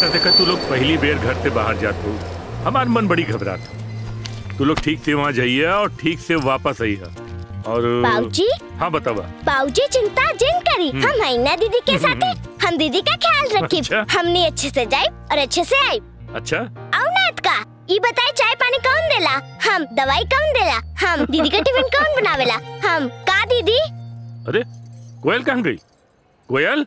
देखा तू लोग पहली बेर घर से बाहर जात हो हमार मन बड़ी घबरात तू लोग ठीक से वहाँ जाइए और ठीक से वापस आइए और बाबूजी हाँ बतावा बाबूजी चिंता जिन करी हम हैना दीदी के साथ हम दीदी का ख्याल रखी अच्छा। हमने अच्छे से जाए और अच्छे से आई अच्छा औनात का ई बताए चाय पानी कौन देला हम दवाई कौन देला हम दीदी का टिफिन कौन बनावेला हम का दीदी अरे कोयल कहाँ गई कोयल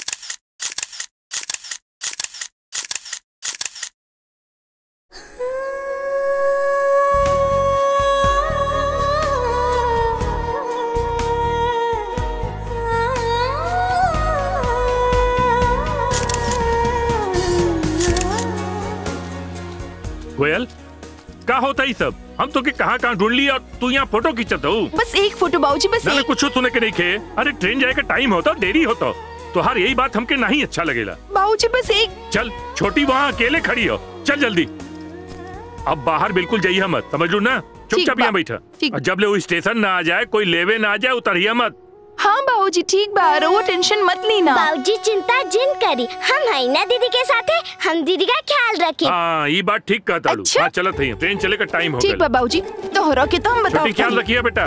कोयल का होता ही सब हम तो के कहाँ कहाँ ढूंढ ली और तू यहाँ फोटो खींचत हो बस एक फोटो बाबूजी बस ना ना एक कुछ सुने के नहीं खे अरे ट्रेन जाए का टाइम होता देरी होता तो हर यही बात हमके नहीं अच्छा लगेला बाबूजी बस एक चल छोटी वहाँ अकेले खड़ी हो चल जल्दी अब बाहर बिल्कुल जाइए मत समझ लो ना चुपचाप बा- यहाँ बैठा ठीक। और जब ले वो स्टेशन ना आ जाए कोई लेवे ना आ जाए उतरिए मत हाँ बाबूजी ठीक बा वो टेंशन मत लेना बाबूजी चिंता जिन करी हम हैना दीदी के साथ हम दीदी का ख्याल रखी हाँ ये बात ठीक कहता लू अच्छा। हाँ चलत है ट्रेन चले का टाइम हो ठीक बा गया बाबूजी तोहरा के तो हम बताओ छोटी ख्याल रखिए बेटा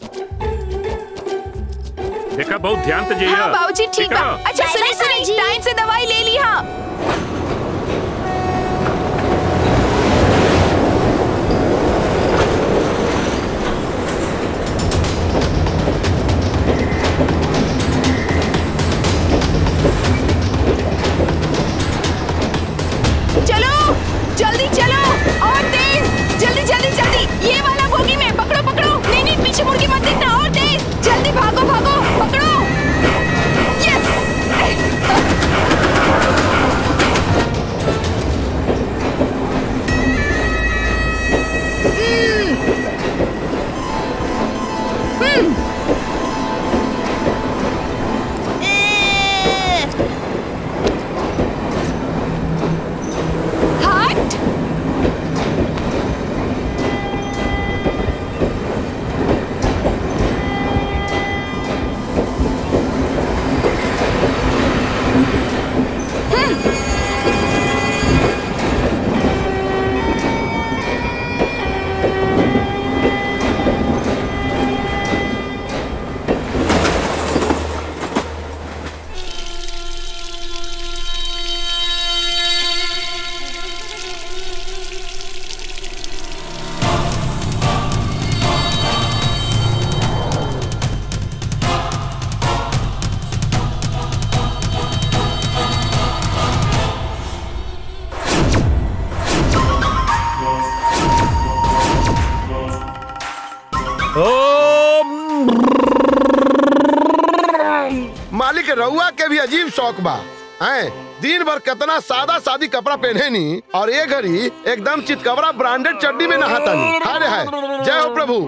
देखा बहुत ध्यान से जाइए हाँ बाबूजी ठीक बा है? अच्छा बाय सुनिए बाय सुनिए बाबूजी। टाइम से दवाई ले ली हाँ चलो जल्दी चलो और तेज जल्दी जल्दी जल्दी ये वाला बोगी में पकड़ो पकड़ो नहीं नहीं पीछे मुड़ के मत देखना और तेज जल्दी भागो भागो पकड़ो यस हट मालिक रउआ के भी अजीब शौक बा हैं दिन भर कितना सादा सादी कपड़ा पहने नी और ये घड़ी एकदम चितकबरा ब्रांडेड चड्डी में नहाता नी हाय हाय जय हो प्रभु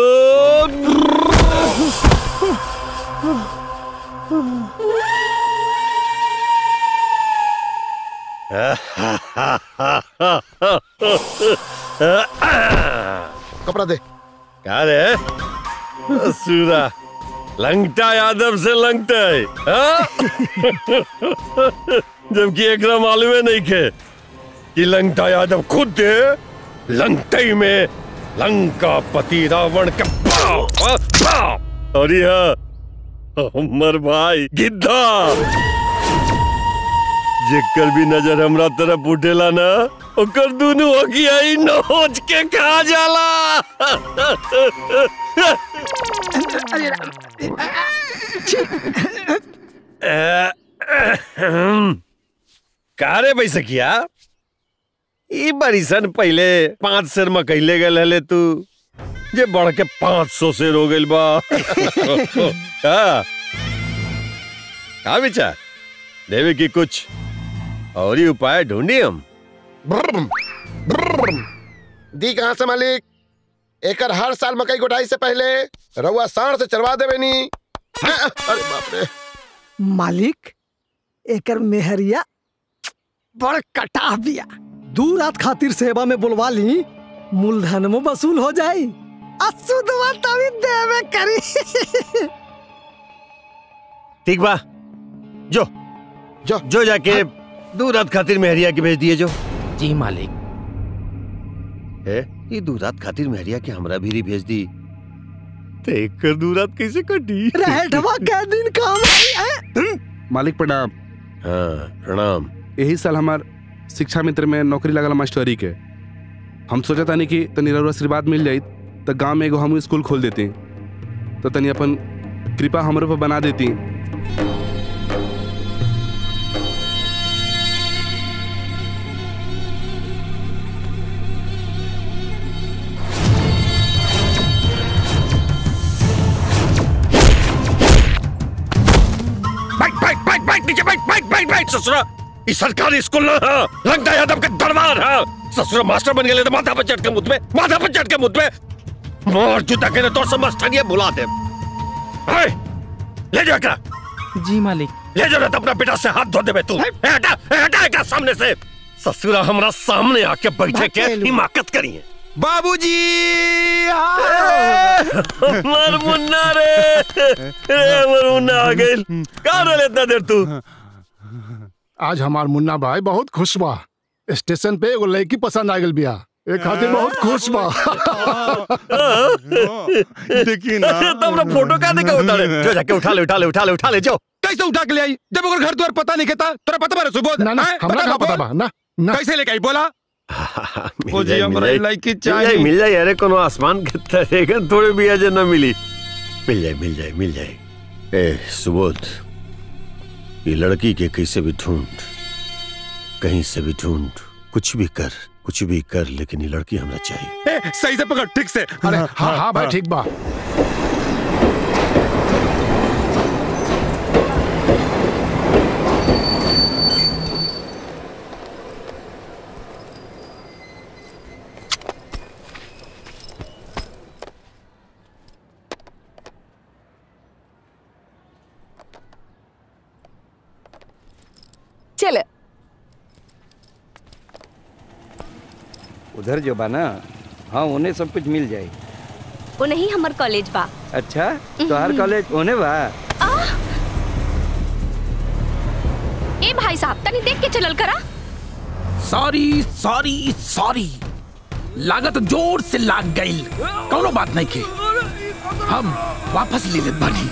कपड़ा दे क्या रे सूरा लंगटा यादव से लंगटा है हाँ? जबकि एकरा मालूमे नहीं खे कि लंगटा यादव खुद लंगटई में लंका पति रावण का पाव हाँ, पाव और यह हमर भाई गिद्धा जेकर भी नजर हमरा तरफ उठेला ना ओकर दुनु अगियाई नोच के खा जाला का रे बैसकिया ई बरिसन पहले पांच सेर मकैले गल हले तू जे बढ़ के पांच सौ सेर हो गइल बा का का विचार देवे की कुछ और ही उपाय ढूंढी हम ब्रम, ब्रम। दी कहाँ से मालिक एकर हर साल मकई गोटाई से पहले रउआ साढ़ से चलवा देवे नी हैं? अरे बाप रे मालिक एकर मेहरिया बड़ कटाह बिया दू रात खातिर सेवा में बुलवा ली मूलधन में वसूल हो जाई असुदवा तभी देवे करी ठीक बा जो जो जो जाके दो रात खातिर मेहरिया के भेज दिए जो जी मालिक है ये दो रात खातिर मेहरिया के हमरा भी भेज दी तो एक कर दो रात कैसे कटी रहठवा कै दिन काम आई, हैं? मालिक प्रणाम हाँ प्रणाम यही साल हमार शिक्षा मित्र में नौकरी लगल मास्टरी के हम सोचा तानी कि तनी रउरा आशीर्वाद मिल जाई तो गांव में एगो हम स्कूल खोल देती तो तनी अपन कृपा हमरे पर बना देती बैठ बैठ बैठ बैठ नीचे बैठ बैठ बैठ बैठ ससुरा ई सरकारी स्कूल ना है रंगदा यादव के दरबार है ससुरा मास्टर बन गए तो माथा पर चढ़ के मुझ में माथा पर चढ़ के मुझ में मार जूता के तो समझ बुला दे है, ले जा एकरा जी मालिक ले जा ना तो अपना बेटा से हाथ धो देबे तू ए, हटा ए, हटा एकरा सामने से ससुरा हमरा सामने आके बैठे के हिमाकत करी है बाबूजी मर मुन्ना रे रे मर मुन्ना आ गइल का रोले इतना देर तू आज हमार मुन्ना भाई बहुत खुश बा स्टेशन पे एगो लड़की पसंद आ गई बिया एक खातिर बहुत खुश बा देखिए ना तो अपना फोटो का देखा उतारे जो जाके उठा ले उठा ले उठा ले उठा ले जाओ कैसे उठा के ले आई जब ओकर घर द्वार पता नहीं कहता तोरा पता बारे सुबोध ना ना हैं? हमरा का बा, पता बोल। बा ना ना कैसे लेके आई बोला मिल ओ जी, जाए, हमरा मिल जाए। लड़की मिल जाए चाहिए। मिल जाए अरे कोनो आसमान के तरेगा थोड़े भी अजय ना मिली मिल जाए मिल जाए मिल जाए ए सुबोध ये लड़की के कैसे भी ढूंढ कहीं से भी ढूंढ कुछ भी कर कुछ भी कर लेकिन ये लड़की हमें चाहिए ए, सही से पकड़ ठीक से अरे हाँ हाँ भाई ठीक बा चल उधर जो बा ना हाँ उन्हें सब कुछ मिल जाए वो नहीं हमार कॉलेज बा अच्छा तो हर कॉलेज उन्हें बा ए भाई साहब तनी देख के चलल करा सॉरी सॉरी सॉरी लागत जोर से लाग गई कौनो बात नहीं के हम वापस ले लेत बानी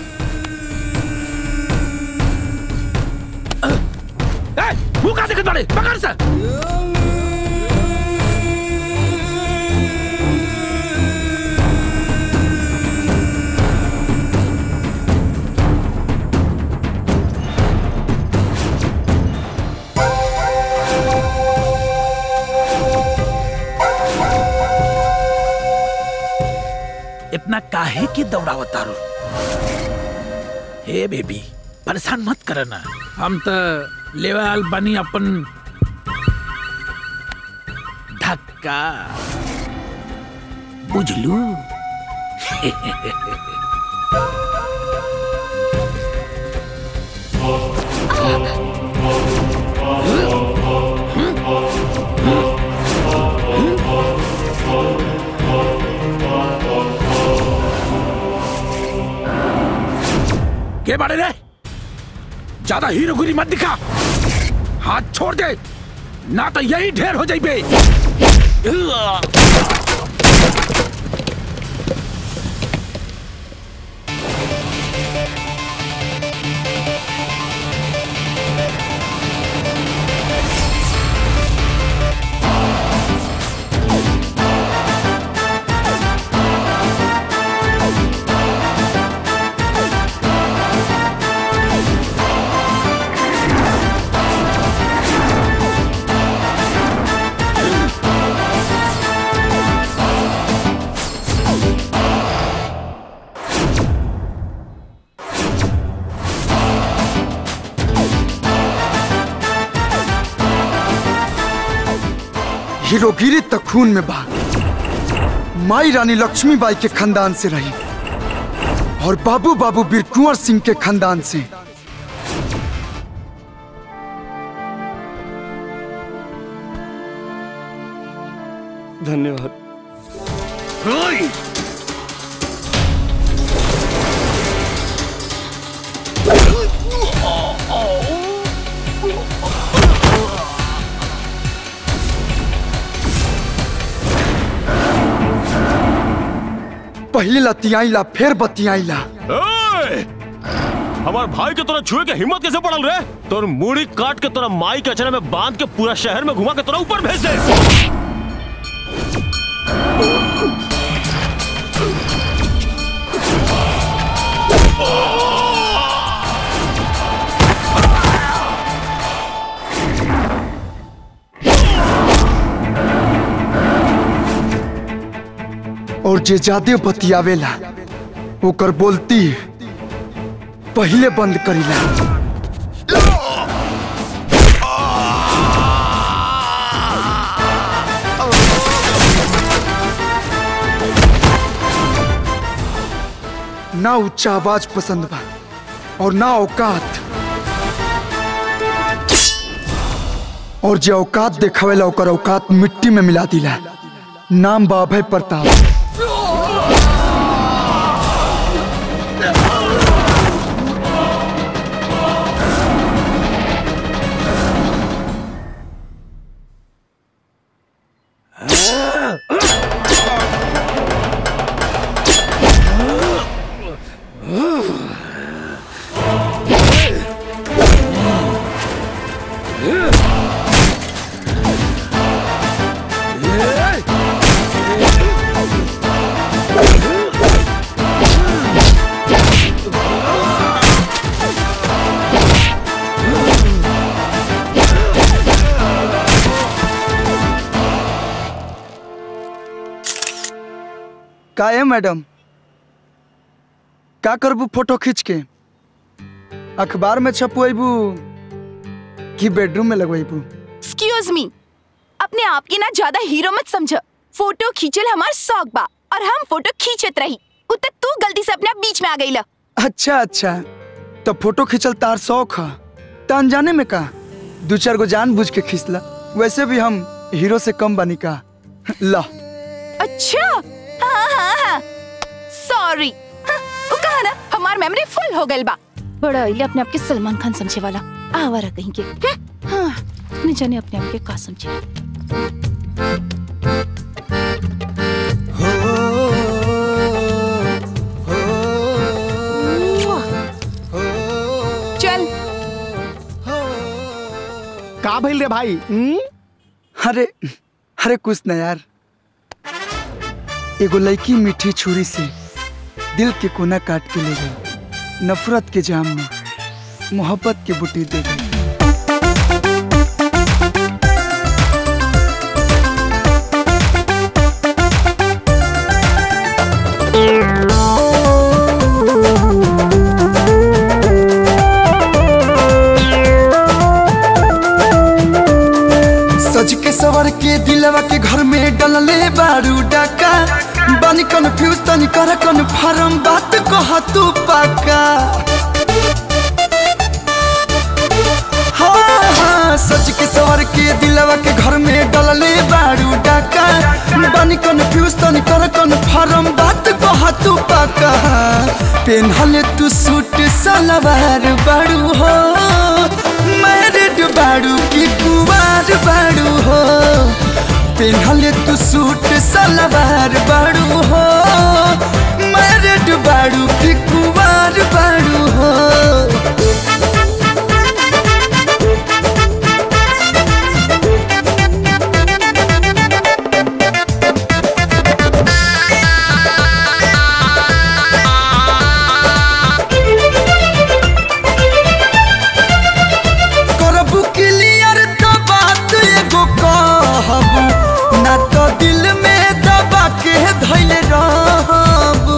अ, ए, मुंह का देखत बाड़े पकड़ से इतना काहे की दौड़ावतारो हे बेबी परेशान मत करना हम तो लेवल बनी अपन धक्का बुझलू के बारे रे ज्यादा हीरोगिरी मत दिखा हाथ छोड़ दे ना तो यही ढेर हो जाइबे हीरोगिरी तक खून में बा माई रानी लक्ष्मीबाई के खानदान से रही और बाबू बाबू बीर कुंवर सिंह के खानदान से धन्यवाद पहले लतियाईला फिर बतियाईला ओए! हमार भाई के तोरा छुए के हिम्मत कैसे पड़ल रे तोर मुड़ी काट के तोरा माई के अचरा में बांध के पूरा शहर में घुमा के तोरा ऊपर भेज दे और जे ज्यादा बतियावेला ओकर बोलती पहले बंद करीला ना उच्चा आवाज पसंद बा और ना औकात और जे औकात देखावेला ओकर औकात मिट्टी में मिला दिला नाम बा अभय प्रताप का है मैडम का करबू फोटो खींच के अखबार में छपवेबू कि बेडरूम में लगवेबू एक्सक्यूज मी अपने आप की ना ज्यादा हीरो मत समझ फोटो खींचल हमार शौक बा और हम फोटो खींचत रही उत तू गलती से अपने बीच में आ गई अच्छा अच्छा तो फोटो खींचल तार शौक है तो अनजाने में का दो चार गो जान बुझ के खींचला वैसे भी हम हीरो से कम बनी का ला अच्छा हाँ हाँ हाँ सॉरी वो कहा ना हमार मेमोरी फुल हो गई बा बड़ा इले अपने आप के सलमान खान समझे वाला आवारा कहीं के हाँ नहीं जाने अपने आप के का समझे चल का भइल रे भाई अरे अरे कुछ न यार एगो लड़की मीठी छुरी से दिल के कोना काट के ले गई नफरत के जाम में मोहब्बत के बुटी दे गई सज के सवर के दिलवा के घर में डलले बारू डाका बानी कन्फ्यूज तनी कर कन्फर्म बात कह तू पाका हाँ हाँ सज के सवर के दिलवा के घर में डलले बारू डाका बानी कन्फ्यूज तनी कर कन्फर्म बात कह तू पाका पेनहले तू सूट सलवार बारू हो मैरिड बारू की कुवार बारू हो पेनहले तू सूट सलवार बारू हो मैरिड बारू की कुवार बारू हो करबू क्लियर तो बात एगो कहबू ना तो दिल में दबा के धैल रहबू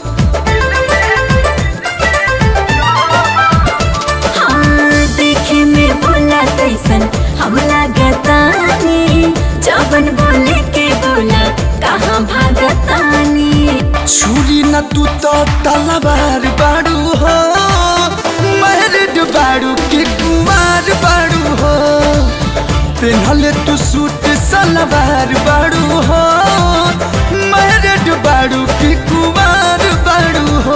हाँ, देखे में बोला तैसन हम लागतानी जबन बोले के बोला कहाँ भागतानी छुरी न तू तो तलवार बाड़ू हो मैरिड बाड़ू के कुमार बाड़ू हो पेनहले तू सूट सलवार बाड़ू हो मैरिड बाड़ू के कुमार बाड़ू हो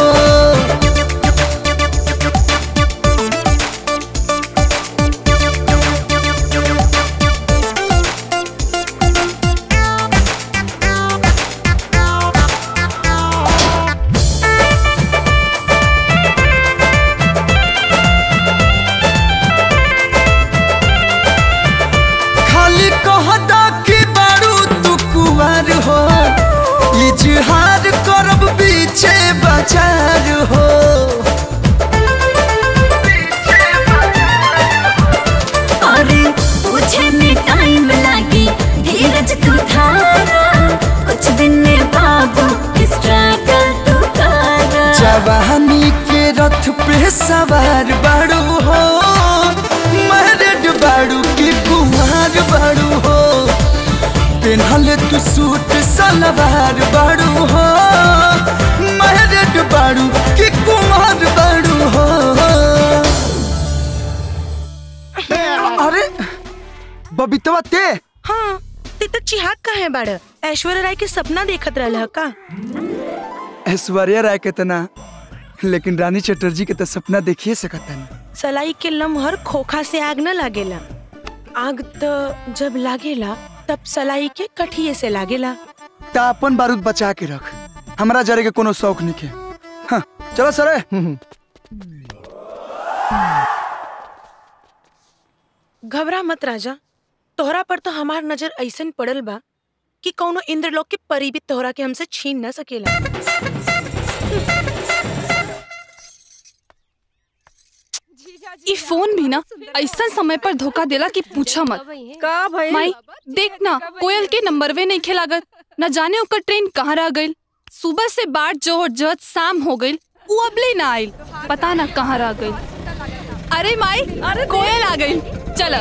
हार करब पीछे बाजार हो अरे पूछे में टाइम लागी धीरज तू धारा कुछ दिन में बाबू स्ट्रगल तू करा जवानी के रथ पे सवार बाड़ू हो मैरिड बाड़ू की कुमार बाड़ू हो पेन्हल तू सूट सलवार बाड़ू हो मैरिड बाड़ू की कुमार बाड़ू हो अरे बबीतवा ते हाँ ते तो चिहाक का है बाड़ ऐश्वर्या राय के सपना देखत रहल ह का ऐश्वर्या राय के तना लेकिन रानी चटर्जी के तो सपना देखिए सकता नहीं सलाई के लम्हर खोखा से आग न लागेला आग तो जब लागेला तब सलाई के कठिए से लागेला ता अपन बारूद बचा के रख हमरा जरे के कोनो शौक नहीं के हाँ, चलो सरे घबरा मत राजा तोहरा पर तो हमार नजर ऐसन पड़ल बा कि कौनो इंद्रलोक के परी भी तोहरा के हमसे छीन न सकेला ई फोन भी ना ऐसा समय पर धोखा देला कि पूछा मत का भइल? माई देख ना कोयल के नंबरवे नहीं खेलागत न जाने ओकर ट्रेन कहाँ रह गइल सुबह से बाट जोहर जत शाम हो गइल उ अबले ना आइल पता ना कहाँ रह गइल अरे माई अरे कोयल आ गइल चल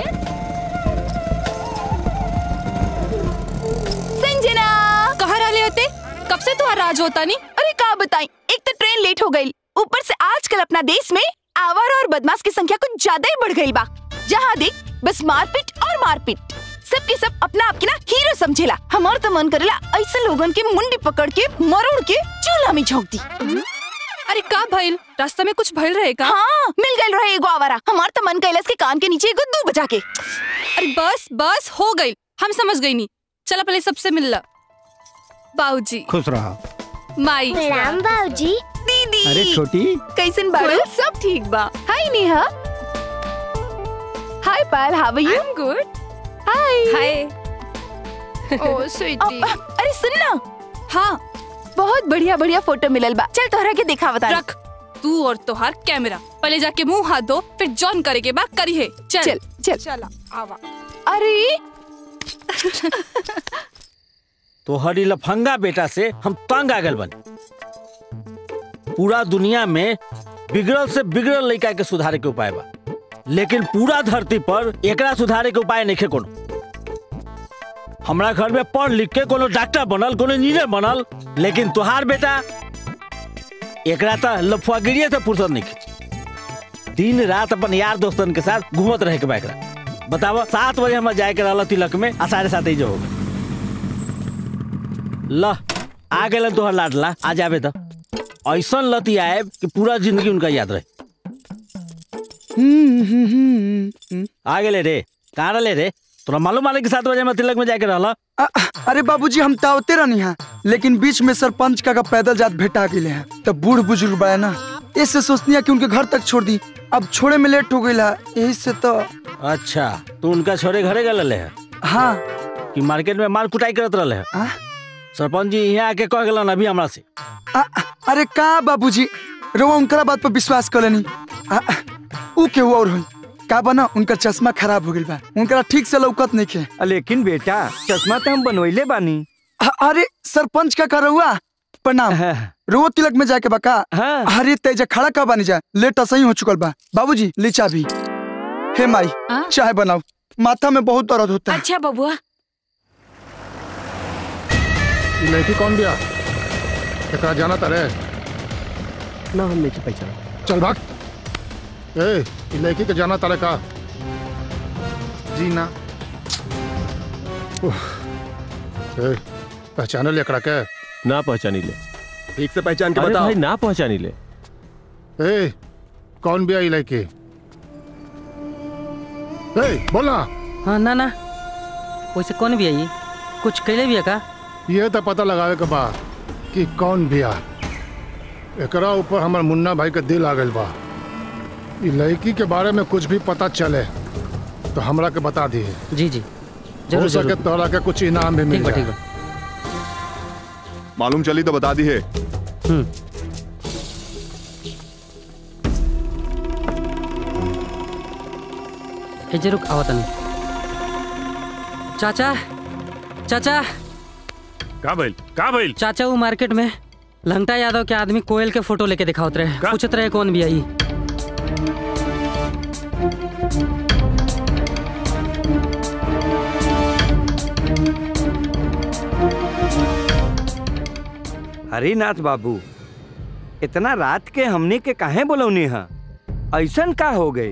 संजना कहाँ रहले होते कब से तुम्हारा राज होता नहीं अरे का बताई एक तो ट्रेन लेट हो गई ऊपर से आजकल अपना देश में आवारा और बदमाश की संख्या कुछ ज्यादा ही बढ़ गई बा जहाँ देख बस मारपीट और मारपीट सबके सब अपना आप के ना हीरो समझेला हमार तो मन करेला ऐसे लोगन के मुंडी पकड़ के मरोड़ के चूल्हा में झोंक दी अरे का भइल रास्ता में कुछ भइल रहे का हाँ मिल गई रहे एगो आवारा हमार तो मन कैलस के कान के नीचे एगो दू बजा के अरे बस बस हो गई हम समझ गई नहीं चला पहले सबसे मिल ला बाबूजी खुश रहा माई प्रणाम बाबूजी दीदी अरे छोटी कैसन बाड़ू सब ठीक बा hi Neha hi Payal how are you I am good hi hi ओ स्वीटी अरे सुन ना हाँ बहुत बढ़िया बढ़िया फोटो मिलल बा चल तोहरा के दिखा बता रख तू और तोहार कैमरा पहले जाके मुंह हाथ धो फिर जॉन करे के बाद करी है चल चल चल चला आवा अरे तोहरी लफंगा बेटा से हम तंग आ गल बन पूरा दुनिया में बिगड़ल से बिगड़ल लड़का के सुधारे के उपाय बा लेकिन पूरा धरती पर एकरा सुधारे के उपाय नहीं कोनो हमरा घर में पढ़ लिख के कोनो डॉक्टर बनल कोनो इंजीनियर बनल लेकिन तुहार बेटा एकरा तो लफुआगिरिये से फुर्सत नहीं दिन रात अपन यार दोस्तन के साथ घूमत रहे के बा एकरा बतावा सात बजे हमारे जाए के रहला तिलक में आ साढ़े सात ही जो होगा ल आ गए तोहर लाडला आ जाबे तो ऐसा लती आए कि पूरा जिंदगी उनका याद रहे आ गेले रे कहाँ रहे रे तोरा मालूम आले कि सात बजे में तिलक में जाके रहला अरे बाबूजी हम तावते रहनी है लेकिन बीच में सरपंच का, का पैदल जात भेटा गए हैं तब बूढ़ बुजुर्ग बा ना इससे सोचनी है कि उनके घर तक छोड़ दी अब छोड़े में लेट हो गई यही से तो अच्छा तू उनका छोरे घरे गए है हाँ कि मार्केट में माल कुटाई करत रहे है सरपंच जी यहाँ आके कह गलन अभी हमरा से आ, अरे का बाबूजी रो उनकरा बात पर विश्वास कर लेनी आ, ऊ के और हुई का बना उनका चश्मा खराब हो गई बा उनकरा ठीक से लौकत नहीं के लेकिन बेटा चश्मा तो हम बनवैले बानी अरे सरपंच का करौआ प्रणाम रो तिलक में जाके बका अरे तेजा खड़ा का बानी जा लेट सही हो चुकल बा बाबूजी ले चाबी हे माई चाय बनाओ माथा में बहुत दर्द होता है अच्छा बबुआ ये लड़की कौन गया एकरा जाना तारे ना हम नहीं पहचाना चल भाग ए ये लड़की के जाना तारे का जी ना ए पहचाने ले एकरा के ना पहचानी ले ठीक से पहचान के अरे बताओ भाई ना पहचानी ले ए कौन भी आई लड़की ए बोला हाँ ना ना वैसे कौन भी आई कुछ कैले भी है का ये तो पता लगावे के बा कि कौन बिया एकरा ऊपर हमर मुन्ना भाई के दिल आ गइल बा ई लड़की के बारे में कुछ भी पता चले तो हमरा के बता दिए जी जी हो जरूर सके जरूर तोरा के कुछ इनाम भी मिल ठीक बा जाए ठीक बा मालूम चली तो बता दी है ए जे रुक आवत नहीं चाचा चाचा का भइल का भइल चाचा वो मार्केट में लंगटा यादव के आदमी कोयल के फोटो लेके दिखावत रहे पूछत रहे कौन भी आई हरिनाथ बाबू इतना रात के हमने के काहे बोलौनी हा ऐसन का हो गई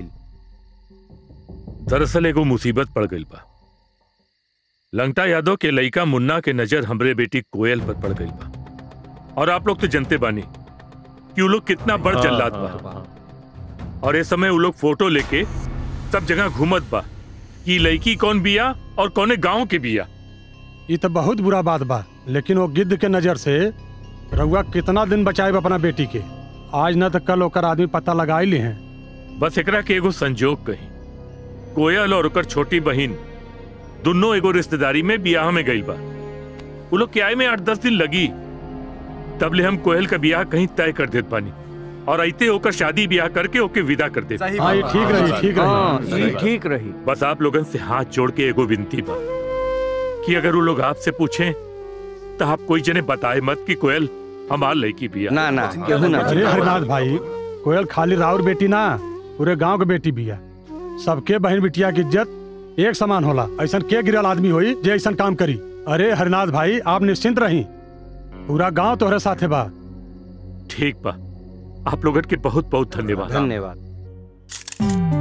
दरअसल एगो मुसीबत पड़ गई बा लंगटा यादव के लइका मुन्ना के नजर हमरे बेटी कोयल पर पड़ गई बा और आप लोग तो जनते बानी कि वो लोग कितना बड़ हाँ, जल्लाद हाँ, बा और इस समय वो लोग फोटो लेके सब जगह घूमत बा कि लड़की कौन बिया और कौने गांव के बिया ये तो बहुत बुरा बात बा लेकिन वो गिद्ध के नजर से रउआ कितना दिन बचाए अपना बेटी के आज न तो कल ओकर आदमी पता लगा ही ली हैं बस एकरा के एगो संजोग कही कोयल और ओकर छोटी बहिन दोनों एगो रिश्तेदारी में बियाह में गई बा वो लोग के आए में आठ दस दिन लगी तब ले हम कोयल का बियाह कहीं तय कर देत पानी और ऐते होकर शादी ब्याह करके ओके विदा कर देते सही हाँ, ये बात ठीक बा। रही, ठीक रही। हाँ, ये ठीक रही बस आप लोगन से हाथ जोड़ के एगो विनती बा कि अगर वो लोग आपसे पूछें तो आप कोई जने बताए मत कि कोयल हमार लड़की बिया ना ना केहू ना अरे हरिनाथ भाई कोयल खाली राउर बेटी ना पूरे गांव के बेटी भी है सबके बहन बिटिया की इज्जत एक समान होला ऐसा के गिरल आदमी होई जे ऐसा काम करी अरे हरिनाथ भाई आप निश्चिंत रही पूरा गांव तोहरे साथे बा ठीक बा आप लोगन के बहुत बहुत धन्यवाद धन्यवाद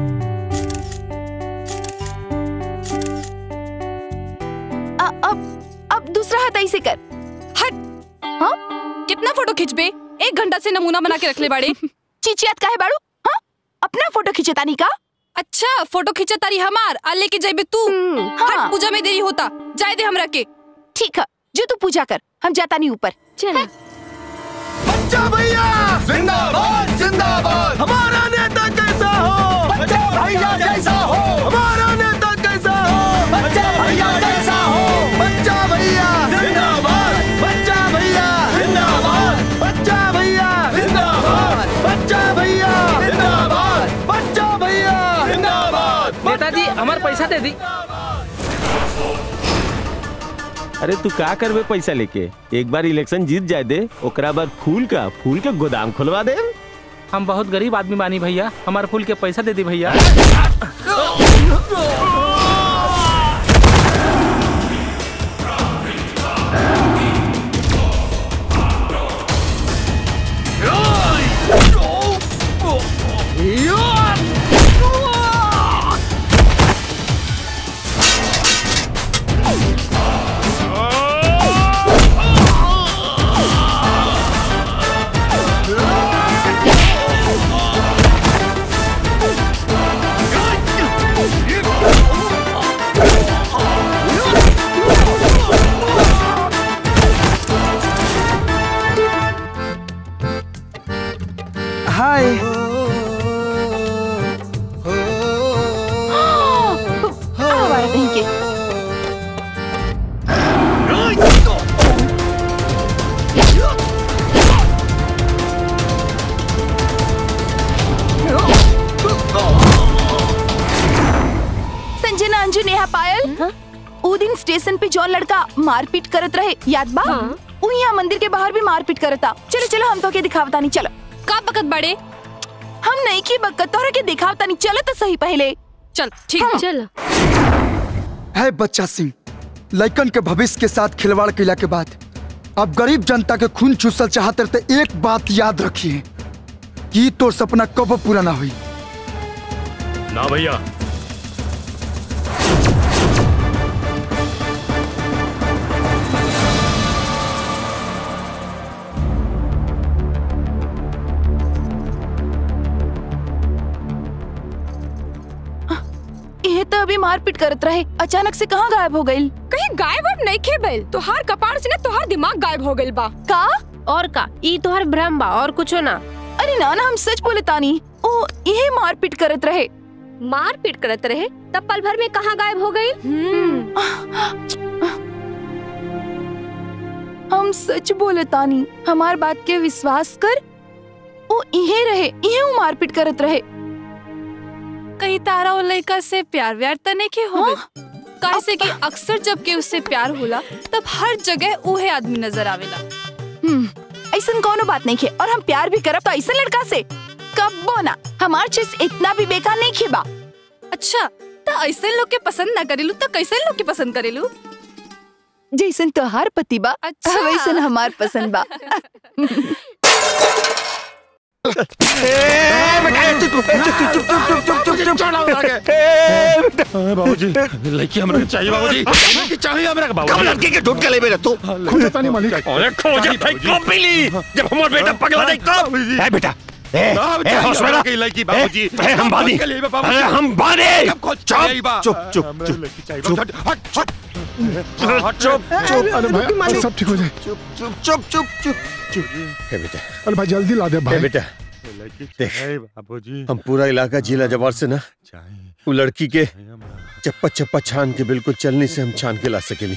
अ- अब अब दूसरा हाथ ऐसे कर हट हाँ कितना फोटो खिंचबे एक घंटा से नमूना बना के रख ले बाड़े चिचियात काहे बाड़ू हाँ अपना फोटो खिंचतानी का अच्छा फोटो खिंचतारी हमार आ लेके जाइबे तू हट पूजा में देरी होता जाए दे हमरा के ठीक है जो तू पूजा कर हम जाता नहीं ऊपर चल बच्चा भैया जिंदाबाद जिंदाबाद हमारा नेता कैसा हो बच्चा भैया जैसा हो हमारा नेता कैसा हो बच्चा भैया जैसा हो बच्चा भैया जिंदाबाद बच्चा भैया जिंदाबाद बच्चा भैया जिंदाबाद बच्चा भैया जिंदाबाद बच्चा भैया जिंदाबाद नेताजी हमार पैसा दे दी अरे तू का करबे पैसा लेके एक बार इलेक्शन जीत जाए दे ओकरा बाद फूल का फूल के गोदाम खुलवा दे हम बहुत गरीब आदमी बानी भैया हमार फूल के पैसा दे दी भैया हाय आवारा कहीं के संजना अंजू नेहा पायल उ दिन स्टेशन पे जौन लड़का मारपीट करत रहे याद बा उ यहाँ मंदिर के बाहर भी मारपीट करता चलो चलो हम तो के दिखावता नहीं चलो का बकत बड़े हम नहीं की बकत तोहरा के दिखावता नहीं चलो तो सही पहले चल ठीक चलो है बच्चा सिंह लइकन के भविष्य के साथ खिलवाड़ कैला के बाद अब गरीब जनता के खून चूसल चाहते रहते एक बात याद रखिए कि तो सपना कब पूरा ना हुई ना भैया ये तो अभी मारपीट करत रहे अचानक से कहाँ गायब हो गई कहीं गायब अब नहीं खे भइल तोहार कपाड़ से ना तोहार दिमाग गायब हो गइल बा का और का ई तोहार भ्रम बा और कुछो ना अरे ना ना हम सच बोले तानी ओ ये मारपीट करत रहे मारपीट करत रहे तब पल भर में कहाँ गायब हो गई हम सच बोले तानी हमार बात के विश्वास कर वो इहे रहे इहे वो मारपीट करत रहे कहीं तारा और लड़का से प्यार व्यार त नहीं के हो काहे से कि अक्सर जब के उससे प्यार होला तब हर जगह उहे आदमी नजर आवेला हम्म, ऐसन कोनो बात नहीं खे और हम प्यार भी करब तो ऐसा लड़का से कब्बो ना हमार चीज इतना भी बेकार नहीं खे बा अच्छा तो ऐसे लोग के पसंद ना करेलू तो कैसे लोग के पसंद करेलू जैसन तोहार पति बा अच्छा। वैसन हमार पसंद बा बाबूजी लड़की हमरा के चाहिए बाबूजी लड़की चाहिए हमरा के बाबूजी कब लड़की के ढूंढ के ले मेरे तू खोजता नहीं मालिक अरे खोजे भाई कब मिली जब हमार बेटा पगला नहीं तब ए बेटा ए ए होश में रह। लड़की बाबूजी ए, ए, हम बानी अरे हम बानी चुप चुप चुप चुप चुप चुप चुप अरे भाई सब ठीक हो जाए चुप चुप चुप चुप चुप चुप ए बेटा अरे भाई जल्दी ला दे ए भाई बेटा देख बाबूजी हम पूरा इलाका जिला जवार से ना वो लड़की के चप्पा चप्पा छान के बिल्कुल चलने से हम छान के ला सकेली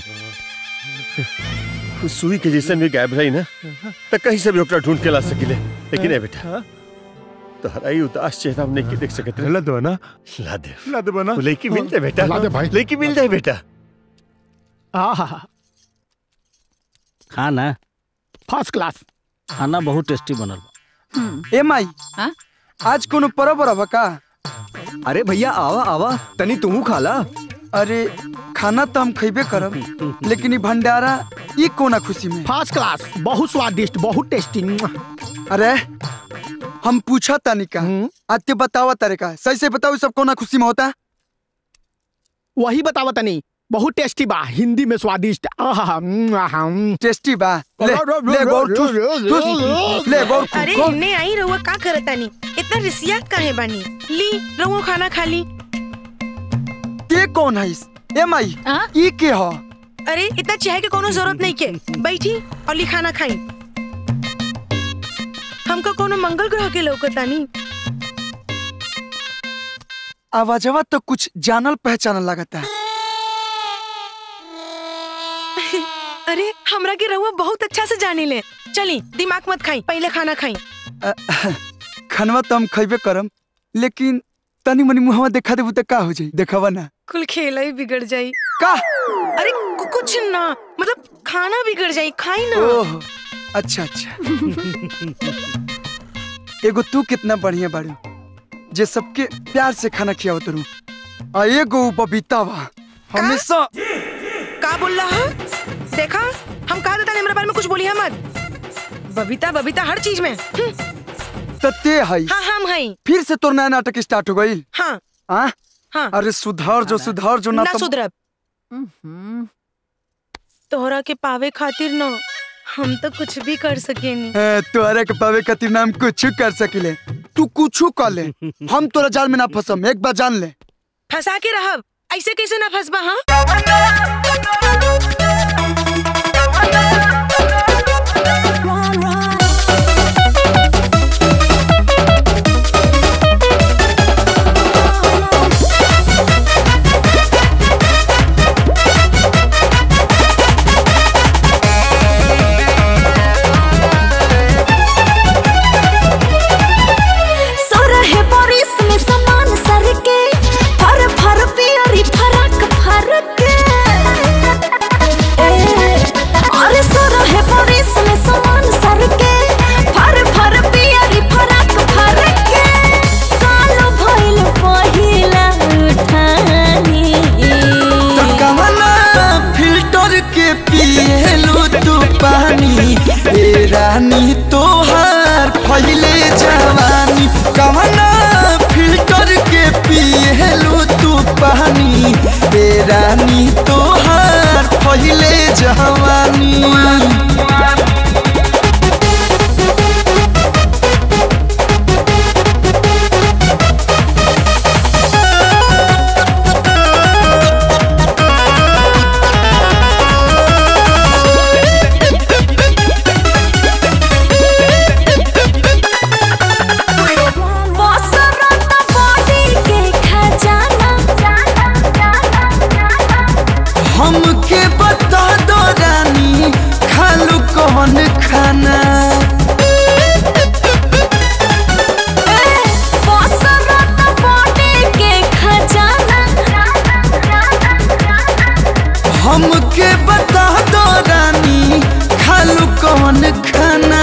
उस सुई के जैसे भी गायब रही ना तो कहीं से भी ओकरा ढूंढ के ला सकेले लेकिन ए बेटा तोहरा ही उदास चेहरा हम नहीं देख सकते ला दो ना ला दे ला दे बना वो लड़की मिल जाए बेटा ला दे भाई। लड़की मिल जाए बेटा आहा खाना फर्स्ट क्लास खाना बहुत टेस्टी बनल बा ए माई आज कोनो परब रहा का अरे भैया आवा आवा तनी तुहू खाला अरे खाना तो हम खैबे करब लेकिन ई भंडारा ई कोना खुशी में फर्स्ट क्लास बहुत स्वादिष्ट बहुत टेस्टी अरे हम पूछा तानी का आज के बतावा तारे का सही से बताओ ई सब कोना खुशी में होता वही बतावा तनी बहुत टेस्टी बा हिंदी में स्वादिष्ट आहा टेस्टी बा ले ले गौर ठूस ठूस ले गौर अरे इन्ने आई रहुआ का करतानी इतना रिसिया काहे बानी ली रहुआ खाना खा ली के कौन है इस ए माई ई के हो अरे इतना चाहे के कोनो जरूरत नहीं के बैठी और ली खाना खाई हमको कोनो मंगल ग्रह के लौकतानी आवाजवा तो कुछ जानल पहचानल लगता है अरे हमरा के रहुआ बहुत अच्छा से जानी ले चली दिमाग मत खाई पहले खाना खाई अ, खनवा तो हम खैबे करम लेकिन तनी मनी मुहवा देखा देबू तो का हो जाई देखवा ना कुल खेला ही बिगड़ जाई का अरे कु- कुछ ना मतलब खाना बिगड़ जाई खाई ना ओह अच्छा अच्छा एगो तू कितना बढ़िया बाड़ू जे सबके प्यार से खाना खियावत रू आ एगो उ बबीता बा हमेशा का बोल रहा देखा हम कहा देता मेरे बारे में कुछ बोलिए मत बबीता बबीता हर चीज में हम्म, तते है हाँ हम है फिर से तोर नया नाटक स्टार्ट हो गई हाँ हाँ हाँ अरे सुधार जो सुधार जो ना ना तो सुधरब तोहरा के पावे खातिर ना हम तो कुछ भी कर सकेनी ए, तोहरा के पावे खातिर नाम कुछ कर सकिले तू कुछ कर ले हम तोरा जाल में ना फंसम एक बार जान ले फंसा के रहब ऐसे कैसे ना फंसबा हाँ सोरहे बारिश में समान सर के फर फर पियरी फरक फरक ए, अरे सोरहे बारिश में समान सर के फर फर पियरी फरक फरक कालो भइल पहिला उठानी कवना फिल्टर के पिएलू तू पानी ए रानी तोहार फैले जवानी कवना फिल्टर के पिएलू तू पानी ए रानी तोहार फैले जवानी बसरत बॉडी के खजाना हमके बता दो रानी खालू कौन खाना बसरत बॉडी के खजाना हमके बता दो रानी खालू कौन खाना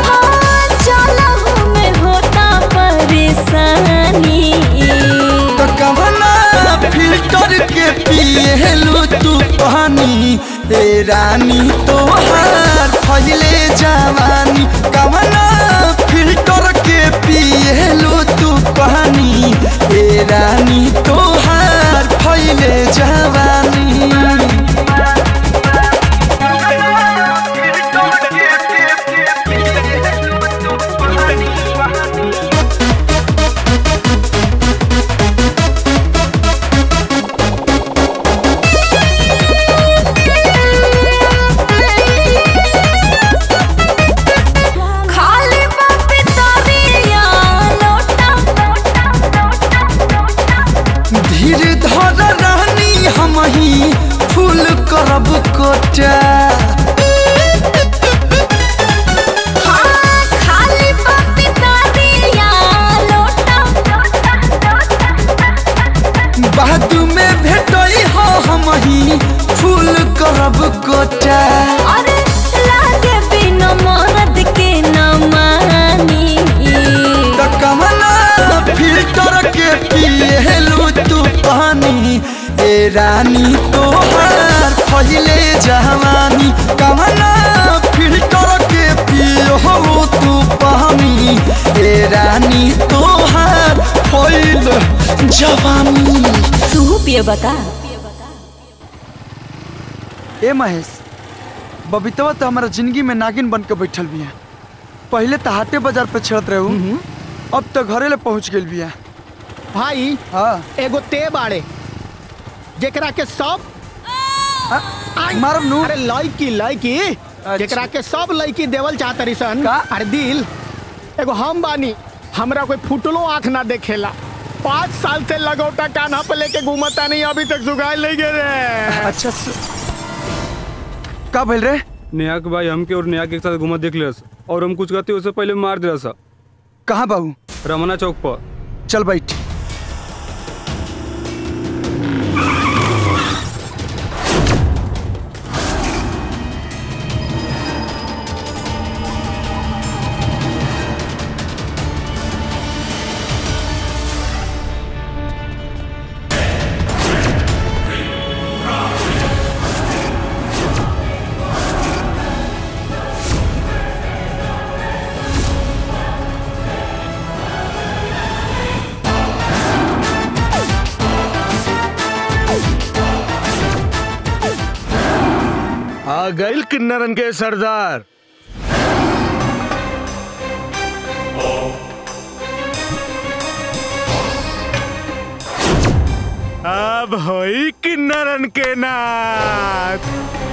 चलहु में होता परेशानी तो कवना फिल्टर के पिएलू तू पानी ए रानी तोहार फैले जवानी कवना फिल्टर के पिएलू तू पानी ए रानी तोहार फैले जवानी खाली बापी तोरिया लोटा धीर धर रानी हम ही फूल करब कोटा हाँ, खाली बापी तोरिया लोटा बादू में भेटई हो हम ही फूल करब कोटा अरे लागे बिना मरद के न मानी तो कमला फिल्टर के पिएलू तू पानी ए रानी तोहार फैले जवानी कमला फिल्टर के पियो तू पानी ए रानी तोहार फैल जवानी तू पिए बता ए महेश बबीतवा तो हमारा जिंदगी में नागिन बन के बैठल बिया पहले तो हाटे बाजार पे छेड़त रहू अब तो घरे ले पहुंच गेल बिया भाई हाँ एगो ते बाड़े जेकरा के सब मारब नु अरे लड़की लड़की जेकरा के सब लड़की देवल चाहत रिसन अरे दिल एगो हम बानी हमरा कोई फुटलो आंख ना देखेला पाँच साल से लगौटा कान्हा पे लेके घूमता नहीं अभी तक जुगाड़ नहीं गे रे अच्छा का भइल रे नेहा के भाई हमके और नेहा के साथ घुमा देख लिया और हम कुछ कहते उससे पहले मार दिया सा कहाँ बाबू रमना चौक पर चल बैठ आ गइल किन्नरन के सरदार अब होई किन्नरन के नाच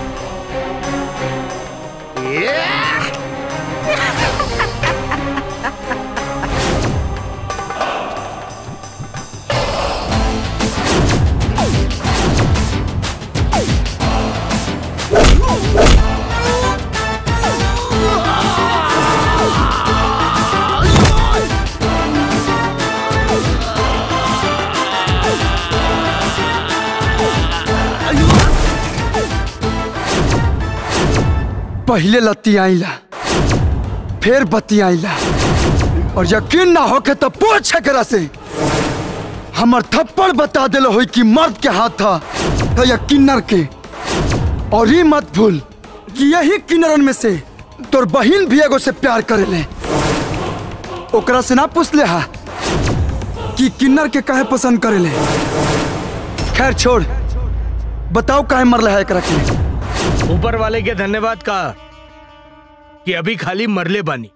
पहले लत्ती आईला फिर बत्ती आईला और यकीन ना होके तो पूछ एकरा से हमर थप्पड़ बता दिल होई कि मर्द के हाथ था तो या किन्नर के और ये मत भूल कि यही किन्नरन में से तोर बहिन भी एगो से प्यार करेले ओकरा से ना पूछ ले हा कि किन्नर के काहे पसंद करेले खैर छोड़ बताओ काहे मरले है एकरा के ऊपर वाले के धन्यवाद का कि अभी खाली मरले बानी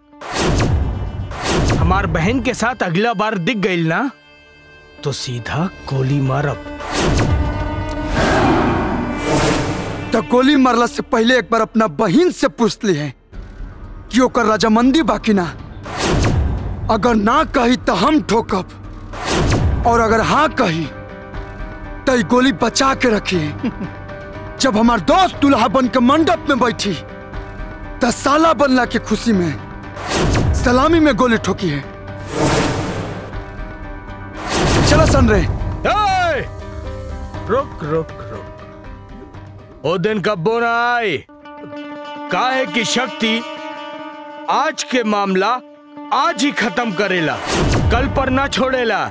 हमार बहन के साथ अगला बार दिख गई ना तो सीधा गोली मारब तो गोली मारला से पहले एक बार अपना बहन से पूछ ली है कि ओकर रजामंदी बाकी ना अगर ना कही तो हम ठोकब और अगर हाँ कही तो ई गोली बचा के रखी जब हमार दोस्त दुल्हा बन के मंडप में बैठी त साला बनला के खुशी में सलामी में गोली ठोकी है चलो सन रे ए! रुक रुक रुक ओ दिन कब्बो ना आए काहे की शक्ति आज के मामला आज ही खत्म करेला कल पर ना छोड़ेला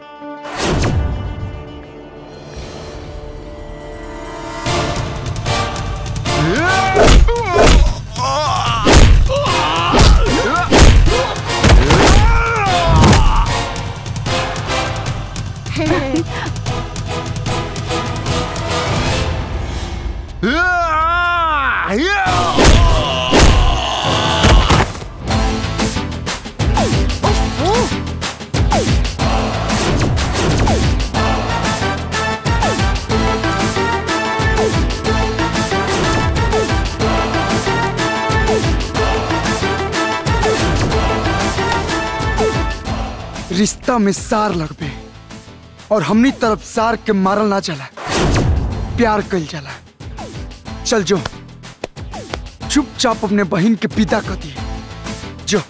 रिश्ता में सार लगबे और हमनी तरफ सार के मारल ना चला प्यार कल जाला चल जो चुपचाप अपने बहन के पिता कर दिए जो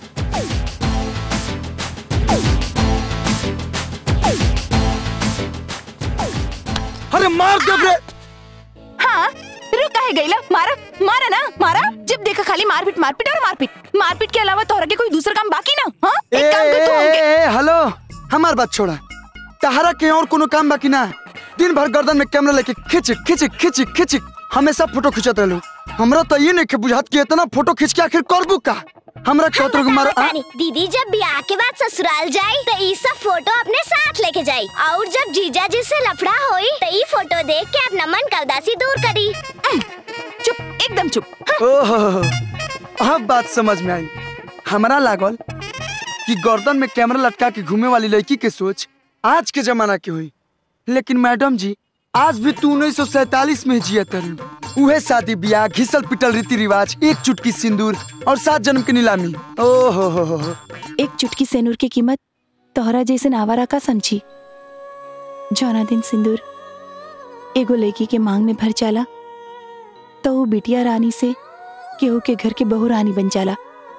अरे मार दे बे हाँ रुक काहे गईला मारा मारा ना मारा जब देखा खाली मारपीट मारपीट और मारपीट मारपीट के अलावा तोहरा के कोई दूसरा काम बाकी ना हाँ ए, एक काम कर तू ए, हमके ए, ए, हेलो हमार बात छोड़ा तहरा के और कोनो काम बाकी ना दिन भर गर्दन में कैमरा लेके खिंच खिंच खिंच खिंच हमेशा फोटो खिंचत रहलू हमरा तो ये नहीं के बुझात कि इतना फोटो खींच के आखिर करबू का हमरा कतरो के मार आ- बतानी, दीदी जब ब्याह के बाद ससुराल जाई तो ई सब फोटो अपने साथ लेके जाई और जब जीजा जी से लफड़ा होई तो ई फोटो देख के अपना मन का उदासी दूर करी चुप एकदम चुप ओहो अब बात समझ में आई हमरा लागल कि गर्दन में कैमरा लटका के घूमे वाली लड़की के सोच आज के जमाना की हुई लेकिन मैडम जी आज भी तू उन्नीस सौ सैतालीस में जिया तरु उहे शादी ब्याह घिसल पिटल रीति रिवाज एक चुटकी सिंदूर और सात जन्म की नीलामी ओहो हो हो हो एक चुटकी सेनूर की कीमत तोहरा जैसे नावारा का समझी जौना दिन सिंदूर एगो लड़की के मांग में भर जाला तो वो बिटिया रानी से केहू के घर के बहू रानी बन जाला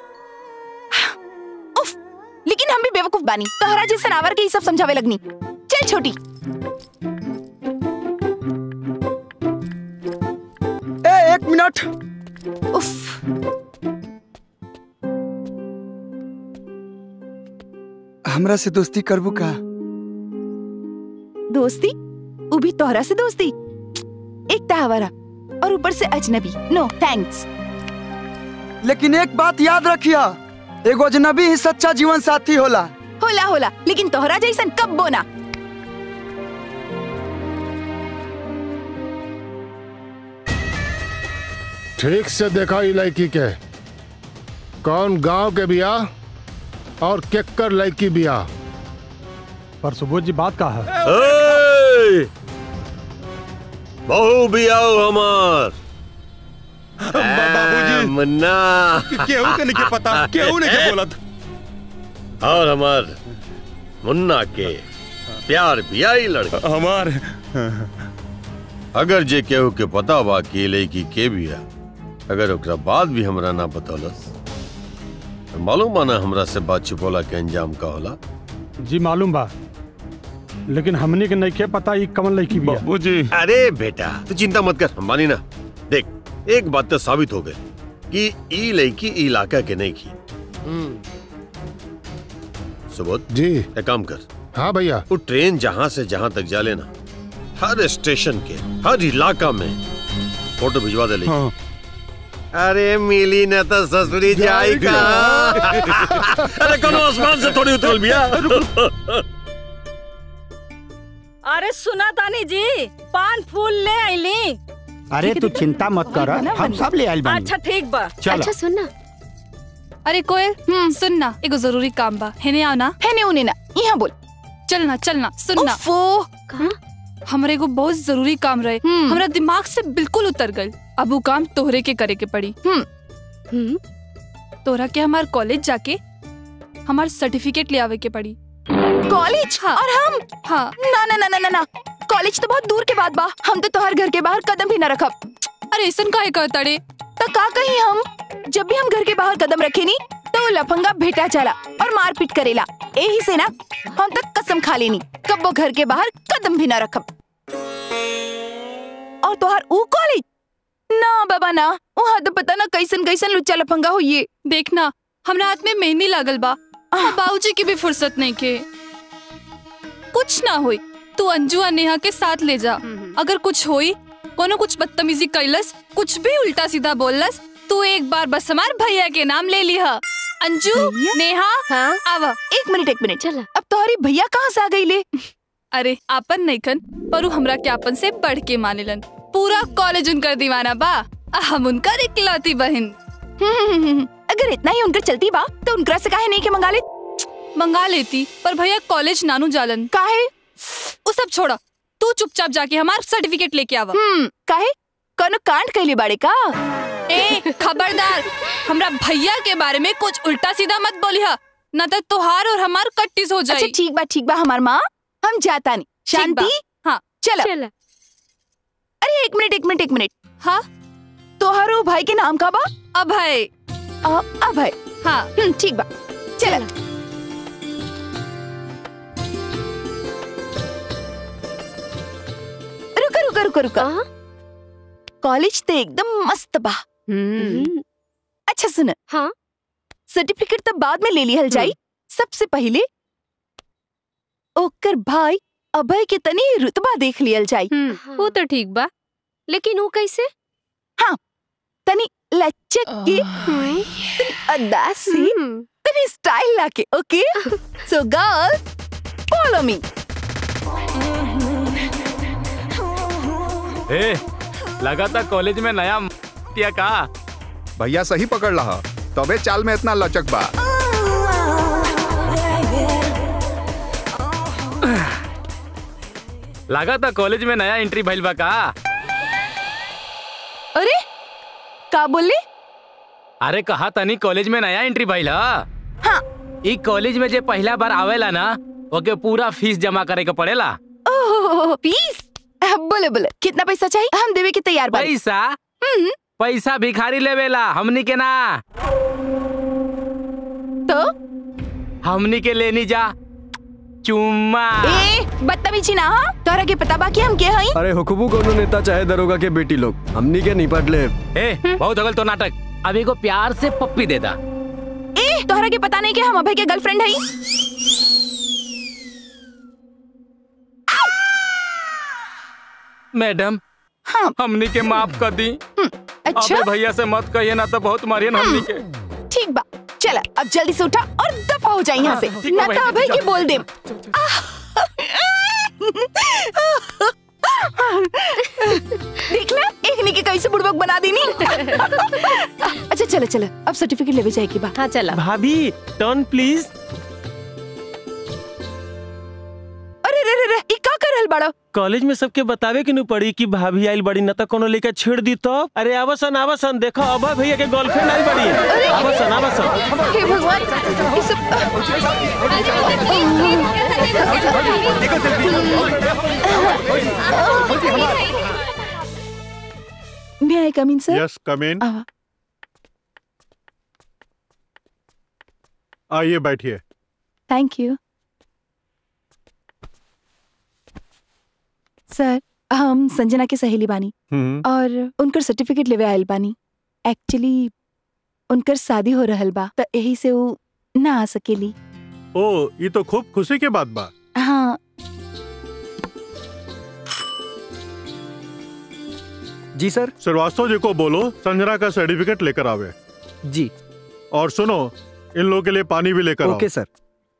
उफ, लेकिन हम भी बेवकूफ बानी तोहरा जैसे नावर के ही सब समझावे लगनी चल छोटी ए एक मिनट उफ हमरा से दोस्ती करबू का दोस्ती वो भी तोहरा से दोस्ती एक ताहवारा और ऊपर से अजनबी नो थैंक्स लेकिन एक बात याद रखिया एगो अजनबी ही सच्चा जीवन साथी होला होला होला लेकिन तोहरा जैसन कब बोना ठीक से देखा ई लड़की के कौन गांव के बिया और केकर लड़की बिया पर सुबोध जी बात का है ए! बहू भी आओ हमार बाबूजी मुन्ना केहू के नहीं पता केहू नहीं के बोलत और हमार मुन्ना के प्यार भी आई लड़का हमार अगर जे केहू के पता बा कि ये लड़की के बिया अगर ओकरा बाद भी हमरा ना बतौलस तो मालूम बा ना हमरा से बात छुपोला के अंजाम का होला जी मालूम बा लेकिन हमने के नहीं के पता ये कमल लड़की भी है बाबूजी अरे बेटा तू चिंता मत कर हम मानी ना देख एक बात तो साबित हो गई कि ई लड़की ई इलाका के नहीं की सुबोध जी एक काम कर हाँ भैया वो ट्रेन जहाँ से जहाँ तक जा लेना हर स्टेशन के हर इलाका में फोटो भिजवा दे लेगी अरे मिली न तो ससुरी जाई का अरे कौन आसमान से थोड़ी उतरल बिया अरे सुना तानी जी पान फूल ले आईली अरे तू चिंता मत कर हम सब ले आइल बानी अच्छा ठीक बा चलो। अच्छा सुनना अरे कोयल सुन ना एगो जरूरी काम बा हेने आओ ना हेने उने ना यहाँ बोल चलना चलना सुनना उफ़ो हमरे एगो बहुत जरूरी काम रहे हमरा दिमाग से बिल्कुल उतर गल अब वो काम तोहरे के करे के पड़ी तोहरा के हमार कॉलेज जाके हमार सर्टिफिकेट ले आवे के पड़ी कॉलेज और हम हाँ ना ना ना ना ना ना कॉलेज तो बहुत दूर के बाद बा हम तो तोहर घर के बाहर कदम भी न रखब अरे ऐसन काहे कहता रे तो का कही हम जब भी हम घर के बाहर कदम रखे नी तो वो लफंगा भेटा चला और मारपीट करेला यही से ना हम तक कसम खा लेनी कब वो घर के बाहर कदम भी ना रखब और तोहार ऊ कॉलेज ना बाबा ना वहाँ तो पता ना कैसन कैसन लुच्चा लफंगा होइए देखना हमरा हाथ में मेहंदी लागल बा और बाबूजी की भी फुर्सत नहीं के कुछ ना होई तू अंजू और नेहा के साथ ले जा अगर कुछ होई कोनो कुछ बदतमीजी कैलस कुछ भी उल्टा सीधा बोललस तू एक बार बस हमार भैया के नाम ले लिहा अंजू नेहा हाँ आवा एक मिनट एक मिनट चल अब तोहरी भैया कहाँ से आ गई ले अरे आपन नईखन पर उ हमरा के आपन से बढ़ के मानेलन पूरा कॉलेज उनकर दीवाना बा आ हम उनकर इकलौती बहन अगर इतना ही उनकर चलती बा तो उनकरा से काहे नहीं के मंगा ले मंगा लेती पर भैया कॉलेज नानू जालन काहे वो सब छोड़ा तू चुपचाप जाके हमार सर्टिफिकेट लेके आवा हम्म काहे कोनो कांड कैले बाड़े का ए खबरदार हमरा भैया के बारे में कुछ उल्टा सीधा मत बोलिहा न तो तोहार और हमार कट्टिस हो जाए अच्छा ठीक बा ठीक बा हमार माँ हम जाता नहीं शांति हाँ चलो अरे एक मिनट एक मिनट एक मिनट हाँ तोहारो भाई के नाम का बा अभय अ- अभय हाँ हम्म, ठीक बा चल रुका रुका रुका रुका कॉलेज तो एकदम मस्त बा अच्छा सुन हाँ सर्टिफिकेट तो बाद में ले लिहल जाई सबसे पहले ओकर भाई अभय के तनी रुतबा देख लियल जाई वो तो ठीक बा लेकिन वो कैसे हाँ तनी लचक के तनी अदा से तनी स्टाइल लाके okay so girl follow me ए लगा था कॉलेज में नया दिया का भैया सही पकड़ रहा तबे चाल में इतना लचक बा लगा था कॉलेज में नया एंट्री भइल बा का अरे का बोले अरे कहा तनी कॉलेज में नया एंट्री भइल ह हाँ ई कॉलेज में जे पहला बार आवेला ना ओके पूरा फीस जमा करे के पड़ेला ओह फीस बोले बोले कितना पैसा चाहिए हम देवे के तैयार बानी पैसा पैसा भिखारी लेवेला हमनी के ना तो हमनी के लेनी जा चुम्मा ए बदतमीजी ना हाँ तोरा के पता बा कि हम के हई अरे हुकुबू कोनो नेता चाहे दरोगा के बेटी लोग हमनी के निपट ले ए बहुत अगल तो नाटक अब एगो प्यार से पप्पी दे दा ए तोहरा के पता नहीं कि हम अभय के गर्लफ्रेंड हई मैडम हाँ हमनी के माफ कर दी अच्छा अबे भैया से मत कहिए ना तो बहुत मारियन हमनी के ठीक बा चल अब जल्दी से उठा और दफा हो जाए यहाँ से हाँ, ठीक बा ना भाई, तो अभय चल। के बोल दे देख ला एक ने के कैसे बुड़बक बना देनी अच्छा चलो चलो अब सर्टिफिकेट लेवे जाएगी बा हाँ चला भाभी टर्न प्लीज अरे रे रे रे ई का कर रहल बाड़ा कॉलेज में सबके बतावे के नु पड़ी कि भाभी आइल बड़ी न त कोनो लेके छेड़ दी तो अरे आवसन आवसन देखो अभय भैया के गर्लफ्रेंड आइल बड़ी आवसन आवसन हे भगवान ई सब मे आई कम इन सर यस कम इन आइए बैठिए थैंक यू सर हम संजना के सहेली बानी हम्म और उनकर सर्टिफिकेट लेवे आयल बानी एक्चुअली उनकर शादी हो रहल बा त यही से वो ना आ सकेली ओ ये तो खूब खुशी के बात बा हाँ जी सर श्रीवास्तव जी को बोलो संजना का सर्टिफिकेट लेकर आवे जी और सुनो इन लोगों के लिए पानी भी लेकर आओ ओके सर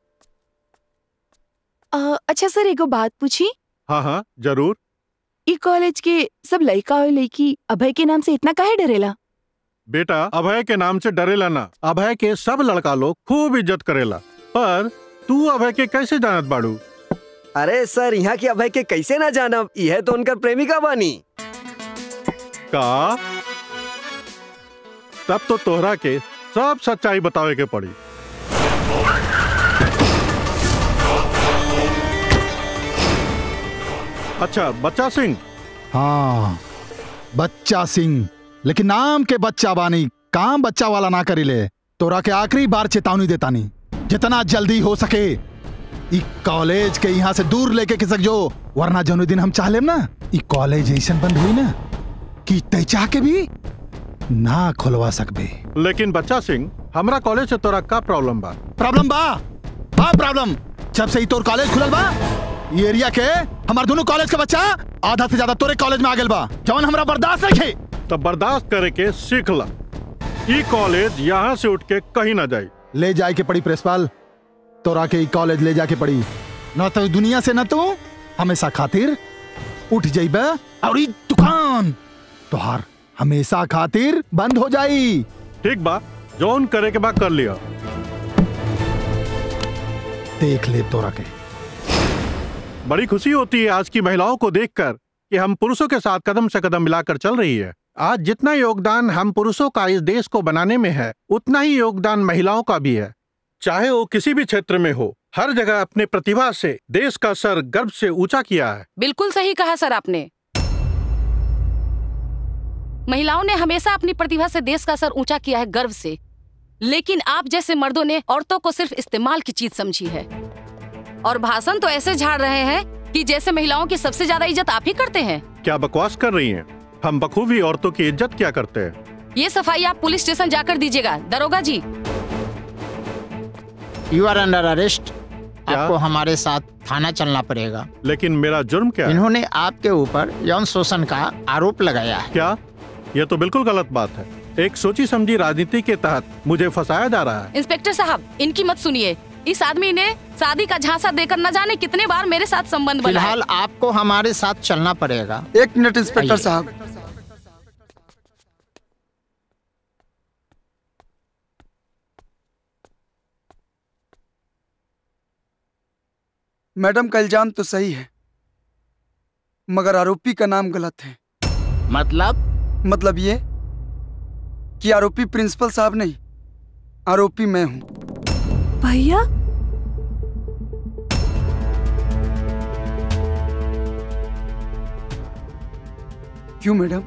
अ, अच्छा सर एगो बात पूछी हाँ हाँ जरूर ई कॉलेज के सब लड़का और लड़की अभय के नाम से इतना काहे डरेला बेटा अभय के नाम से डरेला ना अभय के सब लड़का लोग खूब इज्जत करेला पर तू अभय के कैसे जानत बाड़ू अरे सर यहाँ की अभय के कैसे ना जानब यह तो उनकर प्रेमिका बानी का तब तो तोहरा के सब सच्चाई बतावे के पड़ी अच्छा बच्चा सिंह हाँ बच्चा सिंह लेकिन नाम के बच्चा बानी काम बच्चा वाला ना करीले तोरा के आखिरी बार चेतावनी देतानी जितना जल्दी हो सके ई कॉलेज के यहाँ से दूर लेके खिसक जो वरना जौन दिन हम चाहलेम ना ई कॉलेज ऐसन बंद हुई ना कि तय चाह के भी ना खोलवा सकबे लेकिन बच्चा सिंह हमरा कॉलेज से तोरा का प्रॉब्लम बा प्रॉब्लम बा बा प्रॉब्लम जब से ही तोर कॉलेज खुलल बा ये एरिया के हमार दोनों कॉलेज के बच्चा आधा से ज्यादा तोरे कॉलेज में आ गेल बा जवन हमरा बर्दाश्त नहीं खे तो बर्दाश्त करे के सीख ला ई कॉलेज यहाँ से उठ के कहीं ना जाए ले जाए के पड़ी प्रेसपाल तोरा के ई कॉलेज ले जाके पड़ी न तो दुनिया से न तू हमेशा खातिर उठ जाइबे और ई दुकान तोहार हमेशा खातिर बंद हो जाई ठीक बा जौन करे के बाद कर लिया देख ले तोरा के बड़ी खुशी होती है आज की महिलाओं को देखकर कि हम पुरुषों के साथ कदम से कदम मिलाकर चल रही है आज जितना योगदान हम पुरुषों का इस देश को बनाने में है उतना ही योगदान महिलाओं का भी है चाहे वो किसी भी क्षेत्र में हो हर जगह अपने प्रतिभा से देश का सर गर्व से ऊंचा किया है बिल्कुल सही कहा सर आपने महिलाओं ने हमेशा अपनी प्रतिभा से देश का सर ऊंचा किया है गर्व से लेकिन आप जैसे मर्दों ने औरतों को सिर्फ इस्तेमाल की चीज समझी है और भाषण तो ऐसे झाड़ रहे हैं कि जैसे महिलाओं की सबसे ज्यादा इज्जत आप ही करते हैं क्या बकवास कर रही हैं? हम बखूबी औरतों की इज्जत क्या करते हैं ये सफाई आप पुलिस स्टेशन जाकर दीजिएगा दरोगा जी यू आर अंडर अरेस्ट आपको हमारे साथ थाना चलना पड़ेगा लेकिन मेरा जुर्म क्या है इन्होंने आपके ऊपर यौन शोषण का आरोप लगाया है क्या यह तो बिल्कुल गलत बात है एक सोची समझी राजनीति के तहत मुझे फंसाया जा रहा है इंस्पेक्टर साहब इनकी मत सुनिए इस आदमी ने शादी का झांसा देकर न जाने कितने बार मेरे साथ संबंध बनाया फिलहाल आपको हमारे साथ चलना पड़ेगा एक मिनट इंस्पेक्टर साहब मैडम का इल्जाम तो सही है मगर आरोपी का नाम गलत है मतलब मतलब ये कि आरोपी प्रिंसिपल साहब नहीं आरोपी मैं हूं भैया क्यों मैडम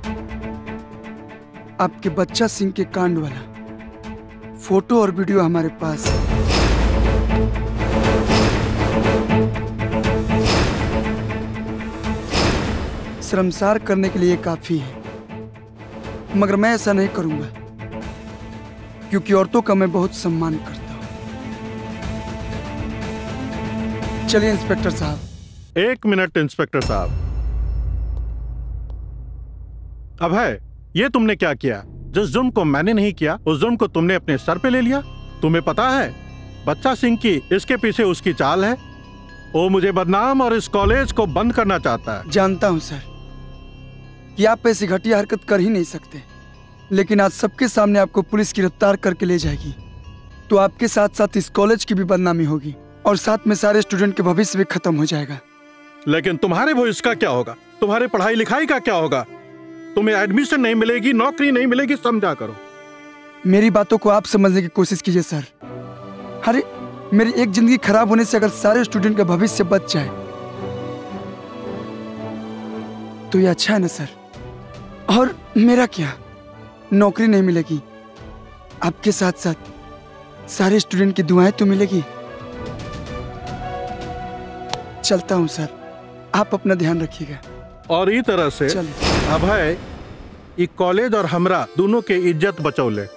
आपके बच्चा सिंह के कांड वाला फोटो और वीडियो हमारे पास है शर्मसार करने के लिए काफी है मगर मैं ऐसा नहीं करूंगा क्योंकि औरतों का मैं बहुत सम्मान करता हूं चलिए इंस्पेक्टर साहब एक मिनट इंस्पेक्टर साहब अभय ये तुमने क्या किया जिस जुर्म को मैंने नहीं किया उस जुर्म को तुमने अपने सर पे ले लिया तुम्हें पता है बच्चा सिंह की इसके पीछे उसकी चाल है वो मुझे बदनाम और इस कॉलेज को बंद करना चाहता है जानता हूं सर कि आप ऐसी घटिया हरकत कर ही नहीं सकते लेकिन आज सबके सामने आपको पुलिस गिरफ्तार करके ले जाएगी तो आपके साथ साथ इस कॉलेज की भी बदनामी होगी और साथ में सारे स्टूडेंट के भविष्य भी खत्म हो जाएगा लेकिन तुम्हारे भविष्य का क्या होगा तुम्हारे पढ़ाई लिखाई का क्या होगा तुम्हें एडमिशन नहीं मिलेगी नौकरी नहीं मिलेगी समझा करो मेरी बातों को आप समझने की कोशिश कीजिए सर अरे मेरी एक जिंदगी खराब होने से अगर सारे स्टूडेंट का भविष्य बच जाए तो ये अच्छा है ना सर और मेरा क्या नौकरी नहीं मिलेगी आपके साथ साथ सारे स्टूडेंट की दुआएं तो मिलेगी चलता हूं सर आप अपना ध्यान रखिएगा और ई तरह से अभय ई कॉलेज और हमरा दोनों के इज्जत बचौले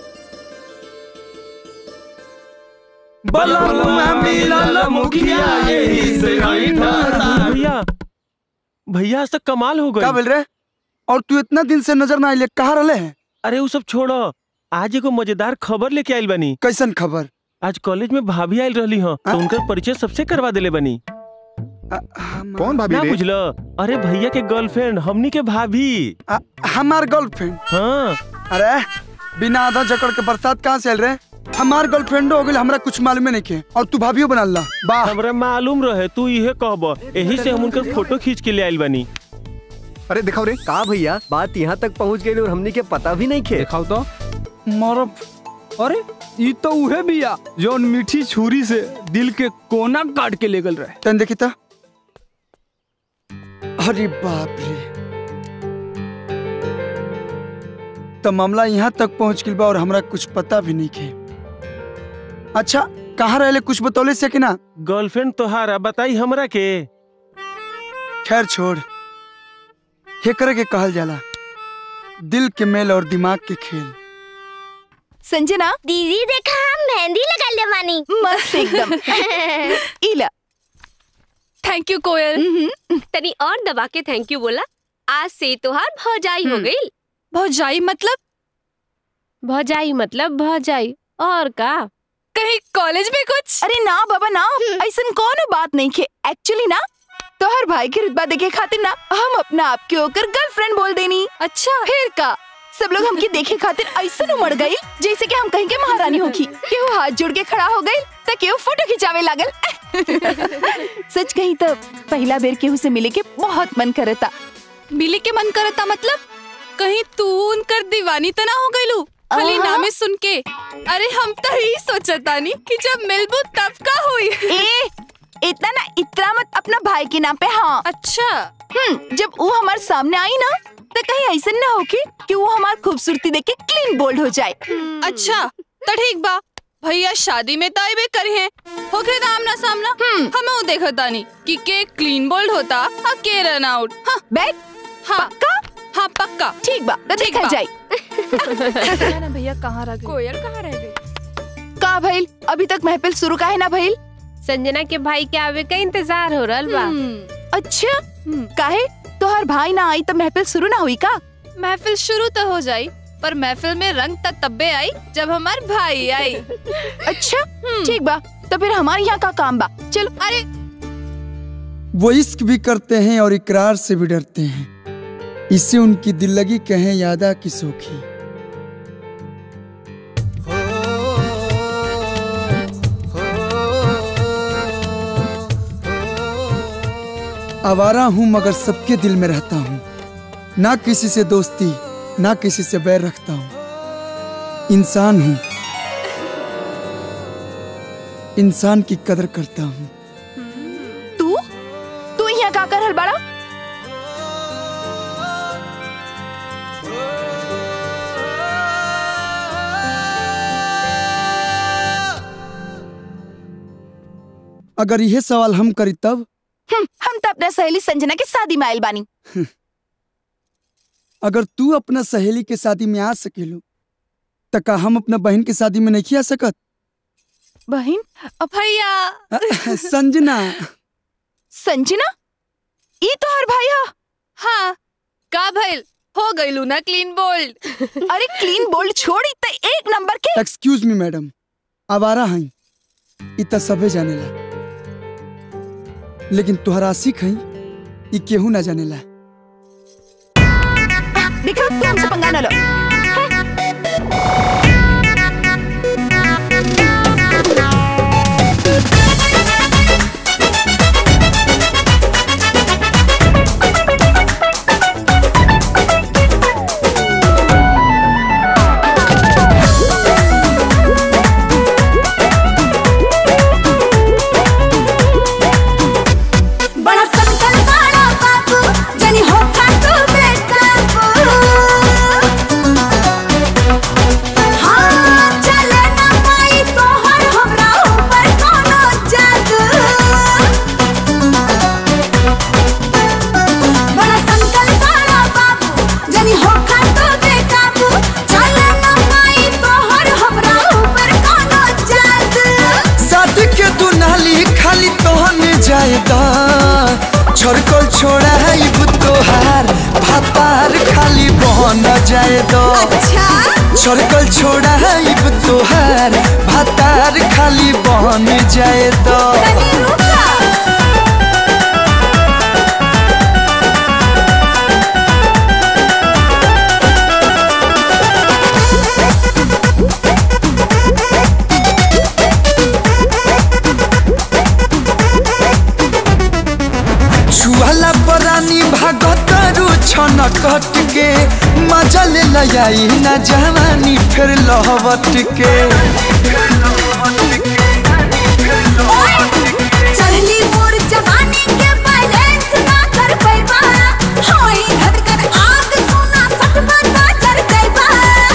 भैया भैया आज तक कमाल हो गई क्या बोल रहे और तू इतना दिन से नजर ना आइले कहाँ रहे हैं अरे वो सब छोड़ो आज एगो मजेदार खबर लेके आइल बनी कैसन खबर आज कॉलेज में भाभी आइल रहली हो तो उनकर परिचय सबसे करवा देले बनी कौन भाभी ना रे? बुझलो अरे भैया के गर्लफ्रेंड हमनी के भाभी हमार गर्लफ्रेंड हाँ अरे बिना आधा जकड़ के बरसात कहाँ से आयल रहे हमार गर्लफ्रेंड हो गई हमरा कुछ मालूम नहीं के और तू भाभीओ बना ला वाह हमरा मालूम रहे तू इहे कहब यही से हम उनकर फोटो खींच के ले आइल बनी अरे दिखाओ रे का भैया बात यहाँ तक पहुँच गई और हमने के पता भी नहीं खे दिखाओ तो मरब अरे ई तो उहे बिया जौन मीठी छुरी से दिल के कोना काट के ले गल रहे तन देखी था अरे बाप रे तो मामला यहाँ तक पहुँच गई बा और हमरा कुछ पता भी नहीं खे अच्छा कहाँ रहले कुछ बतौले से कि ना गर्लफ्रेंड तोहारा बताई हमरा के खैर छोड़ हेकर के कहल जाला दिल के मेल और दिमाग के खेल संजना दीदी देखा हम मेहंदी लगा ले मानी मस्त एकदम इला थैंक यू कोयल तनी और दबा के थैंक यू बोला आज से तोहार भौजाई हो गई भौजाई मतलब भौजाई मतलब भौजाई और का कहीं कॉलेज में कुछ अरे ना बाबा ना ऐसा कौन बात नहीं खे एक्चुअली ना तोहर भाई के रुतबा देखे खातिर ना हम अपना आप के होकर गर्लफ्रेंड बोल देनी अच्छा फिर का सब लोग हमके देखे खातिर ऐसा उमड़ गई जैसे कि हम कहीं के महारानी होगी केहू हाथ जोड़ के खड़ा हो गई तो केहू फोटो खिंचावे लागल सच कही तो पहला बेर केहू से मिले के बहुत मन करता मिले के मन करता मतलब कहीं तू उनकर दीवानी तो ना हो गईलू खाली आहा। नामे सुन के अरे हम तो ही सोचतानी कि जब मिलबू तब का हुई ए इतना ना इतना मत अपना भाई के नाम पे हाँ अच्छा हम्म जब वो हमारे सामने आई ना तो कहीं ऐसा ना हो कि, कि वो हमारी खूबसूरती देख के क्लीन बोल्ड हो जाए अच्छा तो ठीक बा भैया शादी में ताई भी करे हैं होके आमना सामना हमें वो देखो तानी कि के क्लीन बोल्ड होता और के रन आउट हाँ बैग हाँ पक्का हाँ पक्का ठीक बा तो ठीक देखा बा। जाए ना भैया कहाँ रह गए कोयल कहाँ रह गई का भइल अभी तक महफिल शुरू का है ना भइल संजना के भाई के आवे का इंतजार हो रहा बा अच्छा काहे तोहर भाई ना आई तो महफिल शुरू ना हुई का महफिल शुरू तो हो जाई पर महफिल में रंग तक तब्बे आई जब हमार भाई आई अच्छा ठीक बा तो फिर हमारे यहाँ का काम बा चलो अरे वो इश्क भी करते हैं और इकरार से भी डरते हैं इसे उनकी दिल लगी कहें यादा की सोखी आवारा हूं मगर सबके दिल में रहता हूं ना किसी से दोस्ती ना किसी से बैर रखता हूं इंसान हूं इंसान की कदर करता हूं तू तू यहाँ का कर हल बड़ा अगर यह सवाल हम करी तब हम्म, हम तो अपना सहेली संजना के शादी में आयल बानी अगर तू अपना सहेली के शादी में आ सकेलो त का हम अपना बहन के शादी में नहीं आ सकत बहन भैया संजना संजना ई तो हर भाई हा हाँ का भइल हो गईलू ना क्लीन बोल्ड अरे क्लीन बोल्ड छोड़ी तो एक नंबर के एक्सक्यूज मी मैडम आवारा हई इ त सबे जानेला लेकिन तुहरा आशिक हई इ केहू ना जानेला देखो तू हमसे पंगा न लो बड़ा संकल बड़ा बाबू जनी हो तू बेकाबू हाँ चले ना पाई तोहर हमरा ऊपर कोनो जादू बड़ा संकल बड़ा बाबू जनी हो तू बेकाबू चले ना पाई तोहर हमरा ऊपर कोनो जादू साथ के तू नाली खाली तोहने जाएदा छोड़कल छोड़ा है तोहार भातार खाली बहन जाएदा अच्छा छोड़कल छोड़ा है तोहार भातार खाली बहन जाएदा छुआला परानी भागतरु छन कट के मजा ले लयाई ना जवानी फिर लहवट के चढ़ली मोर जवानी के बैलेंस ना कर पैबा होई धड़कन आग सुना सटबा ना चढ़ जाइबा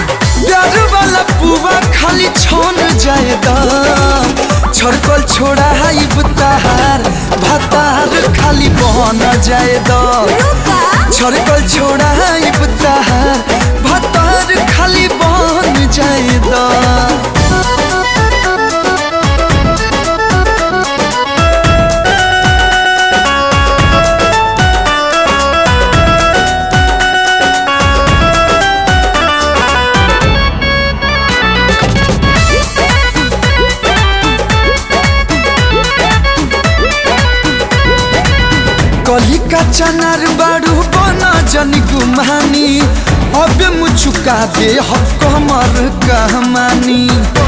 जाए द छड़कल छोड़ा हाई बुताहार भातार खाली बहन जाए द छड़कल छोड़ा हाई बुताहार भातार खाली बहन जाए द कली का चनार बाड़ू बना जन गुमानी अब मुचुका दे हक हमर कहमानी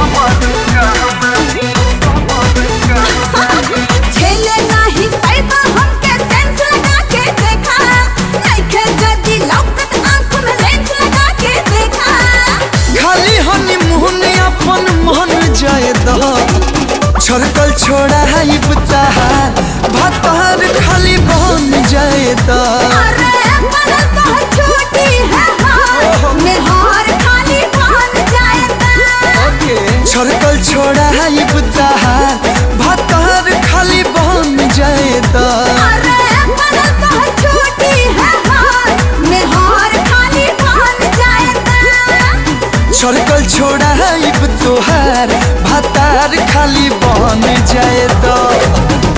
झेले नाही पैबा हमके सेंस लगा के देखा नइखे जदी लौकत आंख में लेंस लगा के देखा खाली हनी मुहन अपन मन जाए द छड़कल छोड़ा है बुताहार भातार खाली बन जाए द अरे पर तो छोटी है हार निहार खाली बन जाएगा छड़कल छोड़ा है बुताहार भातार खाली बन जाए द अरे पर तो छोटी है हार निहार खाली बन जाएगा छड़कल छोड़ा है तोहार भातार खाली बन जाए द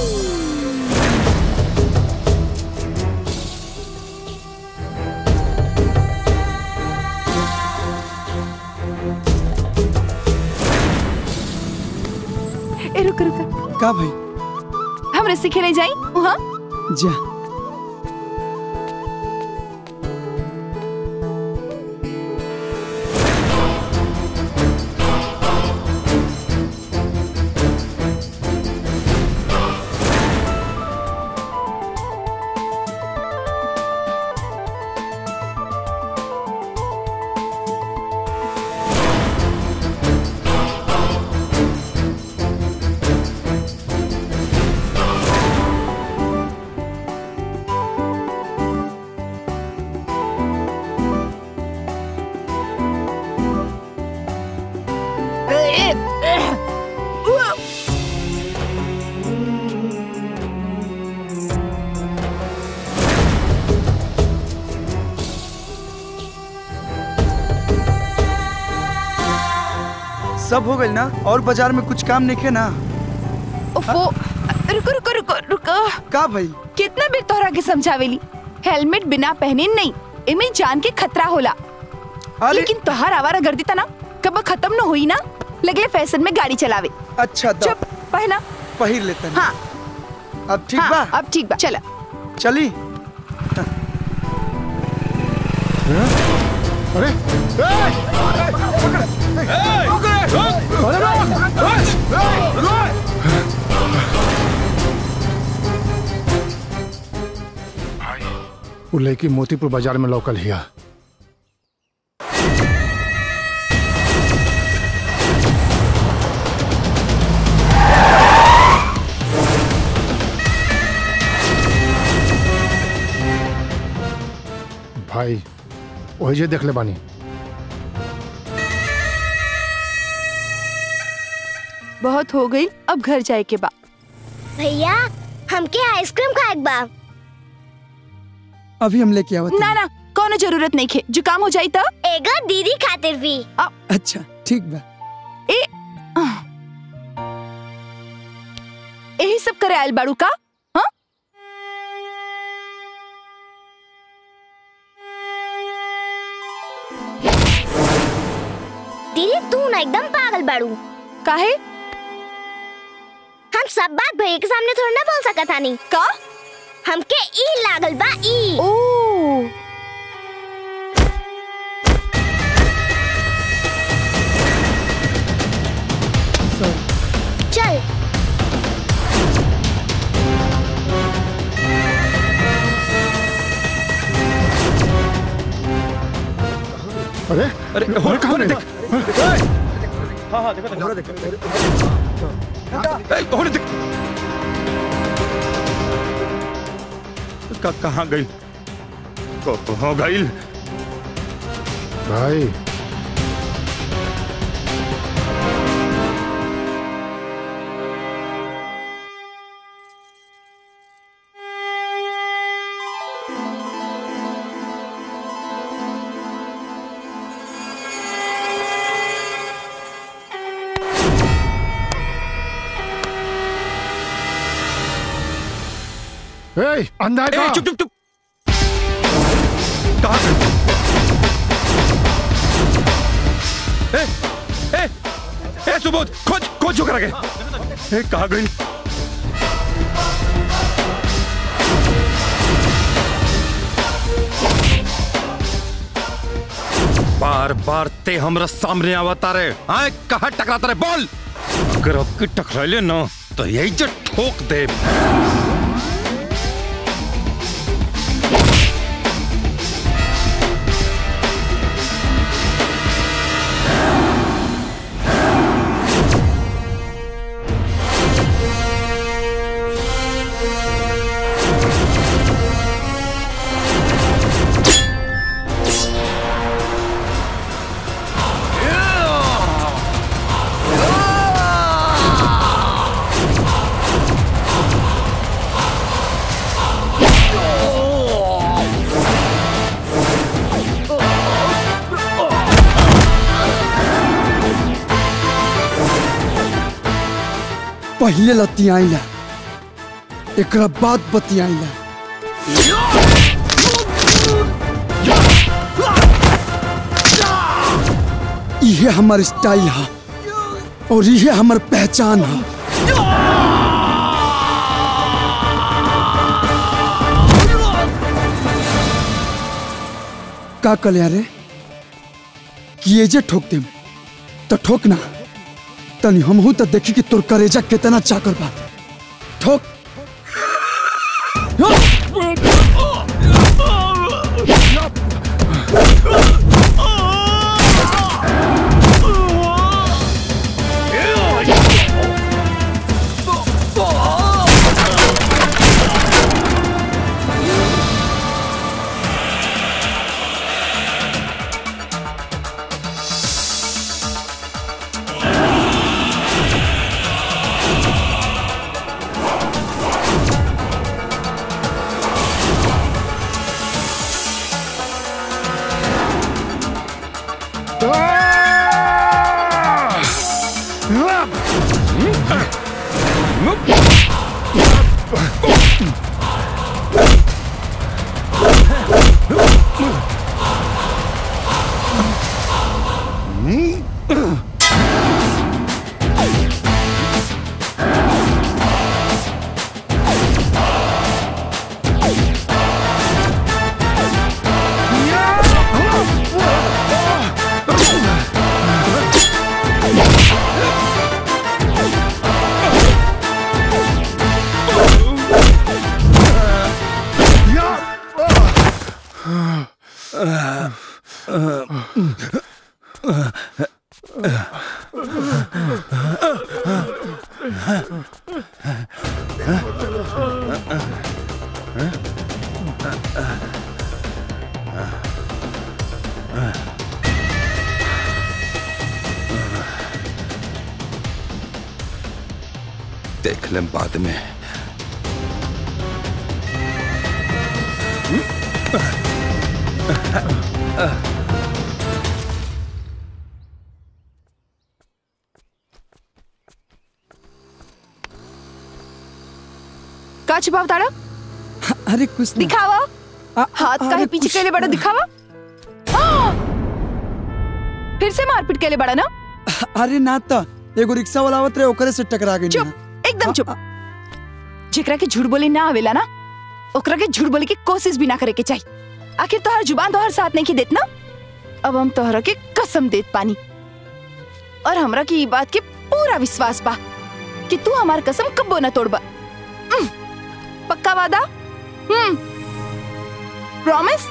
ए रुक रुक का भाई हम रस्सी खेले जाई वहाँ जा सब हो गई ना और बाजार में कुछ काम नहीं खे ना ओफो रुको रुको रुको रुको का भाई कितना बेर तोहरा के समझावेली हेलमेट बिना पहने नहीं इमे जान के खतरा होला लेकिन तोहार आवारा गर्दी ता ना कब खत्म न हुई ना लगले फैशन में गाड़ी चलावे अच्छा चुप पहना पहिर लेते हैं हाँ अब ठीक हाँ, बा अब ठीक बा चला चली अरे वो लड़की मोतीपुर बाजार में लोकल हिया भाई वही जे देख ले बानी बहुत हो गई अब घर जाए के बा भैया हमके आइसक्रीम खाए बा अभी हम लेके आवत ना ना कोनो जरूरत नहीं खे जुकाम हो जाई तो एगो दीदी खातिर भी अच्छा ठीक बा ए यही सब करे आयल बाड़ू का हाँ दीदी तू ना एकदम पागल बाड़ू काहे हम सब बात भैया के सामने थोड़ी ना बोल सकत तानी का हमके ई लागल बा ई ओ चल अरे अरे अरे कहाँ होने गए? देख हाँ हाँ देखो देखो देखो होने देख का कहाँ गई कहाँ गई भाई ए, अंधा है ए, का? चुप चुप चुप कहाँ से ए ए ए सुबोध खोज खोज जो करा के ए कहाँ गई बार बार ते हमरा सामने आवता रे आए कहाँ टकराता रे बोल अगर अब की टकराइले ना तो यही जो ठोक दे पहले लतियाइला एकरा बाद बतियाइला इहे हमर स्टाइल है और इहे हमर पहचान है का कल रे कि ये जे ठोक देम तो ठोक ना तनी हमहू तो देखी कि तोर करेजा कितना चाकर बा ठोक देख लें बाद में का छुपा तारा अरे कुछ दिखावा हाथ का है पीछे के लिए बड़ा दिखावा हाँ! फिर से मारपीट के लिए बड़ा ना अरे ना तो एगो रिक्शा वाला आवत रहे ओकरे से टकरा गई चुप एकदम चुप जेकरा के झूठ बोले ना आवेला ना ओकरा के झूठ बोले की कोशिश भी ना करे के चाहिए आखिर तोहर जुबान तोहर साथ नहीं की देत ना अब हम तोहरा के कसम देत पानी और हमरा की ई बात के पूरा विश्वास बा कि तू हमार कसम कब्बो ना तोड़बा उम, पक्का वादा हम्म प्रॉमिस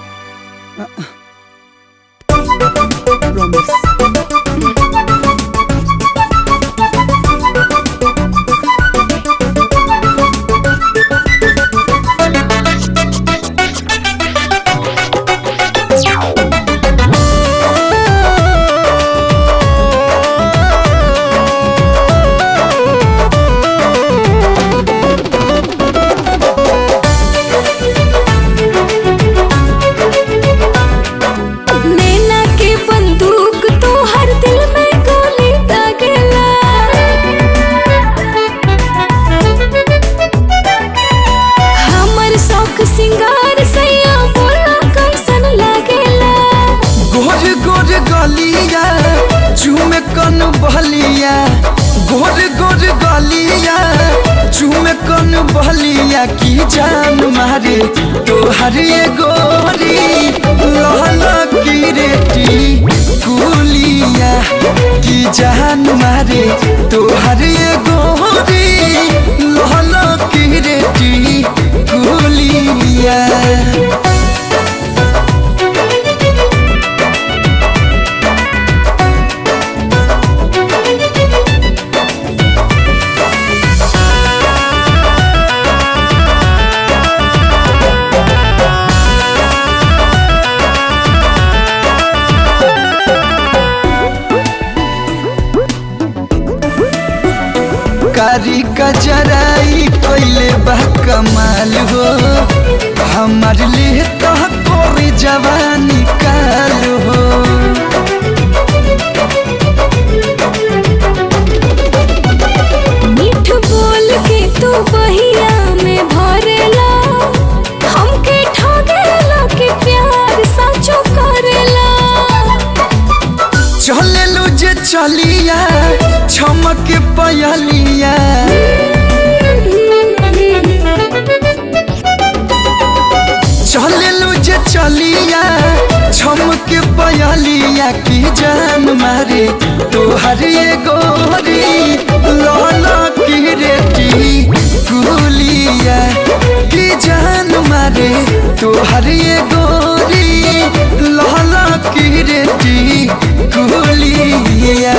नैना के बंदूक तो गलिया चूमे कन बहलिया गोर गोर गलिया चूमे कन बहलिया की जान मारे तोहर ये गोरी लहला की रेटी कुलिया की जान मारे तोहर ये गोरी लहला की रेटी कुलिया कारी कजराई कोइले बा कमाल हो हमार लिए तो कोरी जवानी काल हो मीठ बोल के तू बहिया में भरेला हमके ठगेला के प्यार सचो करेला चले लो जे चलिया छमक पयलिया चले लो जे चलिया छमक पयलिया की जान मारे तोहर ये गोरी लाला की रेटी कुलिया की जान मारे तोहर ये गोरी लाला की रेटी कुलिया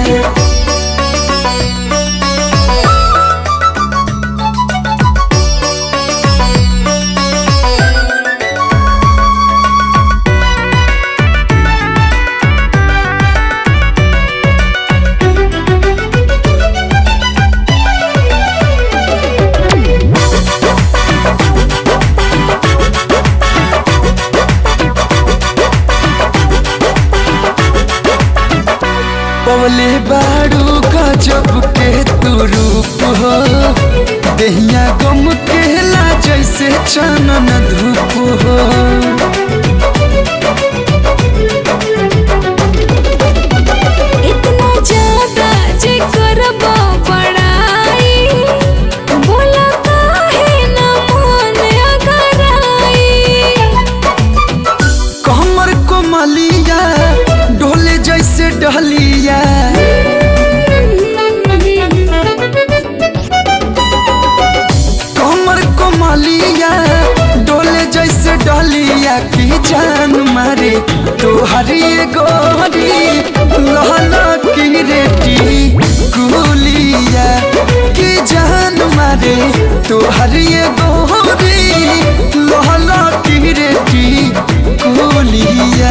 पवले बाड़ू गजब के तू रूप हो दहिया गम केला जैसे चनन धूप हो इतना ज्यादा जे करबा पढ़ाई बोला काहे न मन अगराई कमर को मलिया डोले जैसे डहलिया कमर को मलिया डोले जैसे डहलिया की जान मारे तोहर ये गोरी लहला की रेटी कुलिया की जान मारे तोहर ये गोरी लहला की रेटी कुलिया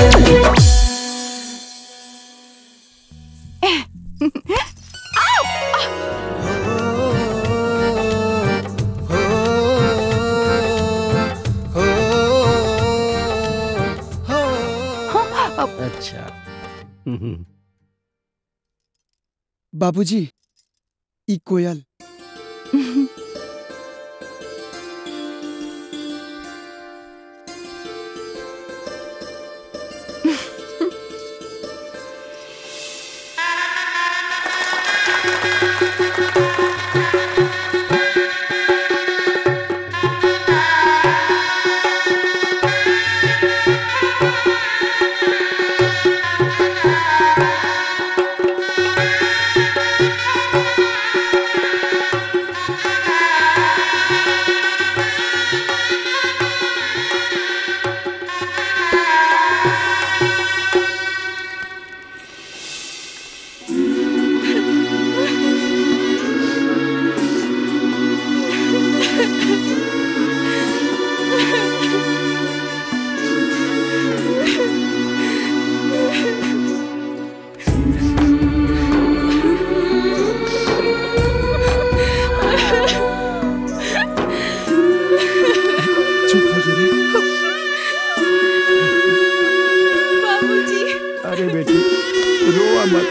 अच्छा हम्म। बाबूजी ई कोयल चुप हो जो रे बाबूजी अरे बेटी रोआ मत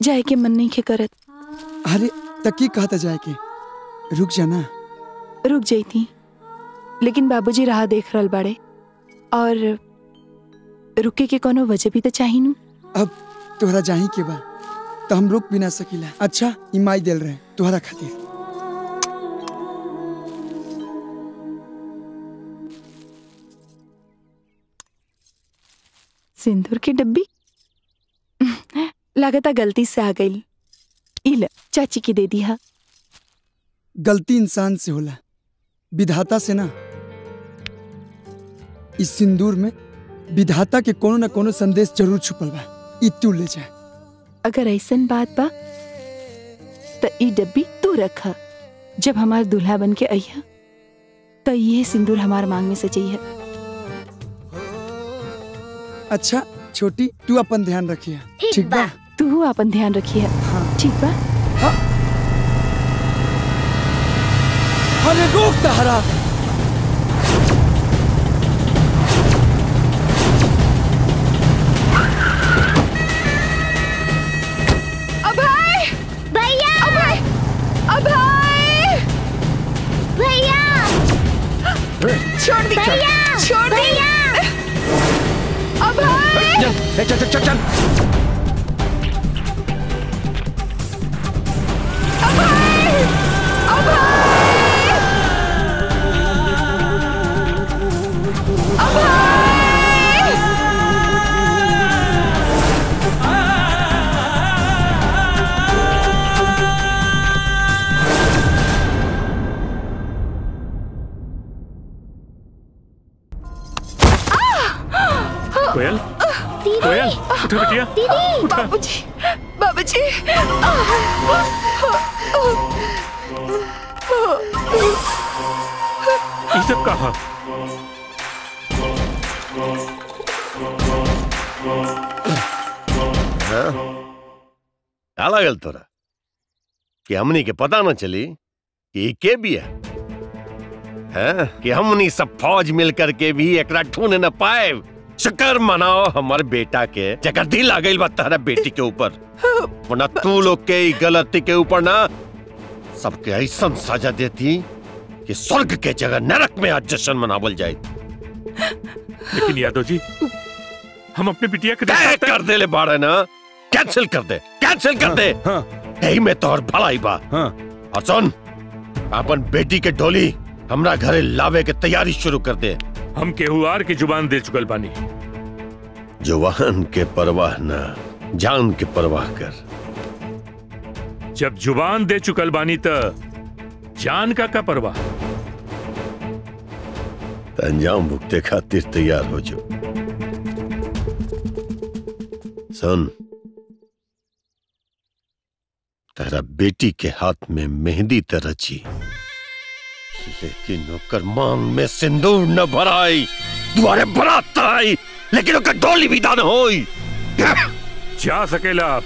जाए के मन नहीं के करत अरे तकी कहता जाए के रुक जाना रुक जाती लेकिन बाबूजी राह देख रहल बाड़े और रुके के कोनो वजह भी तो चाही नु अब तोहरा जाही के बा तो हम रुक भी ना सकीला अच्छा इमाई दिल रहे तोहरा खातिर सिंदूर की डब्बी लागता गलती से आ गई इल चाची की दे दिया गलती इंसान से होला विधाता से ना इस सिंदूर में विधाता के कोनो न कोनो संदेश जरूर छुपल बा ई तू ले जा अगर ऐसन बात बा तो ई डब्बी तू रख जब हमार दूल्हा बन के अइहा तो ये सिंदूर हमार मांग में से चाहिए अच्छा छोटी तू अपन ध्यान रखिए ठीक बा तू अपन ध्यान रखिए ठीक बा अरे रोक तहरा अभय भैया अभय अभय भैया छोड़ दी भैया छोड़ दी भैया अभय चल चल चल चल कोयल कोयल उठो बिटिया दीदी बाबूजी बाबूजी ये सब कहा हाँ? क्या लागल तोरा कि हमनी के पता न चली कि ई के बिया हैं? कि हमनी सब फौज मिल करके भी एकरा ढूंढ न पाए शुक्र मनाओ हमारे बेटा के जगह दिल आ गई बा तहरा बेटी के ऊपर वरना तू लोग के ई गलती के ऊपर ना सबके ऐसा सजा देती कि स्वर्ग के जगह नरक में आज जश्न मनावल जाए लेकिन यादव जी हम अपने बिटिया के तय कर दे ले बाड़े ना कैंसिल कर दे कैंसिल कर दे यही में तोहर भलाई बा और सुन अपन बेटी के डोली हमरा घरे लावे के तैयारी शुरू कर दे हम केहुआर की जुबान दे चुकल बानी जवान के परवाह ना जान के परवाह कर जब जुबान दे चुकल बानी त जान का का परवाह त अंजाम भुगते खातिर तैयार हो जो सुन तेरा बेटी के हाथ में मेहंदी त रची लेकिन ओकर मांग में सिंदूर न भराई दुआरे बरात त आई लेकिन ओकर डोली विदा न होई जा सकेला आप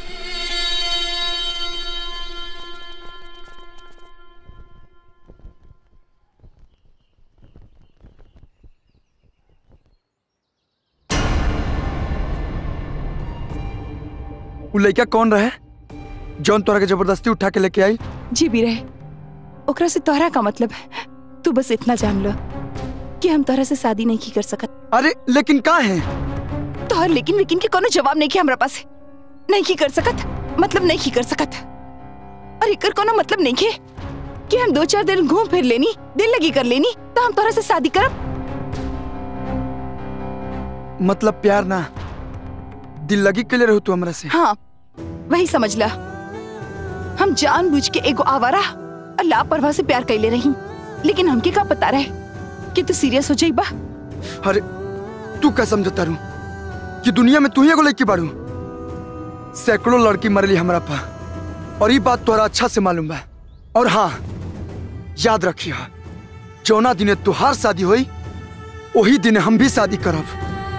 उ लड़का कौन रहे जौन तोरा के जबरदस्ती उठा के लेके आई जी भी रहे ओकरा से तोहरा का मतलब है तू बस इतना जान लो कि हम तोहरा से शादी नहीं की कर सकत अरे लेकिन का है तोहर लेकिन लेकिन के कोनो जवाब नहीं के हमरा पास नहीं की कर सकत मतलब नहीं की कर सकत और एकर कोनो मतलब नहीं के कि हम दो चार दिन घूम फिर लेनी दिल लगी कर लेनी तो हम तोहरा से शादी करब मतलब प्यार ना दिल लगी के लिए रहो तू हमरा से हाँ वही समझ ला हम जानबूझ के एगो आवारा और लापरवाह से प्यार कैले रही लेकिन हमके का पता रहे कि तू सीरियस हो जाइबा अरे तू क्या समझता रू कि दुनिया में तू ही एगो लड़की बाड़ू सैकड़ों लड़की मरली हमरा पा और ये बात तोरा अच्छा से मालूम बा और हाँ याद रखियो जौना दिने तुहार शादी होई वही दिन हम भी शादी करब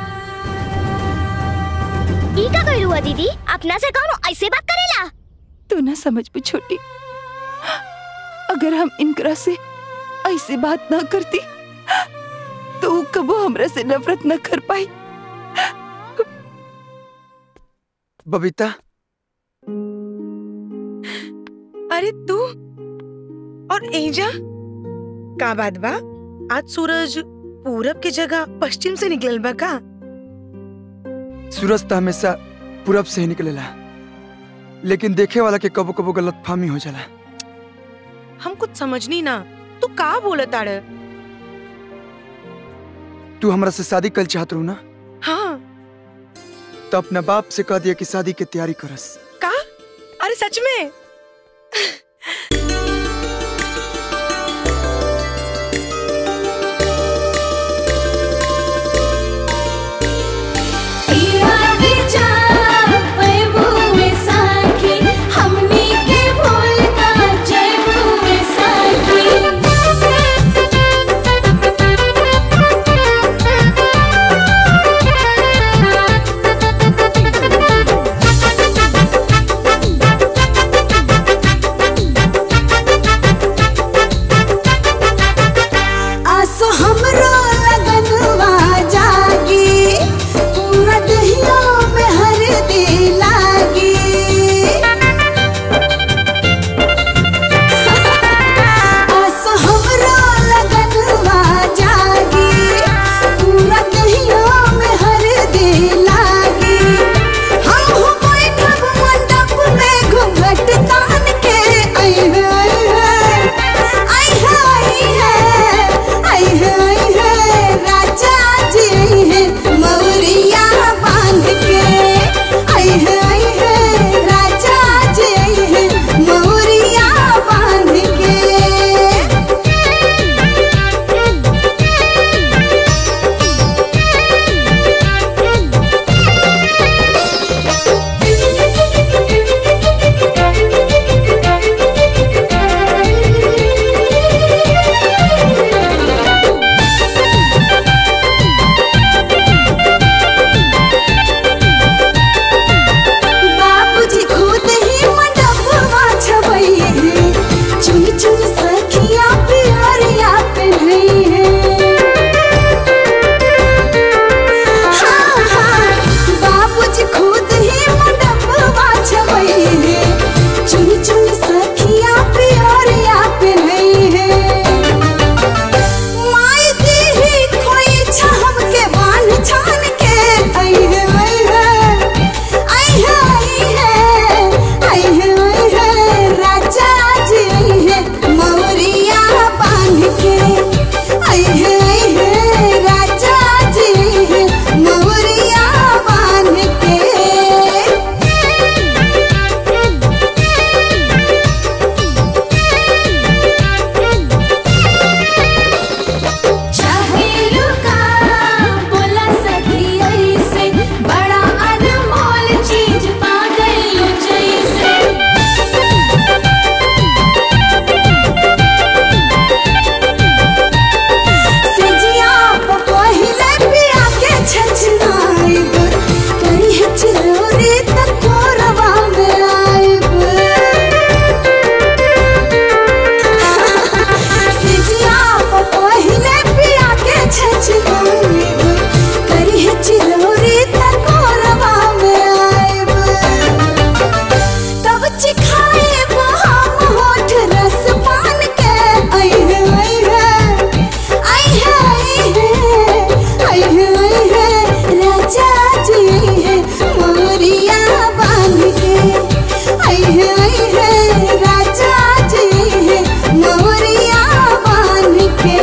ई का कइल हुआ दीदी अपना से कौन ऐसे बात करेला तू ना समझ भी छोटी अगर हम इनकरा से ऐसे बात ना करती तो ऊ कबो हमरा से नफरत न कर पाई बबीता अरे तू और एजा का बात बा आज सूरज पूरब के जगह पश्चिम से निकलल बा का सूरज तो हमेशा पूरब से ही निकलेला लेकिन देखे वाला के कबो कबो गलत फहमी हो जाला हम कुछ समझनी ना तू का बोलत आड़ तू हमरा से शादी कल चाहत रहू ना हाँ तो अपना बाप से कह दिया कि शादी के तैयारी करस का अरे सच में आसो हमरो लगनवा जागी पूरा दहिया में हरदी लागी आसो हमरो लगनवा जागी पूरा दहिया में हरदी लागी हम हो बैठब मंडप में घूंघट तान के आई है आई है आई है आई है आई है राजा जी आई है मौरिया बांध के आई है आई है राजा जी आई है मौरिया बांध के बाबूजी खुद ही मंडपवा छवई है चुन चुन सखिया प्यारिया पहनई है हाँ हाँ बाबूजी खुद ही मंडपवा छवई है चुन चुन सखिया प्यारिया पहनई है माई दी ही खोई छाम के बांध छान के आई है आई है आई है आई है आई है आई है राजा जी आई है मौरिया बांध के आई है आई है राजा जी आई है मौरिया बांध के चाहेलू का बोला सखी ऐसे बड़ा अनमोल चीज पा गइलो जैसे सजिया पहिले पिया के छछनाइब करी है चिरोरी तक कोरवा में आइब सजिया पहिले पिया के छछनाइब करी है चिरोरी तक कोरवा में आइब तब चिखाए वो हम होठ रस पान के आई है आई है आई है आई है आई है आई है राजा जी आई है मोरिया बांध के आई है आई है राजा जी आई है मोरिया बांध के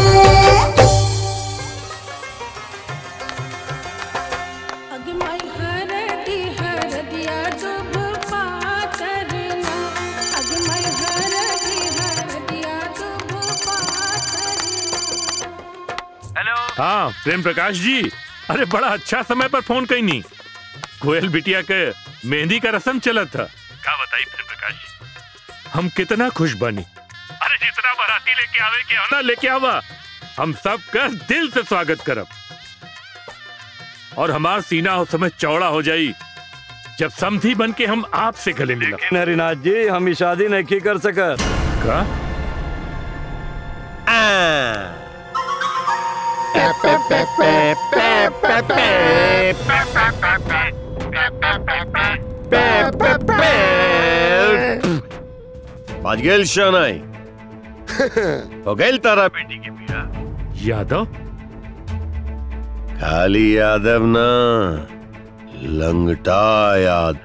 हाँ प्रेम प्रकाश जी अरे बड़ा अच्छा समय पर फोन कई नहीं कोयल बिटिया के मेहंदी का रस्म चला था का बताई प्रेम प्रकाश जी हम कितना खुश बनी अरे जितना बाराती लेके आवे के आना लेके आवा हम सब का दिल से स्वागत करब और हमार सीना उस समय चौड़ा हो जाई जब समधी बन के हम आपसे गले मिला हरिनाथ जी हम ई शादी नहीं कर सकत का बाज गेल शनाई हो गई तारा बेटी के बिया यादव खाली यादव ना लंगटा याद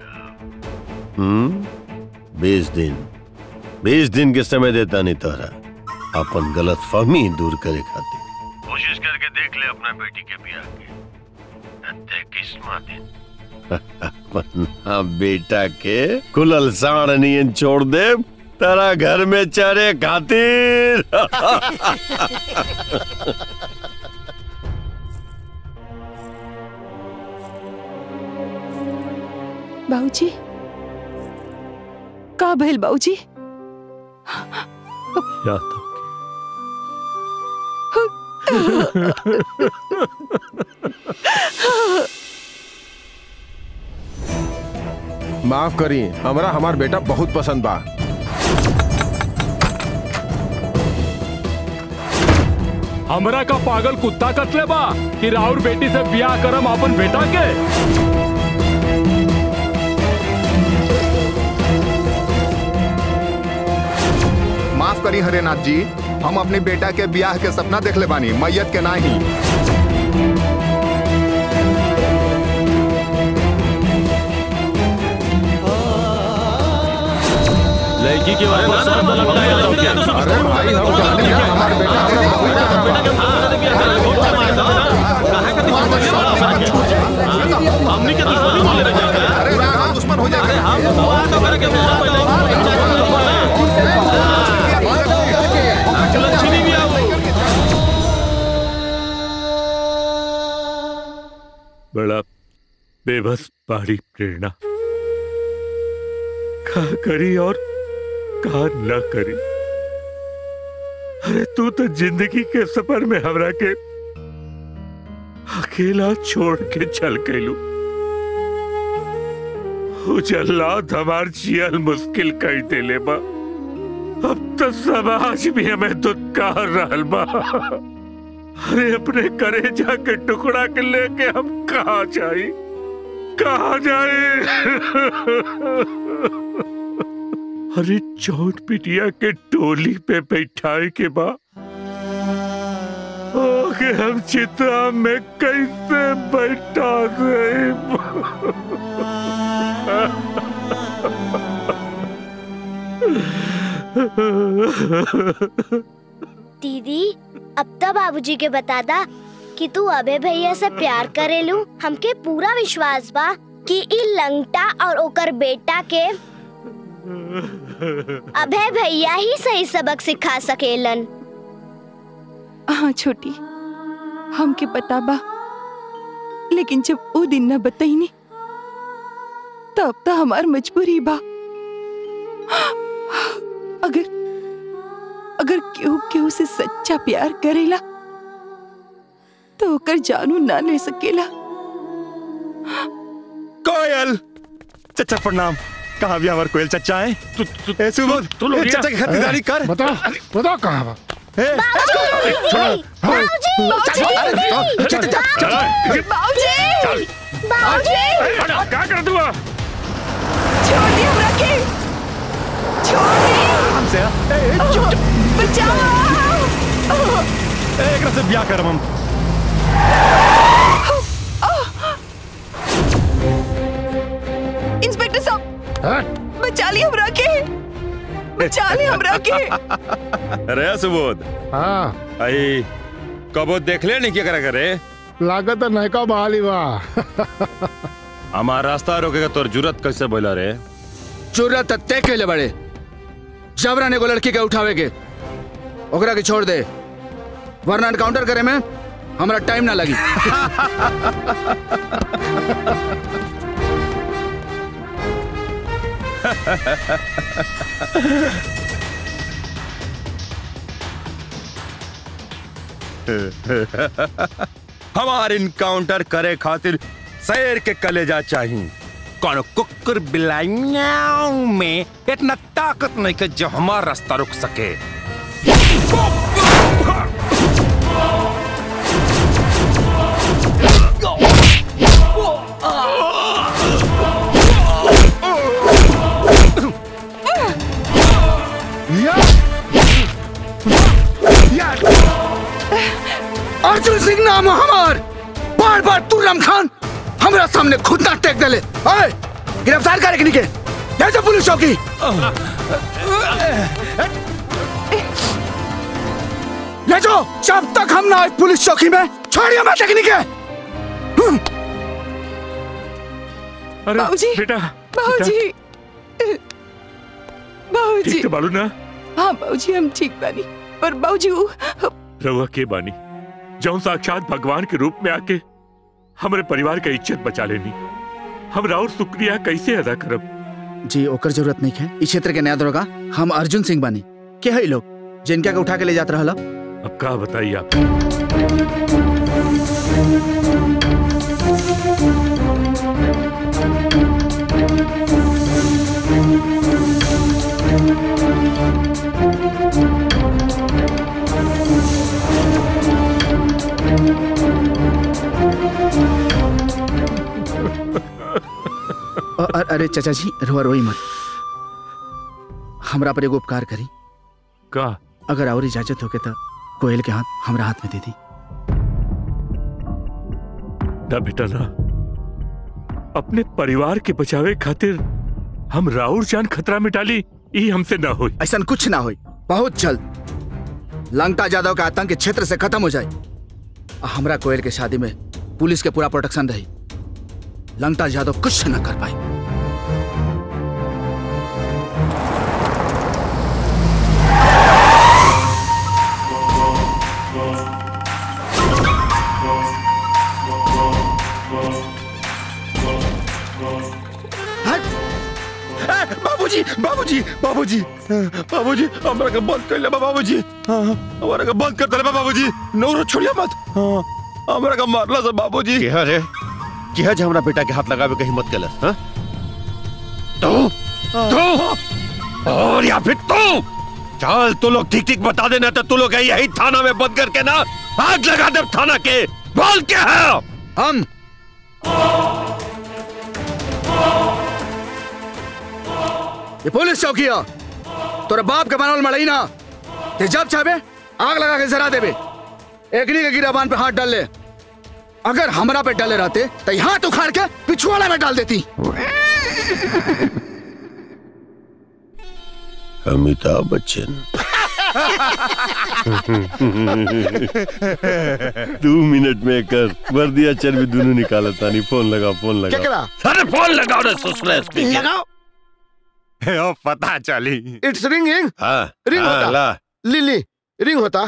हम्म बीस दिन बीस दिन के समय देता नहीं तोहरा अपन गलत फहमी दूर करे खातिर कोशिश करके देख ले अपना बेटी के बिया के अत्ते किस्मत दिन अपना बेटा के कुलल साण नियन छोड़ दे तारा घर में चरे खातिर बाबूजी का भइल बाबूजी यादव माफ करी हमरा हमार बेटा बहुत पसंद बा हमरा का पागल कुत्ता कतले बा कि राउर बेटी से ब्याह करम अपन बेटा के माफ करी हरेनाथ जी हम अपने बेटा के ब्याह के सपना देख ले बानी मैयत के नाही लड़की के ऊपर शर्त लगता है यादव के अरे भाई हम जानते हैं हमारे बेटा हमनी के दुश्मनी बोले रह जाएगा अरे हम दुश्मन हो जाएंगे हम दुआ तो करे के मोरा पहले लक्ष्मी भी आओ बड़ा बेबस बाड़ी प्रेरणा का करी और का न करी अरे तू तो जिंदगी के सफर में हमरा के अकेला छोड़ के चल गयलू उजल्लात हमार जियल मुश्किल कर देले बा अब तो समाज भी हमें दुत्कार रहल बा अरे अपने करेजा के टुकड़ा के लेके हम कहा जाए कहा जाए अरे चौथ पिटिया के टोली पे बैठाए के बा ओके हम चिता में कैसे बैठा दे दीदी अब तो बाबूजी के बता दा कि तू अबे भैया से प्यार करेलू हमके पूरा विश्वास बा कि ई लंगटा और ओकर बेटा के अभय भैया ही सही सबक सिखा सकेलन हाँ छोटी हमके पता बा लेकिन जब वो दिन न बताईनी तब तो हमार मजबूरी बा अगर अगर केहू केहू से सच्चा प्यार करेला तो ओकर जानू ना ले सकेला कोयल चचा प्रणाम कहाँ भी हमारे कोयल चचा है तू तू ऐसे बोल तू लोग ए, चचा की खरीदारी कर बता बता कहाँ बा क्या कर दूंगा छोड़ दिया हमरा के छोड़ दे हमसे ए, ए, चुप चुप बचाओ ए, एकरा से ब्याह करम हम इंस्पेक्टर साहब बचा ली हमरा के बचा ली हमरा के अरे सुबोध हाँ आई कबो देख ले नहीं क्या करा करे लागत है नयका बहाली बा हमार रास्ता रोकेगा तोर जुरत कैसे बोला रे जरूरत तय कैले बड़े जबरन एगो लड़की के उठावे के ओकरा के छोड़ दे वरना एनकाउंटर करे में हमरा टाइम ना लगी हमार इनकाउंटर करे खातिर शेर के कलेजा चाहिए कौन कुकुर बिलाई म्याऊं में इतना ताकत नहीं कि जो हमारा रास्ता रुक सके नाम है हमार बार बार तुर्रम खान हमरा सामने खुद ना टेक देले ओए गिरफ्तार करे के ले जा पुलिस चौकी ले जाओ जब तक हम ना आए पुलिस चौकी में छोड़िए मैं टेक्निक है अरे बाबूजी बेटा बाबूजी बाबूजी ठीक तो बालू ना हाँ बाबूजी हम ठीक बानी पर बाबूजी वो रहुआ के बानी जौन साक्षात भगवान के रूप में आके हमारे परिवार का इज्जत बचा लेनी हम राउर शुक्रिया कैसे अदा करब जी ओकर जरूरत नहीं है इस क्षेत्र के नया दरोगा हम अर्जुन सिंह बानी के है लोग जिनका के उठा के ले जात रहला अब का बताइए आप अ- अ- अरे चाचा जी रोआ रोई मत हमरा पर एगो उपकार करी का अगर और इजाजत होके तो कोयल के हाथ हमरा हाथ में दे दी ना बेटा ना अपने परिवार के बचावे खातिर हम राउर जान खतरा में डाली ई हमसे ना होई ऐसा कुछ ना होई बहुत जल्द लंका यादव का आतंक इस क्षेत्र से खत्म हो जाए आ हमरा कोयल के शादी में पुलिस के पूरा प्रोटेक्शन रही लंका यादव कुछ न कर पाई बाबूजी बाबूजी बाबूजी बाबूजी हमरा के बंद कर ले बाबूजी हाँ, हमरा के बंद कर दे बाबूजी नौरो छोड़िया मत हाँ, हमरा के मारला से बाबूजी क्या रे क्या जे हमरा बेटा के हाथ लगावे के हिम्मत केलस हां तू तू और या फिर तू चल तू लोग ठीक ठीक बता देना तो तू लोग यही थाना में बंद करके ना आग लगा दे थाना के बोल क्या है हम ये पुलिस चौकी है तोरा बाप के बनावल मड़ई ना ते जब चाहे आग लगा के जरा देबे एकनी के गिराबान पे हाथ डाल ले अगर हमरा पे डाले रहते तो ये हाथ उखाड़ के पिछुआड़ा में डाल देती अमिताभ बच्चन दो मिनट में कर वर्दिया चर्बी दोनों निकाला तानी फोन लगा फोन लगा केकरा? अरे फोन लगाओ रे ससुरे स्पीकर लगाओ ओ पता चली इट्स रिंगिंग हाँ रिंग हाँ, होता ला लिली रिंग होता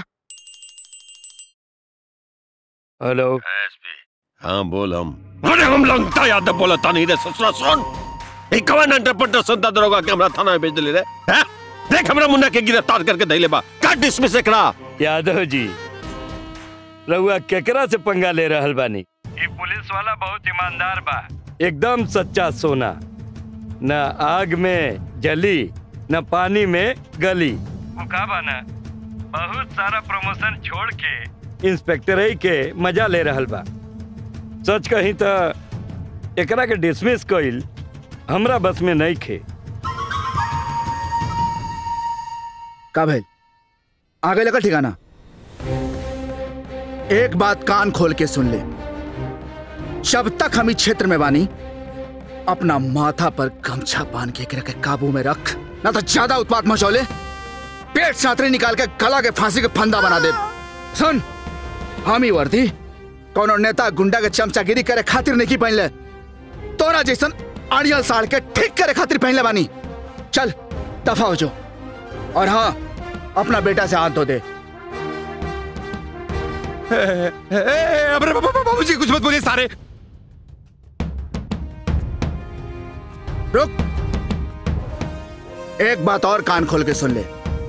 हेलो हाँ बोल हम अरे हम लगता याद बोला तानी रे ससुरा सुन एक कवन अंटरपटर संता दरोगा के हमरा थाना में भेज दिले रे हैं? देख हमरा मुन्ना के गिरफ्तार करके धइले बा का डिसमिस एकरा यादव जी रउआ केकरा से पंगा ले रहल बानी ये पुलिस वाला बहुत ईमानदार बा एकदम सच्चा सोना न आग में जली न पानी में गली वो का बाना बहुत सारा प्रमोशन छोड़ के इंस्पेक्टर ही के मजा ले रहल बा सच कही तो एकरा के डिसमिस कइल हमरा बस में नहीं खे का भइल आगे लगा ठिकाना एक बात कान खोल के सुन ले जब तक हम इस क्षेत्र में बानी अपना माथा पर गमछा बांध के एकरा के काबू में रख ना तो ज्यादा उत्पात मचौले पेट सातरी निकाल के गला के फांसी के फंदा बना दे सुन हम ही वर्दी कौनो नेता गुंडा के चमचागिरी करे खातिर नहीं की पहन ले तोरा जैसन अड़ियल साड़ के ठीक करे खातिर पहन ले बानी चल दफा हो जो और हाँ अपना बेटा से हाथ धो दे अरे बाबूजी कुछ मत बोलिए सारे रुक एक बात और कान खोल के सुन ले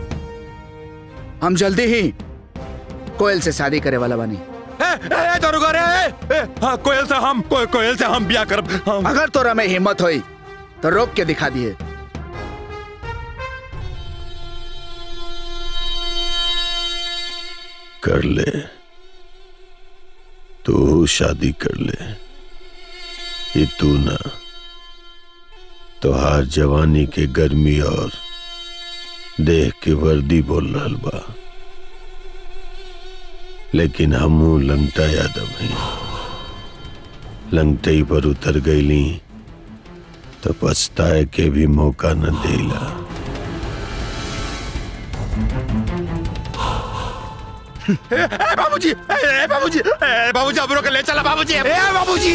हम जल्दी ही कोयल से शादी करे वाला बनी ए दरोगा रे ए, ए, हाँ, कोयल से हम को, कोयल से हम बिया करब हम अगर तोरा में हिम्मत होई तो रोक के दिखा दिए कर ले तू शादी कर ले ये तू ना तोहार जवानी के गर्मी और देह के वर्दी बोल रहल बा लेकिन हमू लंगटा यादव हैं लंगटई पर उतर गईली तो पछताए के भी मौका न देला ए, ए, बाबूजी ए, ए, बाबूजी ए, बाबूजी अब रोक ले चला बाबूजी ए बाबूजी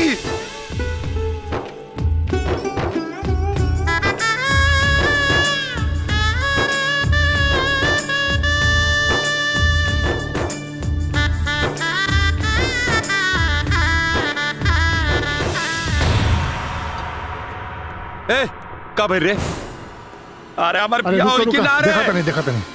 ए का भर रे अरे हमार अरे पिया रुको होई रुको किनारे देखा तनी देखा तनी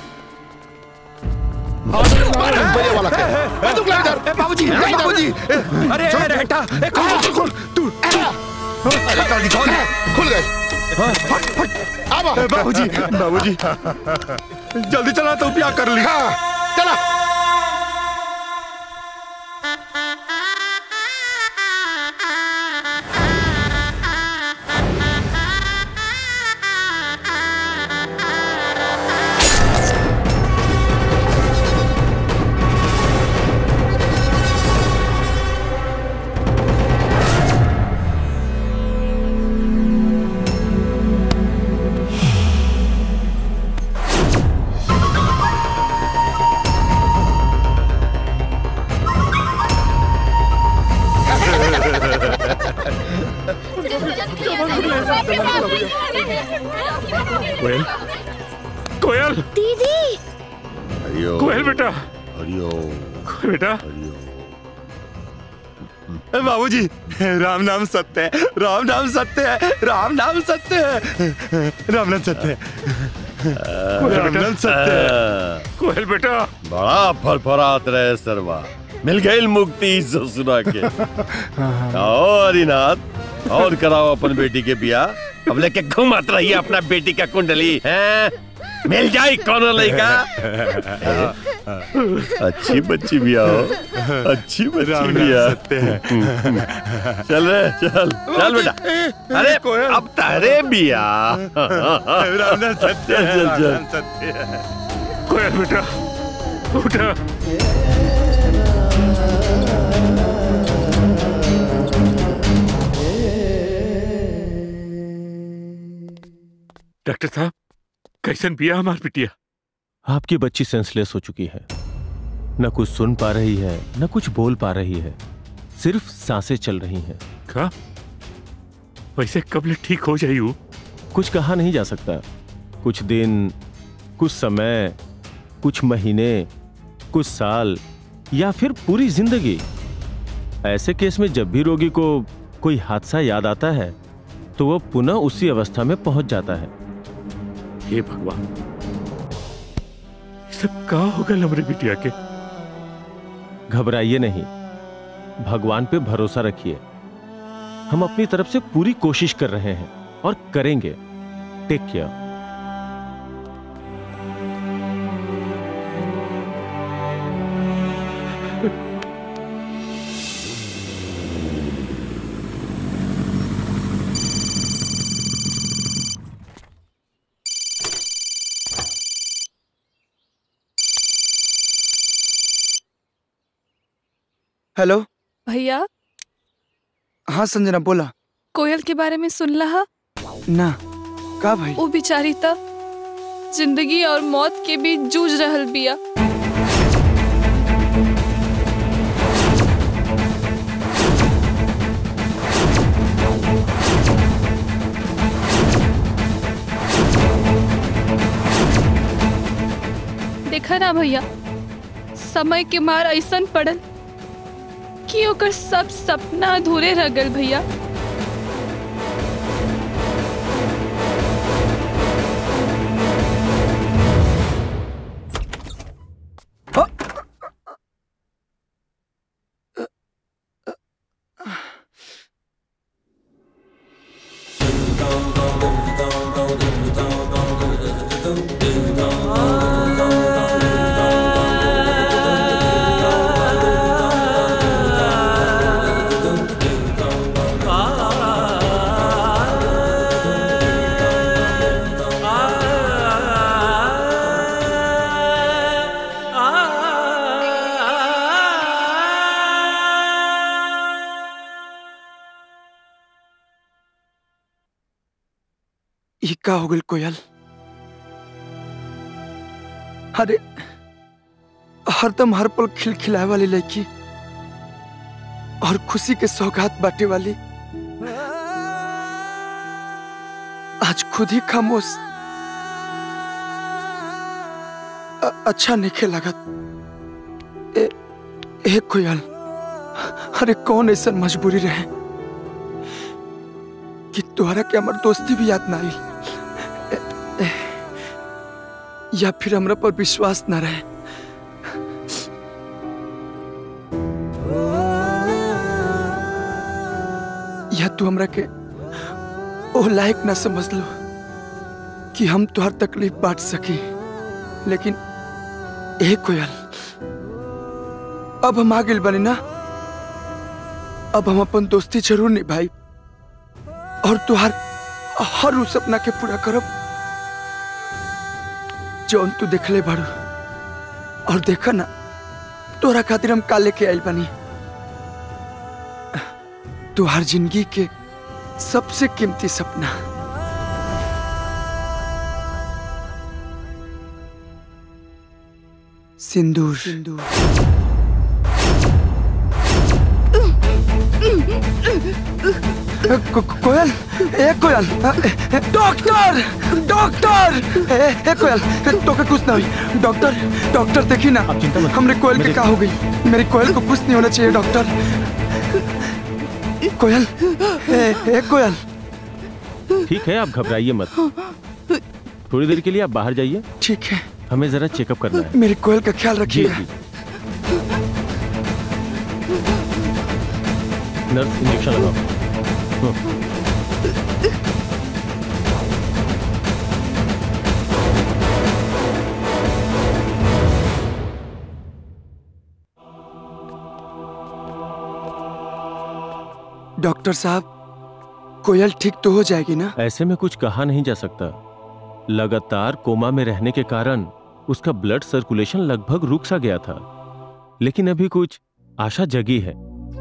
बढ़िया वाला के ए, तू इधर ए, बाबूजी ए, बाबूजी ए, अरे ए, रहटा ए, खोल खोल खोल तू अरे जल्दी खोल खुल गए फट फट आवा बाबूजी बाबूजी जल्दी चला तो ब्याह कर ली चला कोयल कोयल दीदी हरिओम कोयल बेटा हरिओम कोयल बेटा बाबूजी राम नाम सत्य है राम नाम सत्य है राम नाम सत्य है राम नाम सत्य है राम नाम सत्य है कोयल बेटा बड़ा फरफरात रहे सरवा मिल गई मुक्ति ससुरा के आओ हरिनाथ और कराओ अपन बेटी के बियाह अब लेके घुमात रहिए अपना बेटी का कुंडली हैं मिल जाए कौन लड़का अच्छी बच्ची भी आओ अच्छी बच्ची राम भी नाम आ सत्य है। चल रे चल चल बेटा अरे अब तारे बिया राम नाम सत्य है चल राम चल नाम सत्य है कोयल बेटा उठा डॉक्टर साहब कैसन पिया हमार पिटिया आपकी बच्ची सेंसलेस हो चुकी है न कुछ सुन पा रही है न कुछ बोल पा रही है सिर्फ सांसें चल रही हैं का वैसे कब ले ठीक हो जाई वो कुछ कहा नहीं जा सकता कुछ दिन कुछ समय कुछ महीने कुछ साल या फिर पूरी जिंदगी ऐसे केस में जब भी रोगी को कोई हादसा याद आता है तो वह पुनः उसी अवस्था में पहुंच जाता है हे भगवान ये सब का होगा हमरे बिटिया के घबराइए नहीं भगवान पे भरोसा रखिए हम अपनी तरफ से पूरी कोशिश कर रहे हैं और करेंगे टेक केयर हेलो भैया हाँ संजना बोला कोयल के बारे में सुन रहा ना का भाई वो बेचारी त जिंदगी और मौत के बीच जूझ रहल बिया देखा ना भैया समय के मार ऐसन पड़ल कि ओकर सब सपना अधूरे रह गल भैया आ ई का हो गइल कोयल अरे हरदम हर पल खिलखिलाए वाली लड़की और खुशी के सौगात बांटे वाली आज खुद ही खामोश अ- अच्छा नहीं लगत ए, ए कोयल अरे कौन ऐसा मजबूरी रहे कि तोहरा के हमार दोस्ती भी याद ना आई ए- ए, या फिर हमरा पर विश्वास ना रहे या तू हमरा के ओ लायक ना समझ लो कि हम तुहार तकलीफ बांट सकी लेकिन ए कोयल अब हम आ गइल बनी ना अब हम अपन दोस्ती जरूर निभाई और तुहार हर उस सपना के पूरा करब जौन तू देखले बारू और देखा ना तोरा खातिर हम का लेके आइल बनी तुहार जिंदगी के सबसे कीमती सपना सिंदूर सिंदूर को, को- कोयल ए कोयल डॉक्टर डॉक्टर ए, ए कोयल तो के कुछ ना हुई डॉक्टर डॉक्टर देखी ना हमरे कोयल के का हो गई मेरी कोयल को कुछ नहीं होना चाहिए डॉक्टर कोयल ए, ए कोयल ठीक है आप घबराइए मत थोड़ी देर के लिए आप बाहर जाइए ठीक है हमें जरा चेकअप करना है मेरी कोयल का ख्याल जी रखिएगा जी नर्स इंजेक्शन लगाओ हम्म। डॉक्टर साहब कोयल ठीक तो हो जाएगी ना ऐसे में कुछ कहा नहीं जा सकता लगातार कोमा में रहने के कारण उसका ब्लड सर्कुलेशन लगभग रुक सा गया था लेकिन अभी कुछ आशा जगी है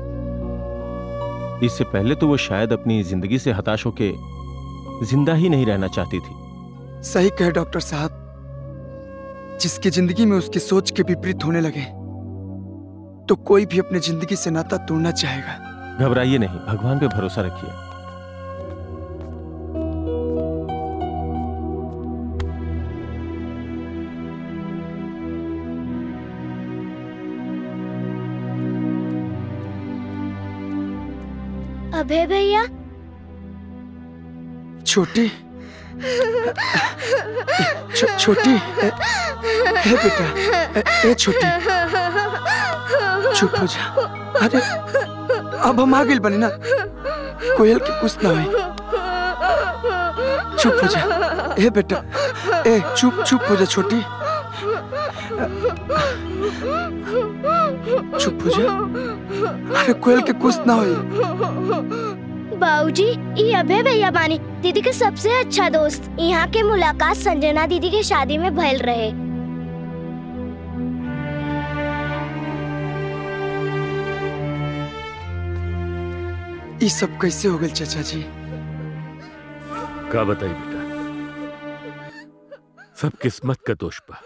इससे पहले तो वो शायद अपनी जिंदगी से हताश होके जिंदा ही नहीं रहना चाहती थी सही कहे डॉक्टर साहब जिसकी जिंदगी में उसकी सोच के विपरीत होने लगे तो कोई भी अपनी जिंदगी से नाता तोड़ना चाहेगा घबराइए नहीं भगवान पे भरोसा रखिए अभय भैया छोटी छो, छोटी ए, ए बेटा ए, ए छोटी चुप हो जा अरे अब हम आ गइल बनी ना कोयल के कुछ ना हुई चुप हो जा ए बेटा ए चुप चुप हो जा छोटी चुप हो जा अरे कोयल के कुछ ना हुई बाबूजी ये अभय भैया बानी दीदी के सबसे अच्छा दोस्त यहाँ के मुलाकात संजना दीदी के शादी में भइल रहे ये सब कैसे हो गए चाचा जी का बताई बेटा सब किस्मत का दोष बा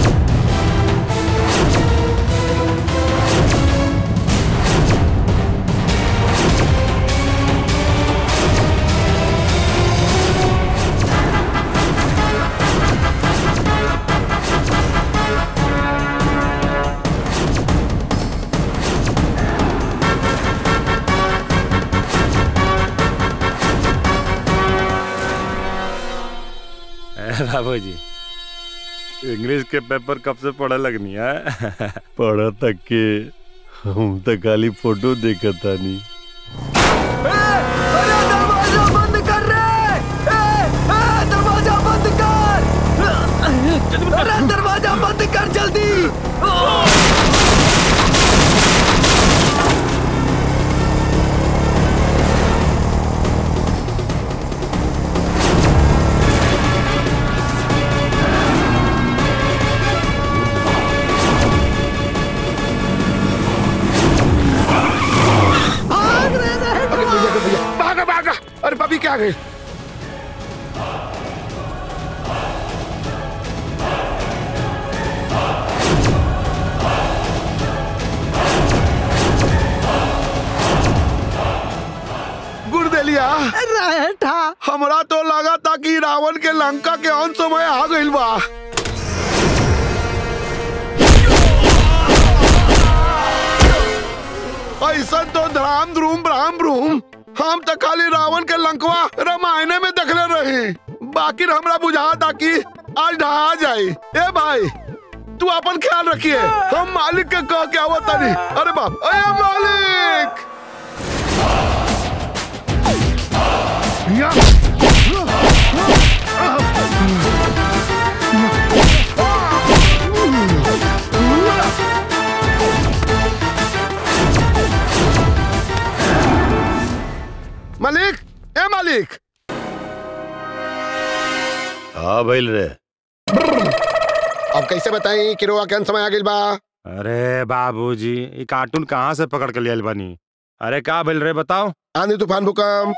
बाबू जी इंग्लिश के पेपर कब से पढ़े लगनी है पढ़ा तक के हम तो खाली फोटो देखा था नहीं दरवाजा बंद कर रे ए, ए, दरवाजा बंद कर अरे दरवाजा बंद कर जल्दी अरे भैया भैया भागा भागा अरे भाभी क्या गए हमरा तो लगा था कि रावण के लंका के अंत समय आ गइल बा ऐसा तो धराम ध्रूम ब्राम ब्रूम हम तो खाली रावण के लंकवा रामायण में देखले रही बाकी हमरा बुझा था कि आज ढहा जाए ए भाई तू अपन ख्याल रखिए हम मालिक के कह के आवत तनी अरे बाप अरे मालिक मालिक ए मालिक हाँ भइल रे अब कैसे बताई कि रोआ के अंत समय आ गइल बा अरे बाबूजी ये कार्टून कहाँ से पकड़ के लियल बनी अरे का भइल रे बताओ आंधी तूफान भूकंप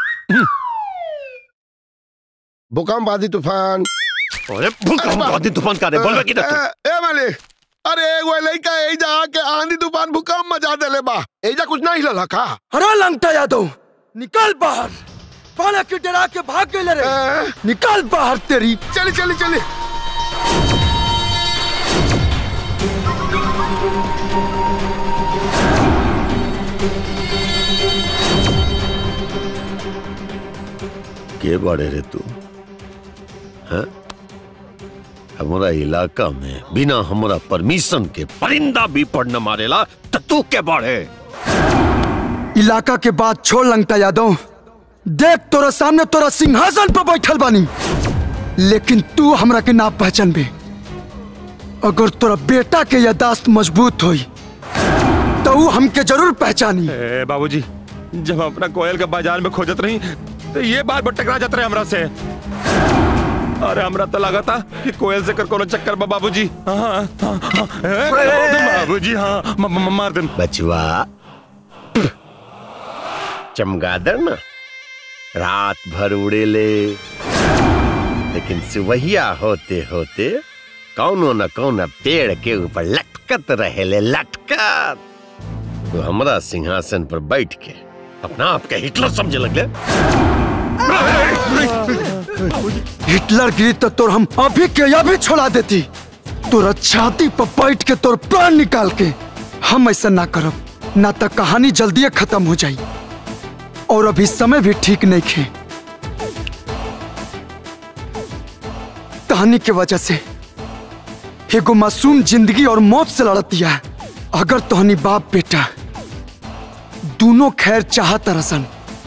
भूकंप आंधी तूफान अरे भूकंप आंधी तूफान का रे बोलबे की ना तू? ए ए मालिक अरे एगो लइका एजा के आंधी तूफान भूकंप मचा देले बा एजा कुछ नहीं हिलल का अरे लंगटा यादव निकल बाहर पाला के डरा के भाग गए रे निकल बाहर तेरी चली चली चली के बड़े रे तू हैं हमारा इलाका में बिना हमारा परमिशन के परिंदा भी पड़ न मारेला तो तू के बड़े इलाका के बाद छोड़ लंगटा यादव देख तोरा सामने तोरा सिंहासन पर बैठल बानी लेकिन तू हमरा के ना पहचान बे अगर तोरा बेटा के यादाश्त मजबूत होई तो ऊ हमके जरूर पहचानी ए बाबूजी जब हम अपना कोयल के बाजार में खोजत रही तो ये बार बार टकरा जाते रहे हमरा से अरे हमरा तो लगा था कि कोयल से कर कोनो चक्कर बा बाबूजी हाँ, हाँ, हाँ, ए, बाबूजी हाँ म- म- मार दे बचवा चमगादड़ ना रात भर उड़ेले लेकिन सुबहिया होते होते कौनो न कौनो पेड़ के ऊपर लटकत रहेले लटकत तो हमरा सिंहासन पर बैठ के अपना आप के हिटलर समझे लगले हिटलर गिरी तो तोर हम अभी के अभी छोड़ा देती तोरा छाती पर बैठ के तोर प्राण निकाल के हम ऐसा ना करब ना तो कहानी जल्दी खत्म हो जाई और अभी समय भी ठीक नहीं खे कहानी के वजह से एगो मासूम जिंदगी और मौत से लड़तिया है अगर तोहनी बाप बेटा दोनों खैर चाहत रसन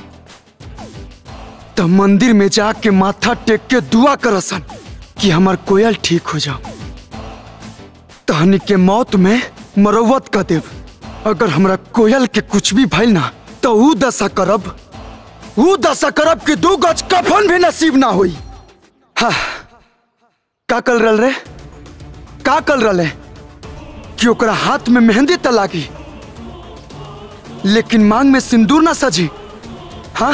तो मंदिर में जाके माथा टेक के दुआ करसन कि हमार कोयल ठीक हो जाओ तहनी के मौत में मरवत कर देव अगर हमरा कोयल के कुछ भी भइल ना तो ऊ दशा करब ऊ दशा करब कि दू गज कफन भी नसीब ना होई हाँ का कल रल रे का कल रले कि ओकरा हाथ में मेहंदी त लागी लेकिन मांग में सिंदूर ना सजी हाँ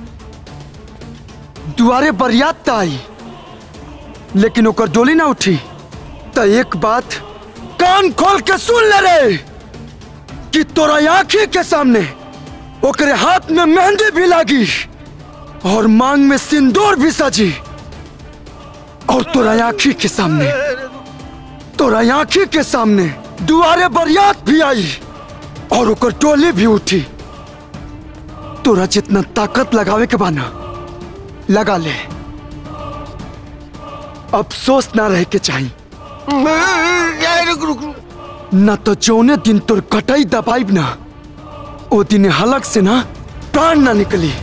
दुआरे बरियात त आई लेकिन ओकर डोली ना उठी त एक बात कान खोल के सुन ले रे कि तोरा आंखी के सामने ओकरे हाथ में मेहंदी भी लागी और मांग में सिंदूर भी सजी और तोरा आंखी के सामने तोरा आंखी के सामने दुआरे बरियात भी आई और ओकर टोली भी उठी तोरा जितना ताकत लगावे के बाना लगा ले अफसोस ना रहे के चाहिए न तो जौने दिन तोर कटाई दबाइब ना ओ दिन हलक से ना प्राण ना निकली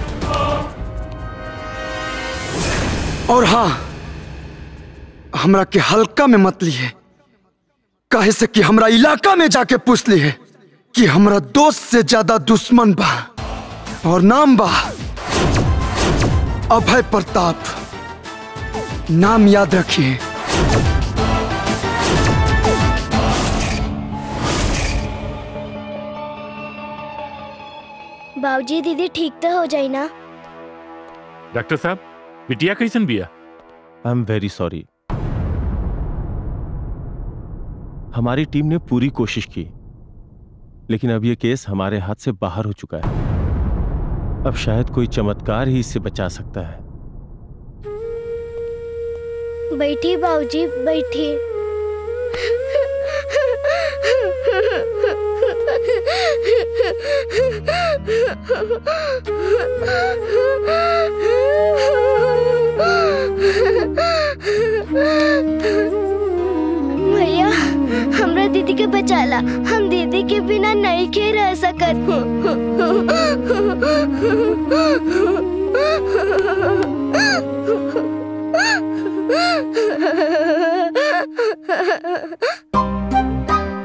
और हाँ हमरा के हल्का में मत लिए काहे से कि हमरा इलाका में जाके पूछ ली है कि हमरा दोस्त से ज्यादा दुश्मन बा और नाम बा अभय प्रताप नाम याद रखिए बाबूजी दीदी ठीक तो हो जाई ना डॉक्टर साहब बिटिया कैसन बिया आई एम वेरी सॉरी हमारी टीम ने पूरी कोशिश की लेकिन अब यह केस हमारे हाथ से बाहर हो चुका है अब शायद कोई चमत्कार ही इससे बचा सकता है बैठी बाबूजी बैठी भैया हमरा दीदी के बचाला हम दीदी के बिना नहीं के रह सकत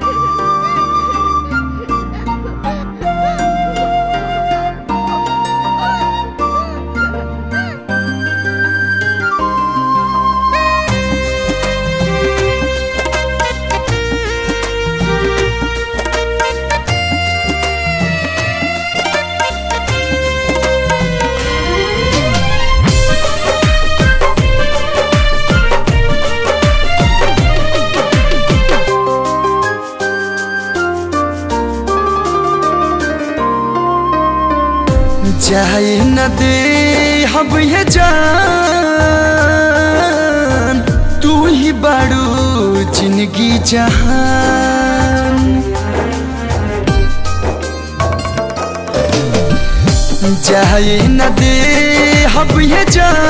जाए न दे अब ये जान तू ही बड़ू जिंदगी जहान जाए न दे अब ये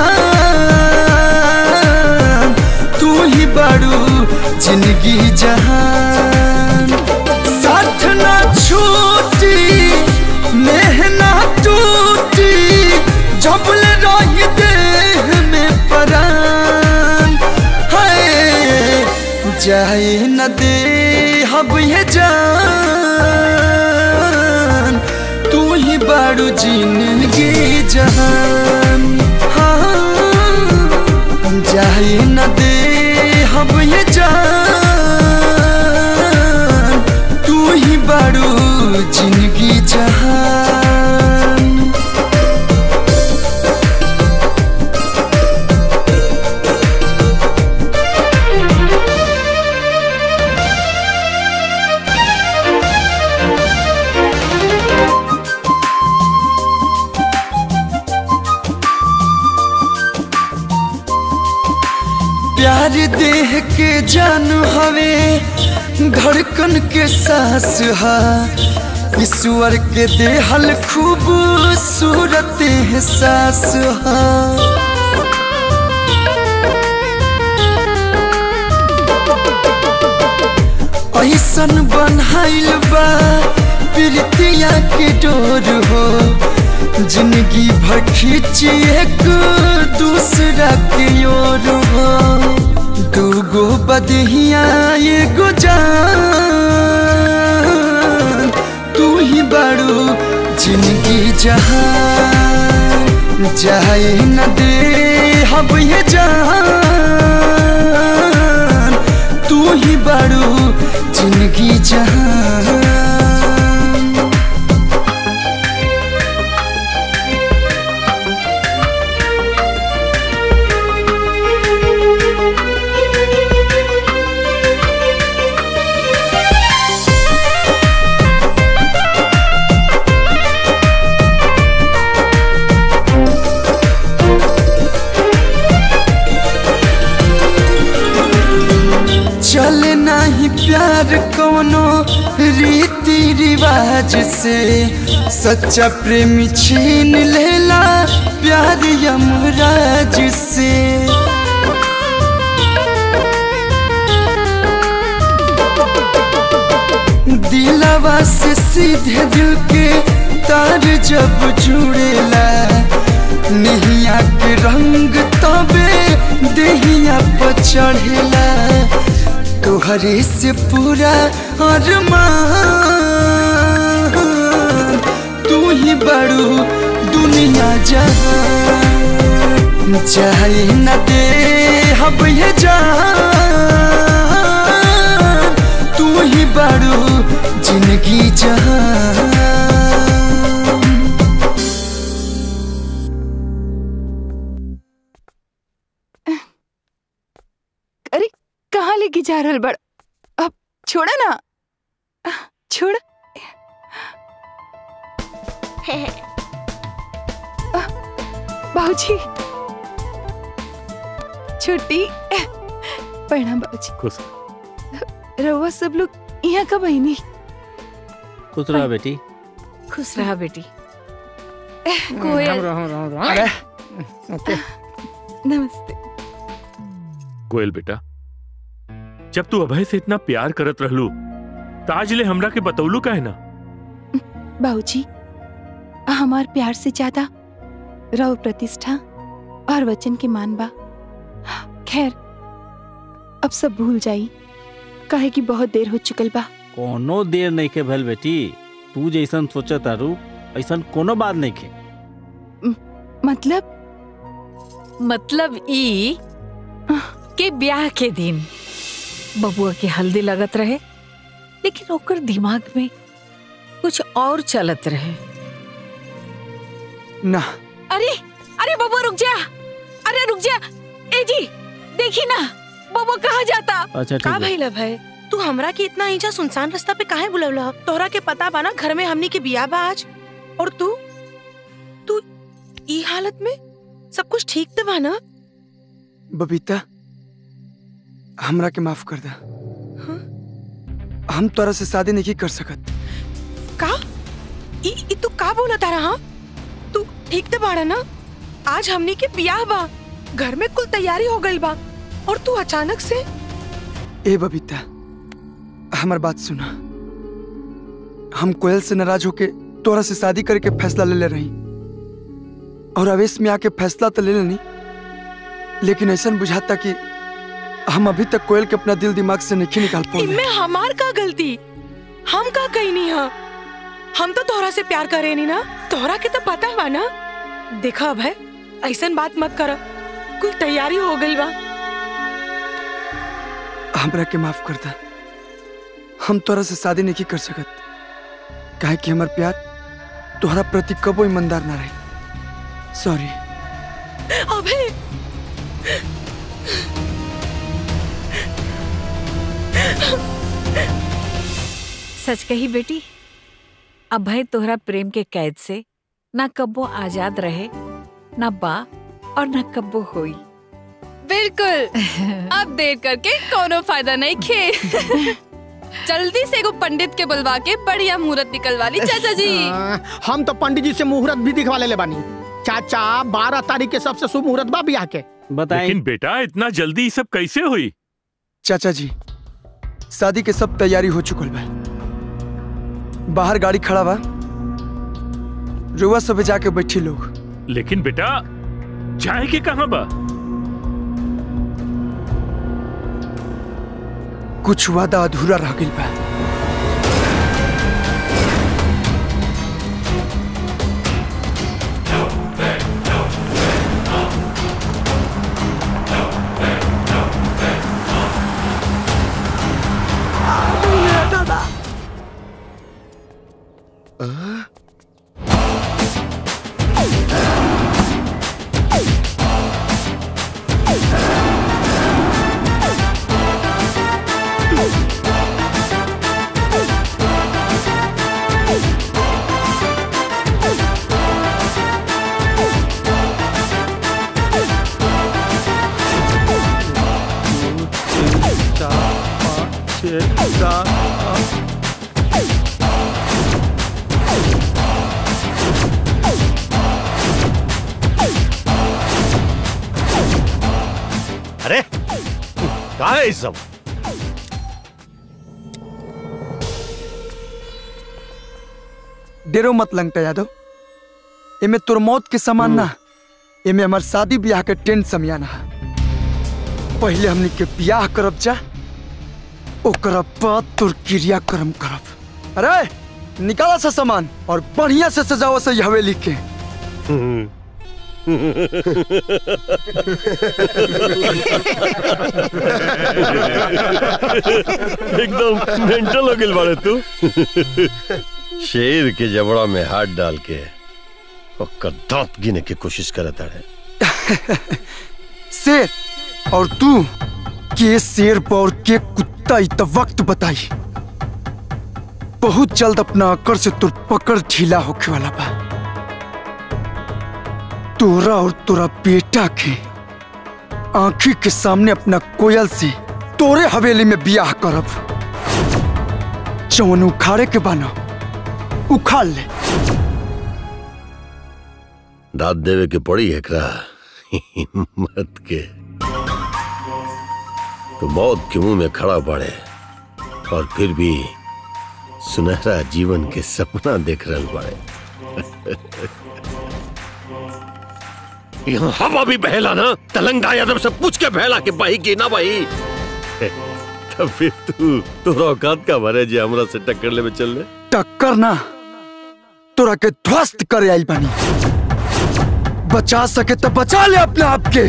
जान तू ही बड़ू जिंदगी जहान साथ ना छूटी मेहना टूटी जबल रही देह में परान है जाए न दे अब ये जान तू ही बारू जिंदगी जहान हाँ जाए न दे अब ये जान तू ही बारू जिंदगी जहान प्यार देह के जान हवे धड़कन के सांस हा ईश्वर के देहल खूबसूरत एहसास हा ऐसन बनहाइल बा प्रीतिया के डोर हो जिंदगी भर खींची एक दूसरा के ओर हो दूगो बदहिया एगो जान तू ही बड़ू जिंदगी जहान जाए न दे अब ये जान तू ही बड़ू जिंदगी जहान चले नहीं प्यार कोनो रीति रिवाज से सच्चा प्रेमी छीन लेला प्यार यमराज से दिलवा से सीधे दिल के तार जब जुड़ेला नहिया के रंग तबे देहिया पर चढ़ेला तोहरे से पूरा अरमान तू ही बड़ू दुनिया जहान चाहे न दे अब ये जान तू ही बड़ू जिंदगी जहान अरे कहाँ लेके जा रहल बड़ अब छोड़ा ना छोड़ बाबूजी छुट्टी प्रणाम बाबूजी खुश रहुआ सब लोग यहाँ कब आईनी खुश रहा बेटी खुश रहा बेटी राम राम राम राम अरे ओके नमस्ते कोयल बेटा जब तू अभय से इतना प्यार करत रहलू ताज ले हमरा के बतौलू काहे ना बाबूजी हमार प्यार से ज्यादा रव प्रतिष्ठा और वचन के मान बा खैर अब सब भूल जाई काहे कि बहुत देर हो चुकल बा कोनो देर नहीं के भल बेटी तू जैसन सोचा तारू ऐसन कोनो बात नहीं के मतलब मतलब ई के ब्याह के दिन बबुआ के हल्दी लगत रहे लेकिन ओकर दिमाग में कुछ और चलत रहे ना अरे अरे बबुआ रुक जा अरे रुक जा ए जी देखी ना बबुआ कहाँ जाता अच्छा का भइल भाई तू हमरा के इतना ईजा सुनसान रास्ता पे काहे बुलवला तोहरा के पता बा ना घर में हमनी के बिया बा आज और तू तू ई हालत में सब कुछ ठीक तो बा ना बबीता हमरा के माफ कर दा हम तोरा से शादी नहीं कर सकत का ई ई तू का बोला तारा हाँ तू ठीक तो बाड़ा ना आज हमनी के बियाह बा घर में कुल तैयारी हो गई बा और तू अचानक से ए बबीता हमार बात सुना हम कोयल से नाराज होके तोरा से शादी करके फैसला ले ले रही और आवेश में आके फैसला तो ले लेनी लेकिन ऐसा बुझाता कि हम अभी तक कोयल के अपना दिल दिमाग से नहीं निकाल पाए इनमें हमार का गलती हम का कही नहीं हा हम तो तोहरा से प्यार करे नहीं ना तोहरा के तो पता बा ना देखा अब है ऐसा बात मत कर कुल तैयारी हो गई बा हमरा के माफ कर दा हम तोरा से शादी नहीं कर सकत काहे कि हमार प्यार तोहरा प्रति कबो ईमानदार ना रही सॉरी अबे सच कही बेटी अभय तोहरा प्रेम के कैद से ना कब्बो आजाद रहे ना बा और ना कब्बो होई बिल्कुल अब देर करके कोनो फायदा नहीं खे जल्दी से एगो पंडित के बुलवा के बढ़िया मुहूर्त निकलवा ली चाचा जी हाँ, हम तो पंडित जी से मुहूर्त भी दिखवा ले बानी चाचा बारह तारीख के सबसे शुभ मुहूर्त बा बियाह के लेकिन बेटा इतना जल्दी ये सब कैसे हुई चाचा जी शादी के सब तैयारी हो चुकल बा बाहर गाड़ी खड़ा बा रुआ सब जाके बैठी लोग लेकिन बेटा जाए के कहाँ बा कुछ वादा अधूरा रह गई बा अरे कहा है ये सब डेरो मत लंगटा यादव एमे तोर मौत के समान ना एमे हमार शादी ब्याह के टेंट समियाना है पहले हमनी के ब्याह करब जा ओकरा बाद तोर क्रिया कर्म करब अरे निकाला सा सामान और बढ़िया से सजाओ से हवेली के एकदम मेंटल हो गिल बाड़े तू शेर के जबड़ा में हाथ डाल के ओकर दांत गिने की कोशिश करत है शेर और तू के शेर पर और के कुत्ता इत वक्त बताई बहुत जल्द अपना अकड़ से तुर पकड़ ढीला होके वाला बा तोरा और तोरा बेटा के आंखी के सामने अपना कोयल से तोरे हवेली में बियाह करब जवन उखाड़े के बना उखाड़ ले दाद देवे के पड़ी एकरा हिम्मत के तो मौत के मुंह में खड़ा पड़े और फिर भी सुनहरा जीवन के सपना देख रहे पड़े यहाँ हवा भी बहला ना तलंगा यादव से पूछ के बहला के बही की ना बही तब फिर तू तोरा औकात का भरे जे हमरा से टक्कर ले में चल ले टक्कर ना तोरा के ध्वस्त करे आई बनी बचा सके तो बचा ले अपने आप के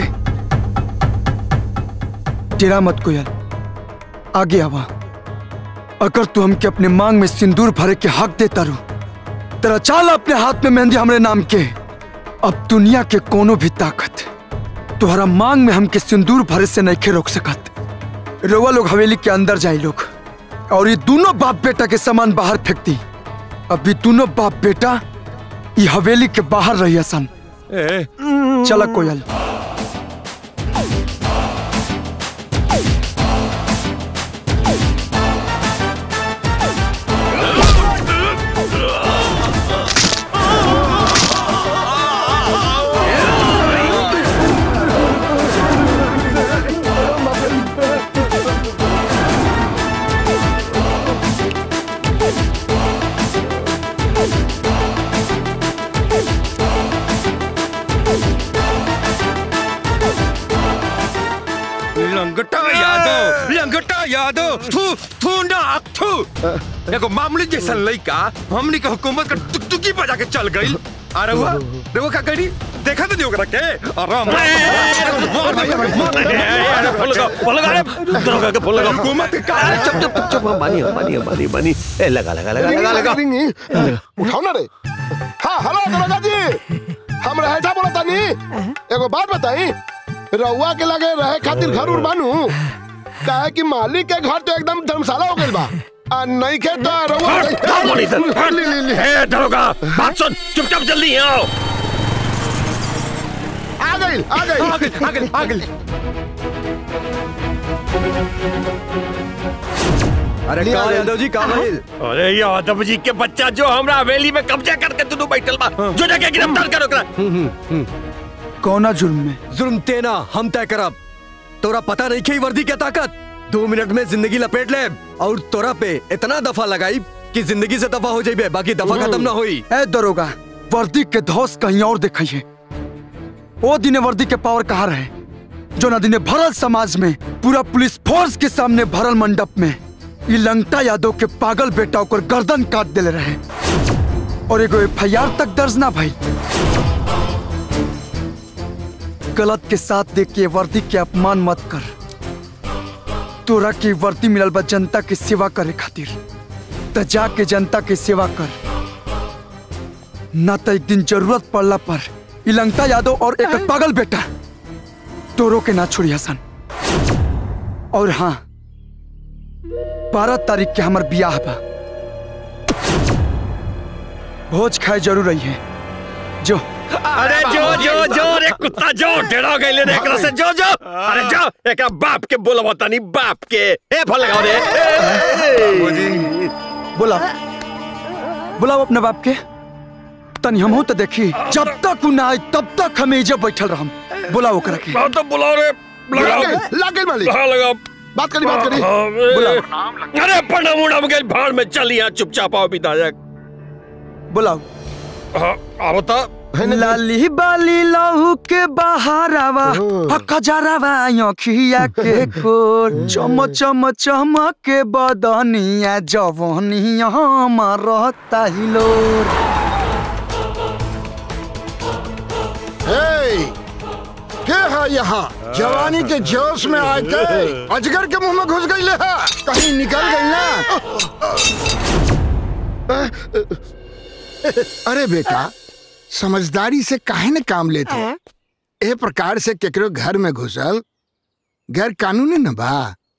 तेरा मत कोयल आगे आवा अगर तू हमके अपने मांग में सिंदूर भरे के हक देता रू तेरा चाल अपने हाथ में मेहंदी हमरे नाम के अब दुनिया के कोनो भी ताकत तुम्हारा मांग में हमके सिंदूर भरे से नहीं रोक सकत रोवा लोग हवेली के अंदर जाए लोग और ये दोनों बाप बेटा के सामान बाहर फेंक दी अभी दोनों बाप बेटा ये हवेली के बाहर रही सन चला कोयल लंगटा यादव लंगटा यादव थू थू ना थू एगो मामूली जैसा लड़का हमनी के हुकूमत का टुकटुकी बजा के चल गई अरे हुआ देखो का करी देखा तो नहीं ओकरा के अरे हुकूमत का चुप चुप चुप चुप मानी मानी मानी मानी ए लगा लगा लगा लगा लगा उठाओ ना रे हाँ हेलो दरोगा जी हम रहेठा बोला तानी एगो बात बताई रउआ के लगे रहे खातिर घर उर बानू काहे कि मालिक के घर तो एकदम धर्मशाला हो गइल बा आ नहीं के तो रउआ हट, बोली सर, हट। ले ले ले ए, दरोगा, बात सुन चुपचाप जल्दी यहाँ आओ आ गइल आ गइल आ गइल आ गइल आ गइल अरे का यादव जी का भाई अरे यादव जी के बच्चा जो हमरा हवेली में कब्जा करके तू बैठल बा जो जाके गिरफ्तार करो ओकरा कौना जुर्म में जुर्म तेना हम तय करब तोरा पता नहीं की वर्दी के ताकत दो मिनट में जिंदगी लपेट ले और तोरा पे इतना दफा लगाई कि जिंदगी से दफा हो जाइबे बाकी दफा खत्म ना होई ए दरोगा वर्दी के धौस कहीं और दिखाइए ओ दिने वर्दी के पावर कहाँ रहे जो ना दिने भरल समाज में पूरा पुलिस फोर्स के सामने भरल मंडप में ई लंगटा यादव के पागल बेटा ओकर गर्दन काट देले रहे और एगो एफ तक दर्ज ना भाई गलत के साथ देख के वर्दी के अपमान मत कर तोरा के वर्दी मिलल बा जनता के सेवा करे खातिर त जाके जनता के सेवा कर ना तो एक दिन जरूरत पड़ला पर ई लंगटा यादव और एक पागल बेटा तोरो के ना छोड़ी हसन और हाँ बारह तारीख के हमार बियाह बा भोज खाए जरूर रही है जो अरे जो जो जो रे कुत्ता जो डेढ़ो गइले रे एकरा से जो जो अरे जो एकरा बाप के बोलबो तनी बाप के ए फल लगाओ रे बोला बुलाओ अपने बाप के तनी हमहू तो देखी जब तक उ ना आए तब तक हमें इजे बैठल रहम बुलाओ ओकरा के तो बुलाओ रे लगाओ लग गइल मालिक हाँ लगाओ बात करी बात करी बुलाओ अरे प्रणाम उड़ाम गइल भाड़ में चल यहाँ चुपचाप आओ विधायक बुलाओ हाँ आओ तो लाली बाली लहू के बहारावा खजरावा अखिया के कोर चम चम चमक के बदनिया जवनिया रहता हिलोर हे के है यहाँ जवानी के जोश में आके अजगर के मुंह में घुस गई है कहीं निकल गई ना अरे बेटा समझदारी से काहे न काम लेते ए प्रकार से केकरो घर में घुसल गैर कानूनी न बा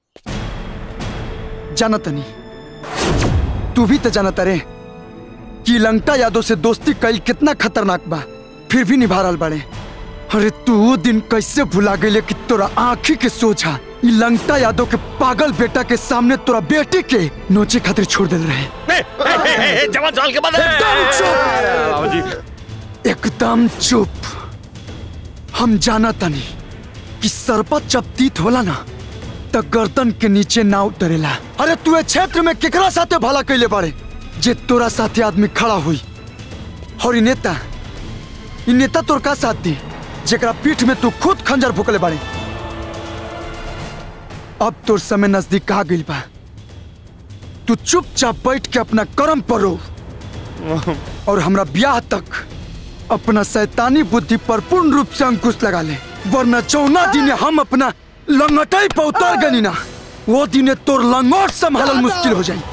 जानत नहीं तू भी तो जानत रे कि लंगटा यादव से दोस्ती कईल कितना खतरनाक बा फिर भी निभा रहल बाड़े अरे तू वो दिन कैसे भुला गई कि तोरा आंखी के सोझा ई लंगटा यादव के पागल बेटा के सामने तोरा बेटी के नोचे खातिर छोड़ दिल रहे जवान साल के बाद एकदम चुप एकदम चुप हम जाना तनी कि सरपत जब तीत होला ना त गर्दन के नीचे ना उतरेला अरे तू ए क्षेत्र में केकरा साथे भला कैले बाड़े जे तोरा साथे आदमी खड़ा हुई और ई नेता ई नेता तोर का साथ दी जेकरा पीठ में तू खुद खंजर भुकले बाड़े अब तोर समय नजदीक आ गइल बा तू चुपचाप बैठ के अपना कर्म पर रो और हमरा ब्याह तक अपना शैतानी बुद्धि पर पूर्ण रूप से अंकुश लगा ले वरना चौना दिन हम अपना लंगटाई पर उतर गनी ना वो दिन तोर लंगोट संभालल मुश्किल हो जाई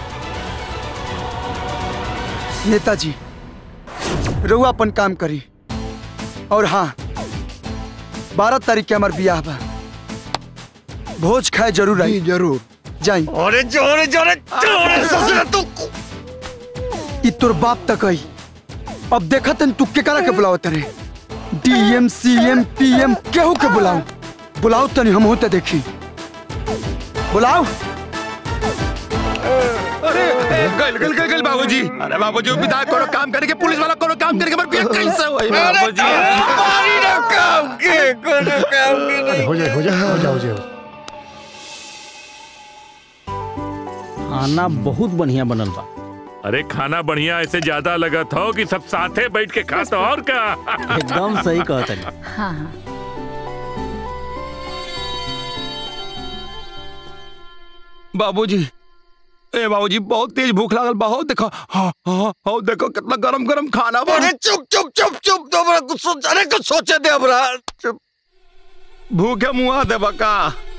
नेताजी रउआ अपन काम करी और हाँ बारह तारीख के हमार बियाह बा भोज खाए जरूर आई जरूर जाई अरे जोरे जोरे जोरे ससुरा तू ई तोर बाप तक आई अब देखा तन तू के करा के बुलाओ तरे डीएम सीएम पीएम केहू के बुलाओ बुलाओ तनी हम होते देखी बुलाओ अरे ए, गल गल गल गल बाबूजी अरे बाबूजी विधायक कोनो काम करे के पुलिस वाला कोनो काम करे के मर बिया कैसे होई बाबूजी मारी ना काम के कोनो काम के नहीं हो जाए हो जाए हो जाए हो जाए खाना बहुत बढ़िया बनल बा अरे खाना बढ़िया ऐसे ज्यादा लगत हो कि सब साथे बैठ के खा तो और का एकदम सही कहत है हाँ हाँ बाबूजी ए बाबूजी बहुत तेज भूख लागल बहुत देखो हाँ हाँ हाँ देखो कितना गरम गरम खाना बा अरे चुप चुप चुप चुप तो हमरा कुछ सोच अरे कुछ सोचे दे हमरा चुप भूखे मुआ दे बका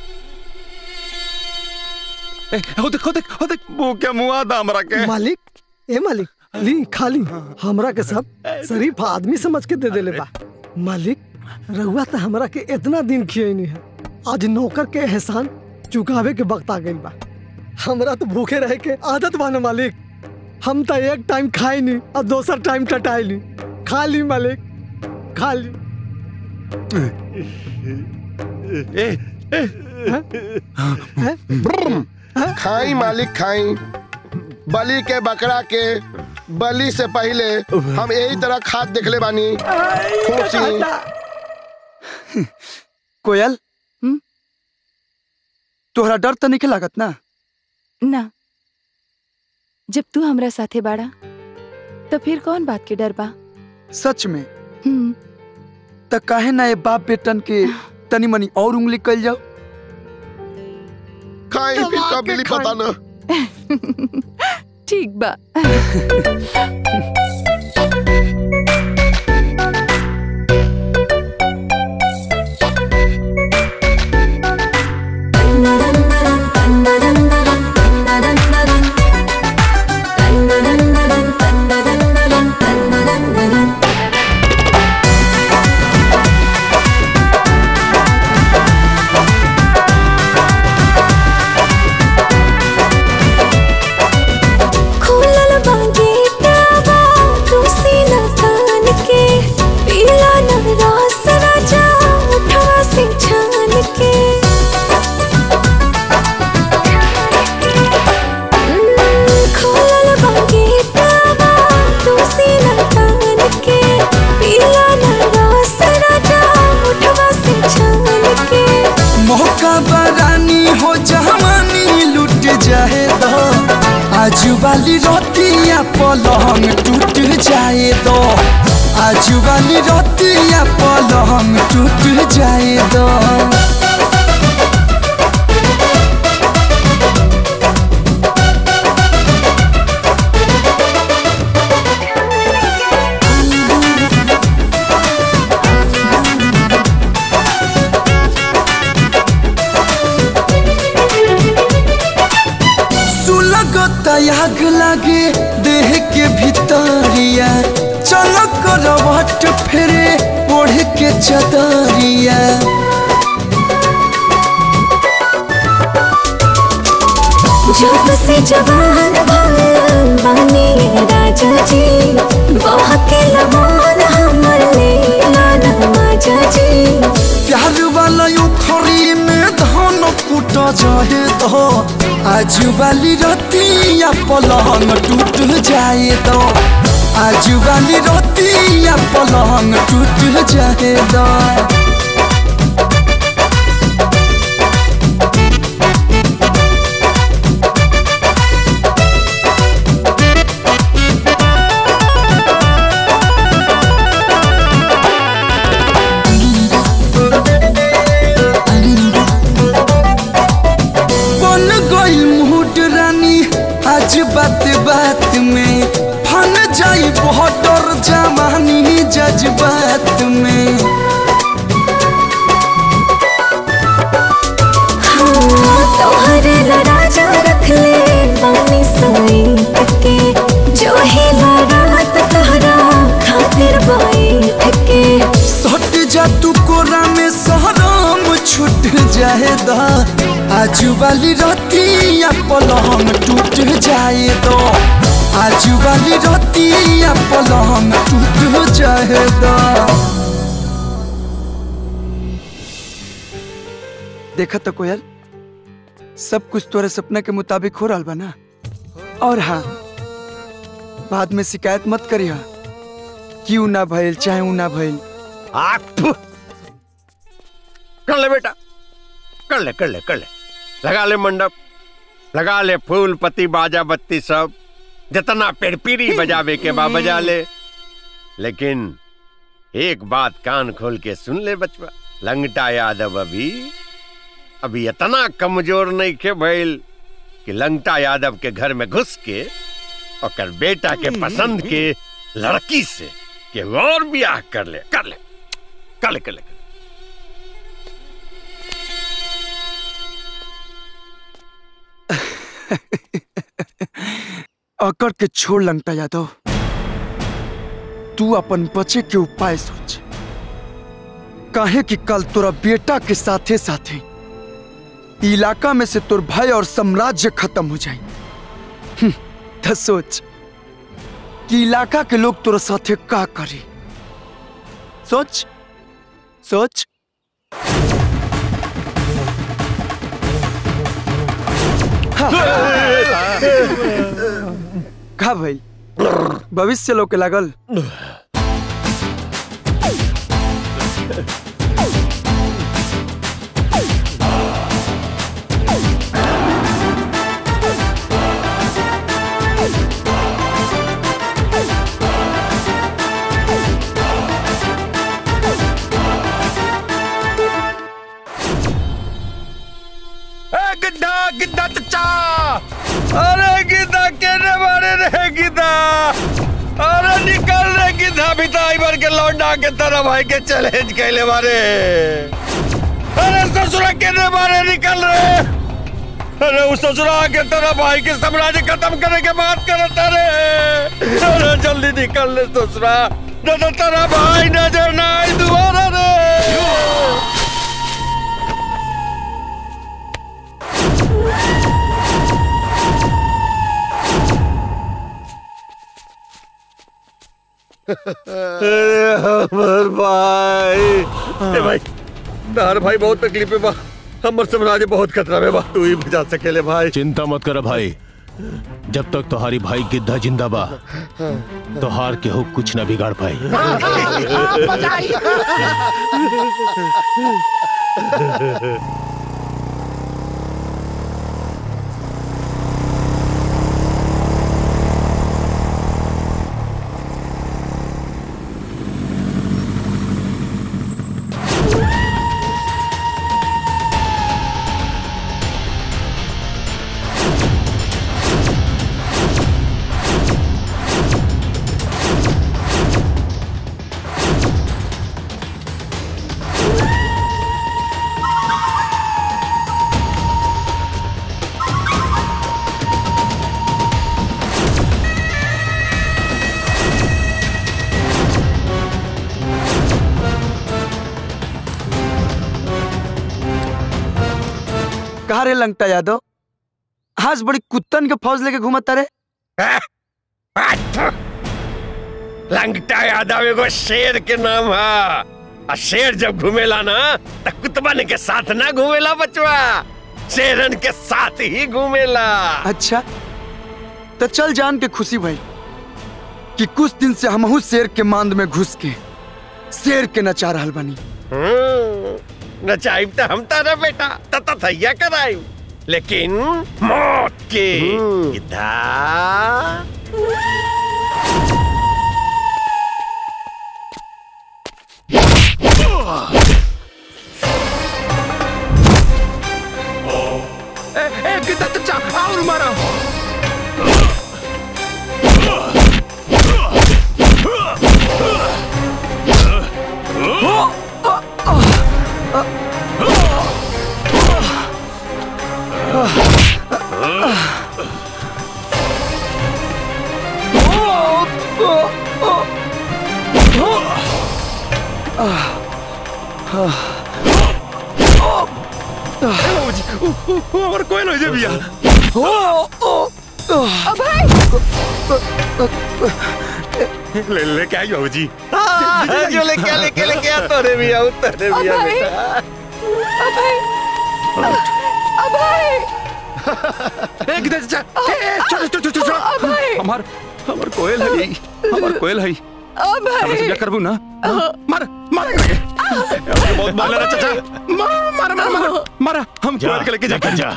ए हो देख हो देख हो देख भूखे मुआ दा हमरा के मालिक ए मालिक ली खाली हमरा के सब शरीफ आदमी समझ के दे देले बा मालिक रहुआ तो हमरा के इतना दिन खियनी है आज नौकर के एहसान चुकावे के वक्त आ गई बा हमरा तो भूखे रहे के आदत बा ना मालिक हम तो एक टाइम खाई नहीं और दोसर टाइम टटाई ली खा ली मालिक खा ली ए खाई मालिक खाई बलि के बकरा के बलि से पहले हम यही तरह खाद देखले बानी खुशी कोयल तोहरा डर तो नहीं लागत ना ना जब तू हमरा साथे बाड़ा तो फिर कौन बात के डर बा सच में त काहे ना ये बाप बेटन के तनी मनी और उंगली कल जाओ खाई फिर कब मिली पता ना ठीक बा खुलल बागे टावा तुसी न तान के पीला न रस राजा उठवा से छान के हम्म, खुलल बागे टावा तुसी न तान के पीला न रस राजा उठवा से छान के मौका बरानी हो जवानी लुट जाए दो आजू वाली रोटियां पलंग टूट जाए दो आजू वाली रोटियां पलंग टूट जाए दो सुलगत आग लागे देह के भीतरिया चलो करवट फेरे ओढ़ के चदरिया जब से जवान भल बने राजा जी बहके लमान हमर लेला न राजा जी प्यार वाला उखरी में धान कुट जाए तो आज वाली रतिया पलंग टूट जाए तो आज वाली रतिया पलंग टूट जाए तो बन गई मूड रानी आज बात बात में फन जाई बहुत डर जवानी जज्बात में हाँ, तोहरे ला राजा रख ले बानी सईत के जो ही ला रात तहरा खातिर बैठ के सट जा तू कोरा में सहराम छूट जाए दा आज वाली रतिया पलंग टूट जाए दो आज वाली रतिया पलंग टूट जाए दा देखा तो कोयल सब कुछ तोरे सपना के मुताबिक हो रहा बा ना और हाँ बाद में शिकायत मत करिया क्यों ना भइल चाहे ऊ ना भइल कर ले बेटा कर ले कर ले कर ले लगा ले मंडप लगा ले फूल पत्ती बाजा बत्ती सब जितना पेड़पीरी बजावे के बा बजा ले लेकिन एक बात कान खोल के सुन ले बचवा लंगटा यादव अभी अभी इतना कमजोर नहीं के भइल कि लंगटा यादव के घर में घुस के और बेटा के पसंद के लड़की से के और ब्याह कर ले कर ले कर ले कर ले अकड़ के छोड़ लंगटा यादव तू अपन बचे के उपाय सोच काहे कि कल तोरा बेटा के साथे साथे इलाका में से तोर भय और साम्राज्य खत्म हो जाए हम्म, तो सोच कि इलाका के लोग तोरा साथे का करे सोच सोच का भाई भविष्य लोग के लागल ए गिद्धा गिद्धा चचा अरे गिद्धा केने मारे रे गिद्धा अरे निकल रे गिद्धा भिताई भर के लौंडा के तरह भाई के चैलेंज कैले मारे अरे ससुरा केने मारे निकल रे अरे उस ससुरा के तरह भाई के साम्राज्य खत्म करने के बात करता रे अरे जल्दी निकल रे ससुरा न तो तेरा भाई नजर ना आई दोबारा रे अरे हमर भाई ए भाई तार भाई बहुत तकलीफ में बा हमर साम्राज्य बहुत खतरा में बा तू ही बचा सकेले भाई चिंता मत कर भाई जब तक तुम्हारी भाई गिद्धा जिंदा बा तो हार के हो कुछ न बिगाड़ पाई कहा रे लंगटा यादव आज बड़ी कुत्तन के फौज लेके घूमता रे लंगटा यादव एगो शेर के नाम है और शेर जब घूमेला ना तो कुतबन के साथ ना घूमेला बचवा शेरन के साथ ही घूमेला अच्छा तो चल जान के खुशी भाई कि कुछ दिन से हमहू शेर के मांद में घुस के शेर के नचा रहल बनी हम्म, नचाइब तो हम तारा बेटा तता थैया कराइब लेकिन मौत के इधर ए ए कितना चचा और मारो और कोई नहीं भैया ले ले क्या हो जी हाँ, जो लेके आ, लेके लेके आ तोरे भी आऊ तोरे भी आ अभय। बेटा ए किधर चचा ए ए, छोड़ छोड़ छोड़ छोड़ अभय। हमार हमार कोयल है हमार कोयल है हमरा से क्या करबू ना मार मार करके अबे बहुत मार लेना चाचा मार मार मार मार मारा हम जा, कोयल के लेके जाके जा।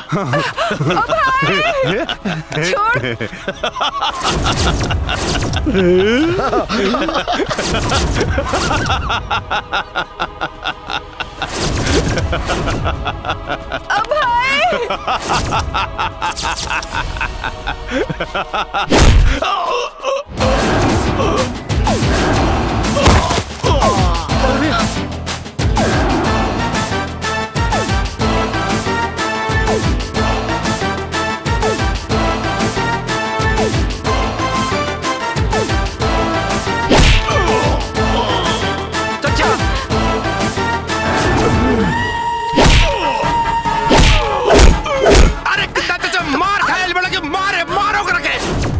अरे कितना चाचा मार खायल बड़ा के मारे मारो करके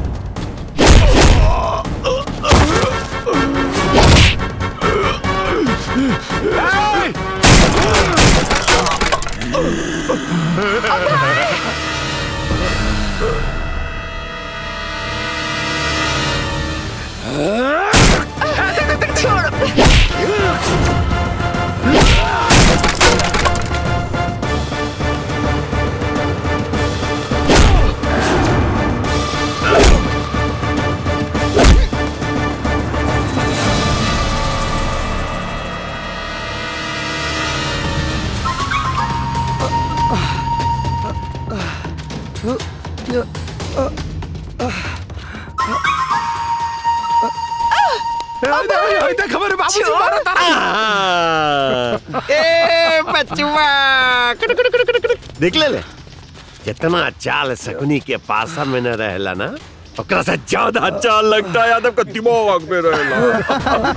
खबर बाबूजी मारा तारा ए बचवा कुट, कुट, कुट, कुट, कुट। देख ले ले जितना चाल सकुनी के पासा में न रहेला ना ओकरा से ज्यादा चाल लगता है यादव का दिमाग में रहेला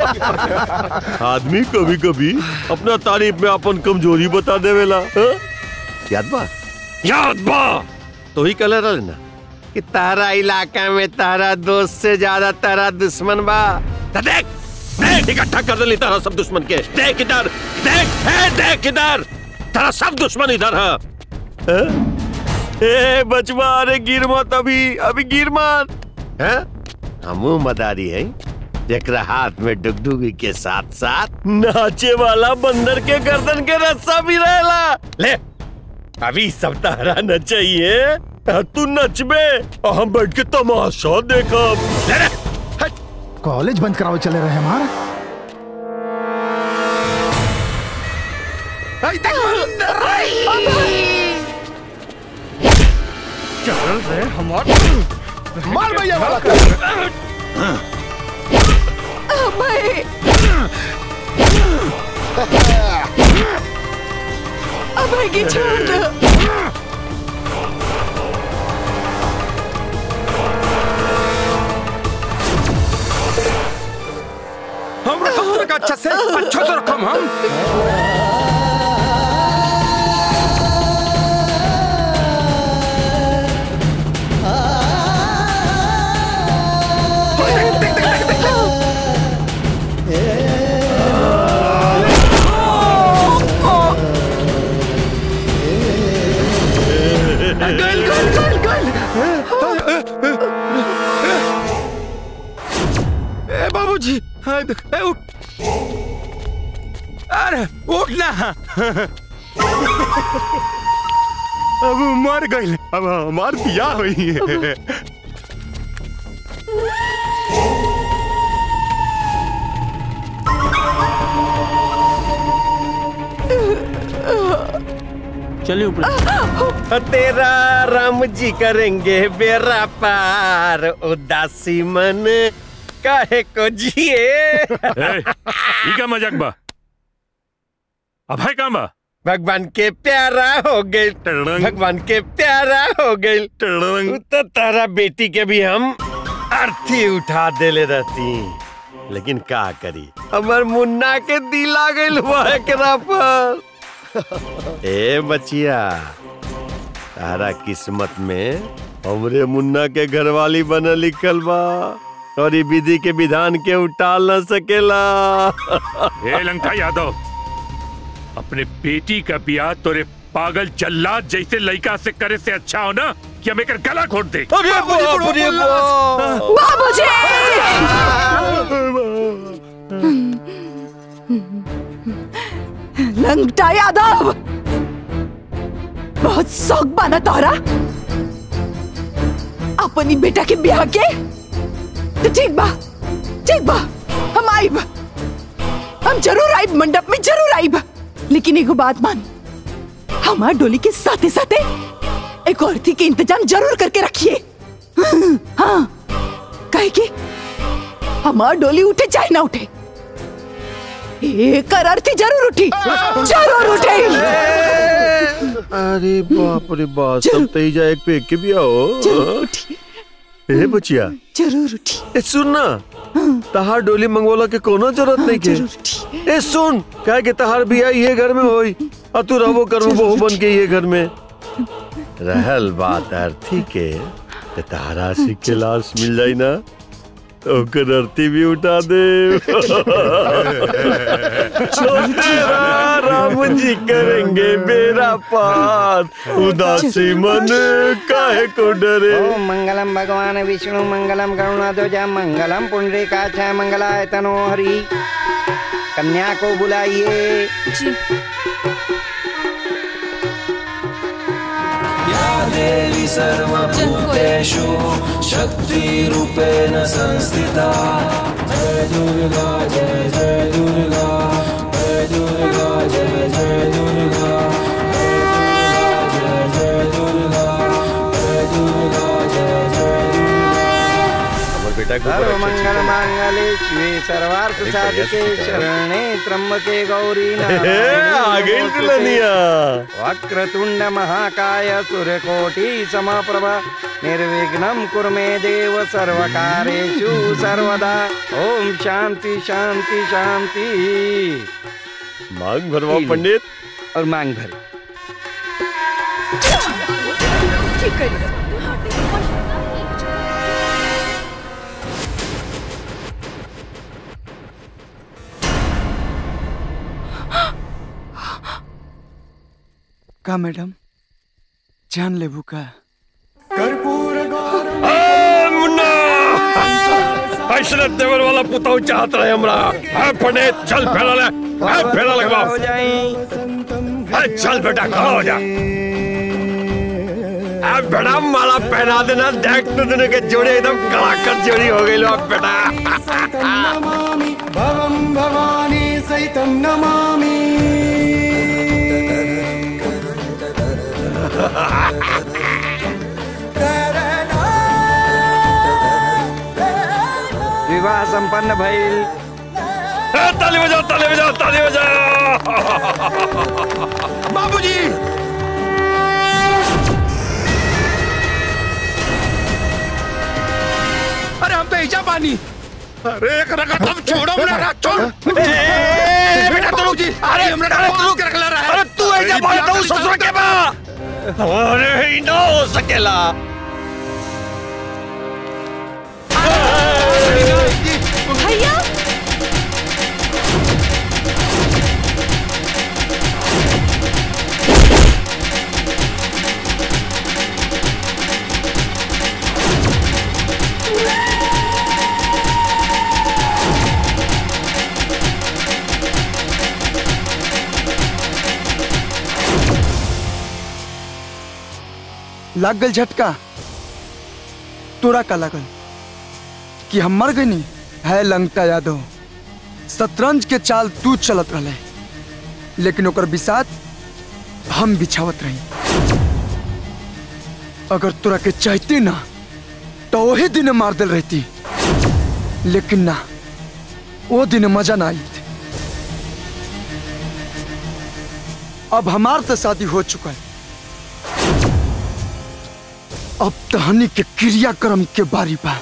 आदमी कभी कभी अपना तारीफ में अपन कमजोरी बता देवेला हाँ? याद बा याद बा तो ही कलर रहे ना कि तारा इलाका में तारा दोस्त से ज्यादा तारा दुश्मन बा तो देख देख इकट्ठा कर दे तारा सब दुश्मन के देख इधर देख है देख इधर तारा सब दुश्मन इधर है हाँ? ए बचवा अरे गिर मत अभी अभी गिर मत हैं हमू मदारी है जेकरा हाथ में डुगडुगी के साथ साथ नाचे वाला बंदर के गर्दन के रस्सा भी रहेला ले अभी सब तारा नचाइए आ, तू नचबे और हम बैठ के तमाशा देखब ले ले कॉलेज बंद कराओ चले रहे हमारा चल रे हमार मार भैया वाला अभय अभय की छोड़ दो हम पत्थर का अच्छा से अच्छा से रखम हम अब वो मर गई अब हमार बियाह हुई है चलिए ऊपर तेरा राम जी करेंगे बेरा पार उदासी मन काहे को जिए ए, ई का मजाक बा अब है काम बा भगवान के प्यारा हो गए भगवान के प्यारा हो गए तो तारा बेटी के भी हम अर्थी उठा देले रहती लेकिन का करी हमार मुन्ना के दिल आ गइल हुआ एकरा पर ए बचिया तारा किस्मत में हमरे मुन्ना के घरवाली बना लिखल बा और ई विधि के विधान के उटाल न सकेला ए लंका यादव अपने बेटी का बियाह तोरे पागल जल्लाद जैसे लड़का से करे से अच्छा हो ना कि हम एक गला घोट दे अरे बाप रे लंगटा यादव बहुत शौक बाना तोहरा अपनी बेटा के ब्याह के तो ठीक बा ठीक बा हम आइब हम जरूर आइब मंडप में जरूर आइब लेकिन एगो बात मान हमार डोली के साथे साथे एक औरती के इंतजाम जरूर करके रखिए हाँ कहे कि हमार डोली उठे चाहे ना उठे एक अर्थी जरूर उठी जरूर उठे अरे बाप रे बाप सब तई जाए एक पे एक के भी आओ ए बचिया जरूर उठी ए सुन ना तहार डोली मंगवाला के कोनो जरूरत नहीं के ए सुन कहे के तहार बिया ये घर में होई और तू रहबो करबो बहू बन के ये घर में रहल बात अर्थी के ते तहारा से के लाश मिल जाई ना तो ओकर अर्थी भी उठा दे तेरा राम जी करेंगे बेरा पार उदासी मन काहे को डरे ओम मंगलम भगवान विष्णु मंगलम करुणाध्वज मंगलम पुंडरीकाक्ष मंगलाय तनो हरि कन्या को बुलाइए देवी सर्वभूतेषु शक्तिरूपेण संस्थिता जय दुर्गा जय जय दुर्गा जय दुर्गा जय जय दुर्गा जय जय दुर्गा जय दुर्गा जय जय हमर बेटा के ऊपर सर्व अच्छे अच्छे मंगल मांगले शिवे सर्वार्थ एक बढ़िया साधिके स्पीकर है। शरणे त्र्यंबके गौरी आ गई दुल्हनिया। वक्रतुंड महाकाय सूर्यकोटि समप्रभ निर्विघ्नं कुरु मे देव सर्वकारेषु सर्वदा ओम शांति शांति शांति मांग भरवा पंडित और मांग भर का मैडम जान लेबू का ऐसा देवर वाला पुताऊ चाहत रहे हमरा है पंडित चल फेरा ले है फेरा लगवा हो है चल बेटा खड़ा हो जा अब बेटा माला पहना देना देख तो दोनों के जोड़े एकदम कड़ाकर जोड़ी हो गई लो बेटा नमामि भवं भवानी सहितं नमामि विवाह संपन्न भइल ताली बजाओ ताली बजाओ ताली बजाओ बाबूजी अरे हम तो ऐसा पानी अरे रखा तुम छोड़ो मेरा रख छोड़ बेटा तो जी अरे हमरा का रोक के रख ला रहा है अरे तू ऐसा बोलता हूँ ससुर के बा अरे ही ना हो सकेला भैया लग गल झटका तोरा का लगल कि हम मर गई है लंगटा यादव शतरंज के चाल तू चलत रहे लेकिन ओकर बिसात हम बिछावत रही अगर तोरा के चाहती ना तो वही दिन मार दिल रहती लेकिन ना वो दिन मजा ना आई थी अब हमार तो शादी हो चुका है अब तहनी के क्रियाक्रम के बारी बा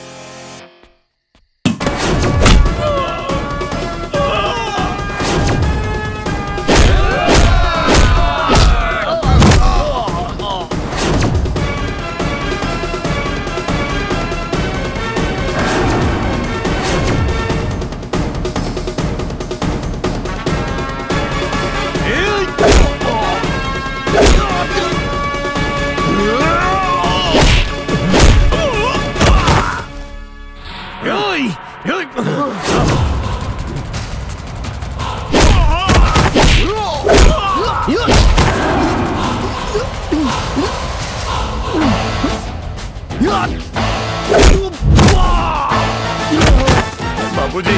बाबूजी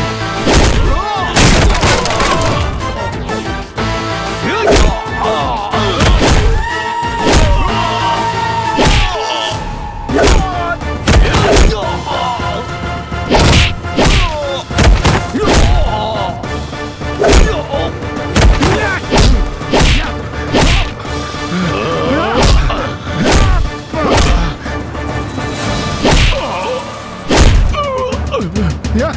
या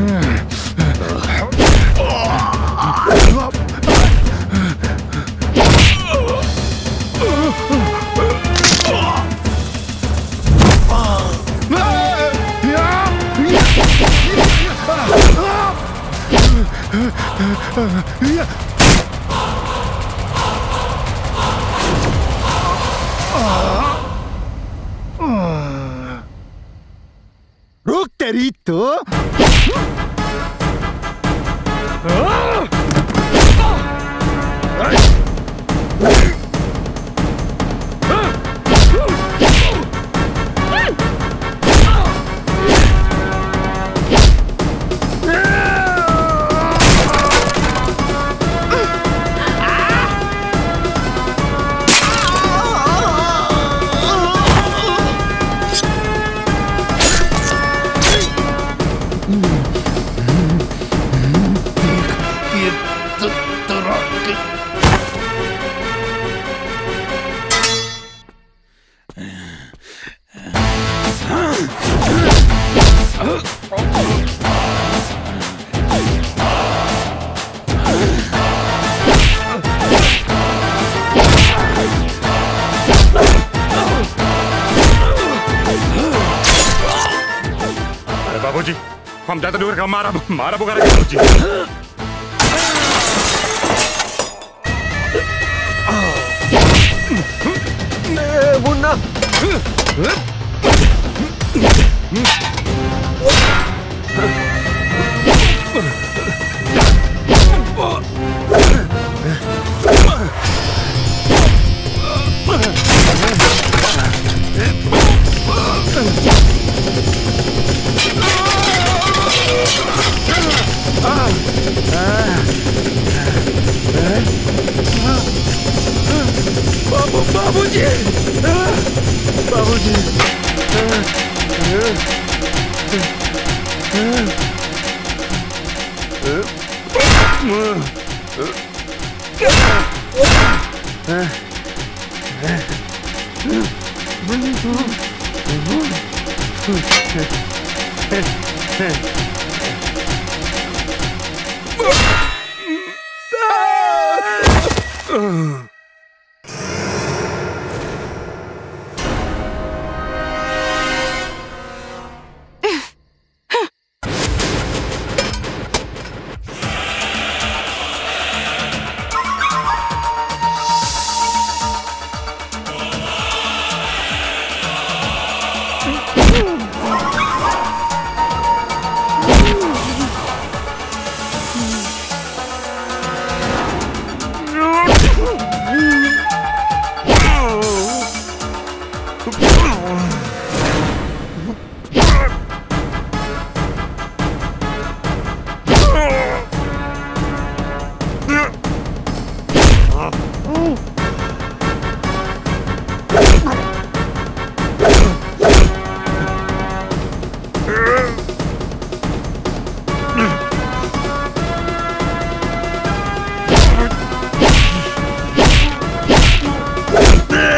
रुक तेरी तो अरे बाबूजी हम जाते नहीं मारा मारा बुखार बाबूजी मुन्ना बाबू बाबूजी बाबूजी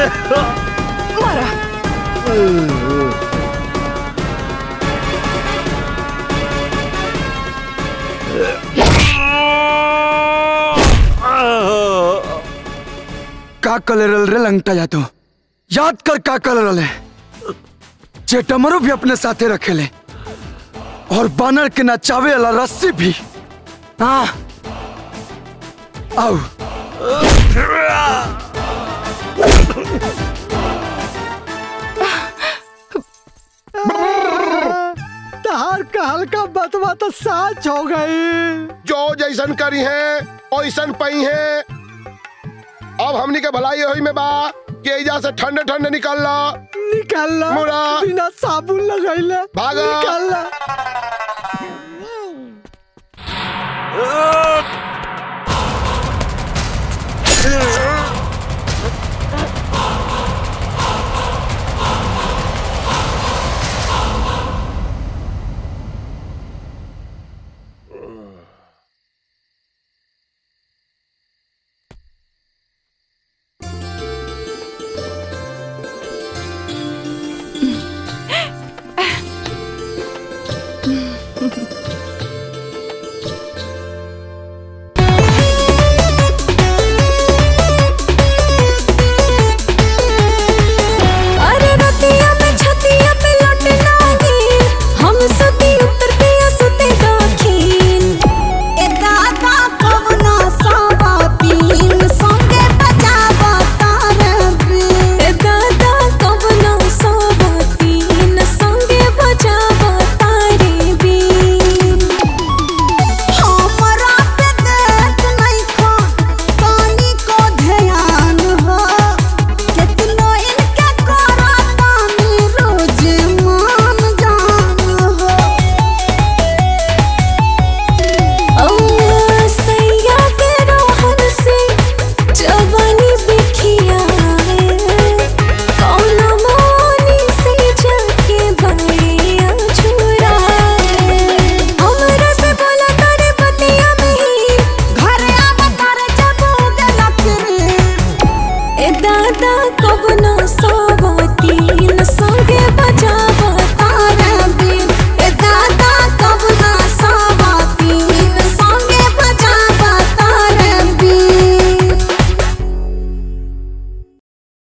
मारा का कलरल रे लंगटा या तो याद कर का कलरल है चेटमरो भी अपने साथे रखेले और बानर के नचावे वाला रस्सी भी हाँ आओ तहार कहल का बतवा तो साच हो गई जो जैसन करी है ओइसन पई है अब हमनी के भलाई होई में बा कि एजा से ठंडे ठंडे निकल ला निकल ला मुड़ा बिना साबुन लगैले भागा निकल ला अरे रतिया में छतिया पे लौटना गे हम सती उत्तर पिया सुते दखिन ए दादा कवना सावा पीन संगे बजावा तारबे ए दादा कवना सावा पीन संगे बजावा तारे बीन हमरा पे देख नहीं खा पानी को ध्यान हो कितनो इनके करा पानी रोज मान जान हो ओ सैया के रोहन से जवानी बिखिया कौन मोनी से जाके बड़िया छुरा हमरा से बोला तारे बतिया में ही घर आवा तारे जब उगला फिर ए दादा कब न सो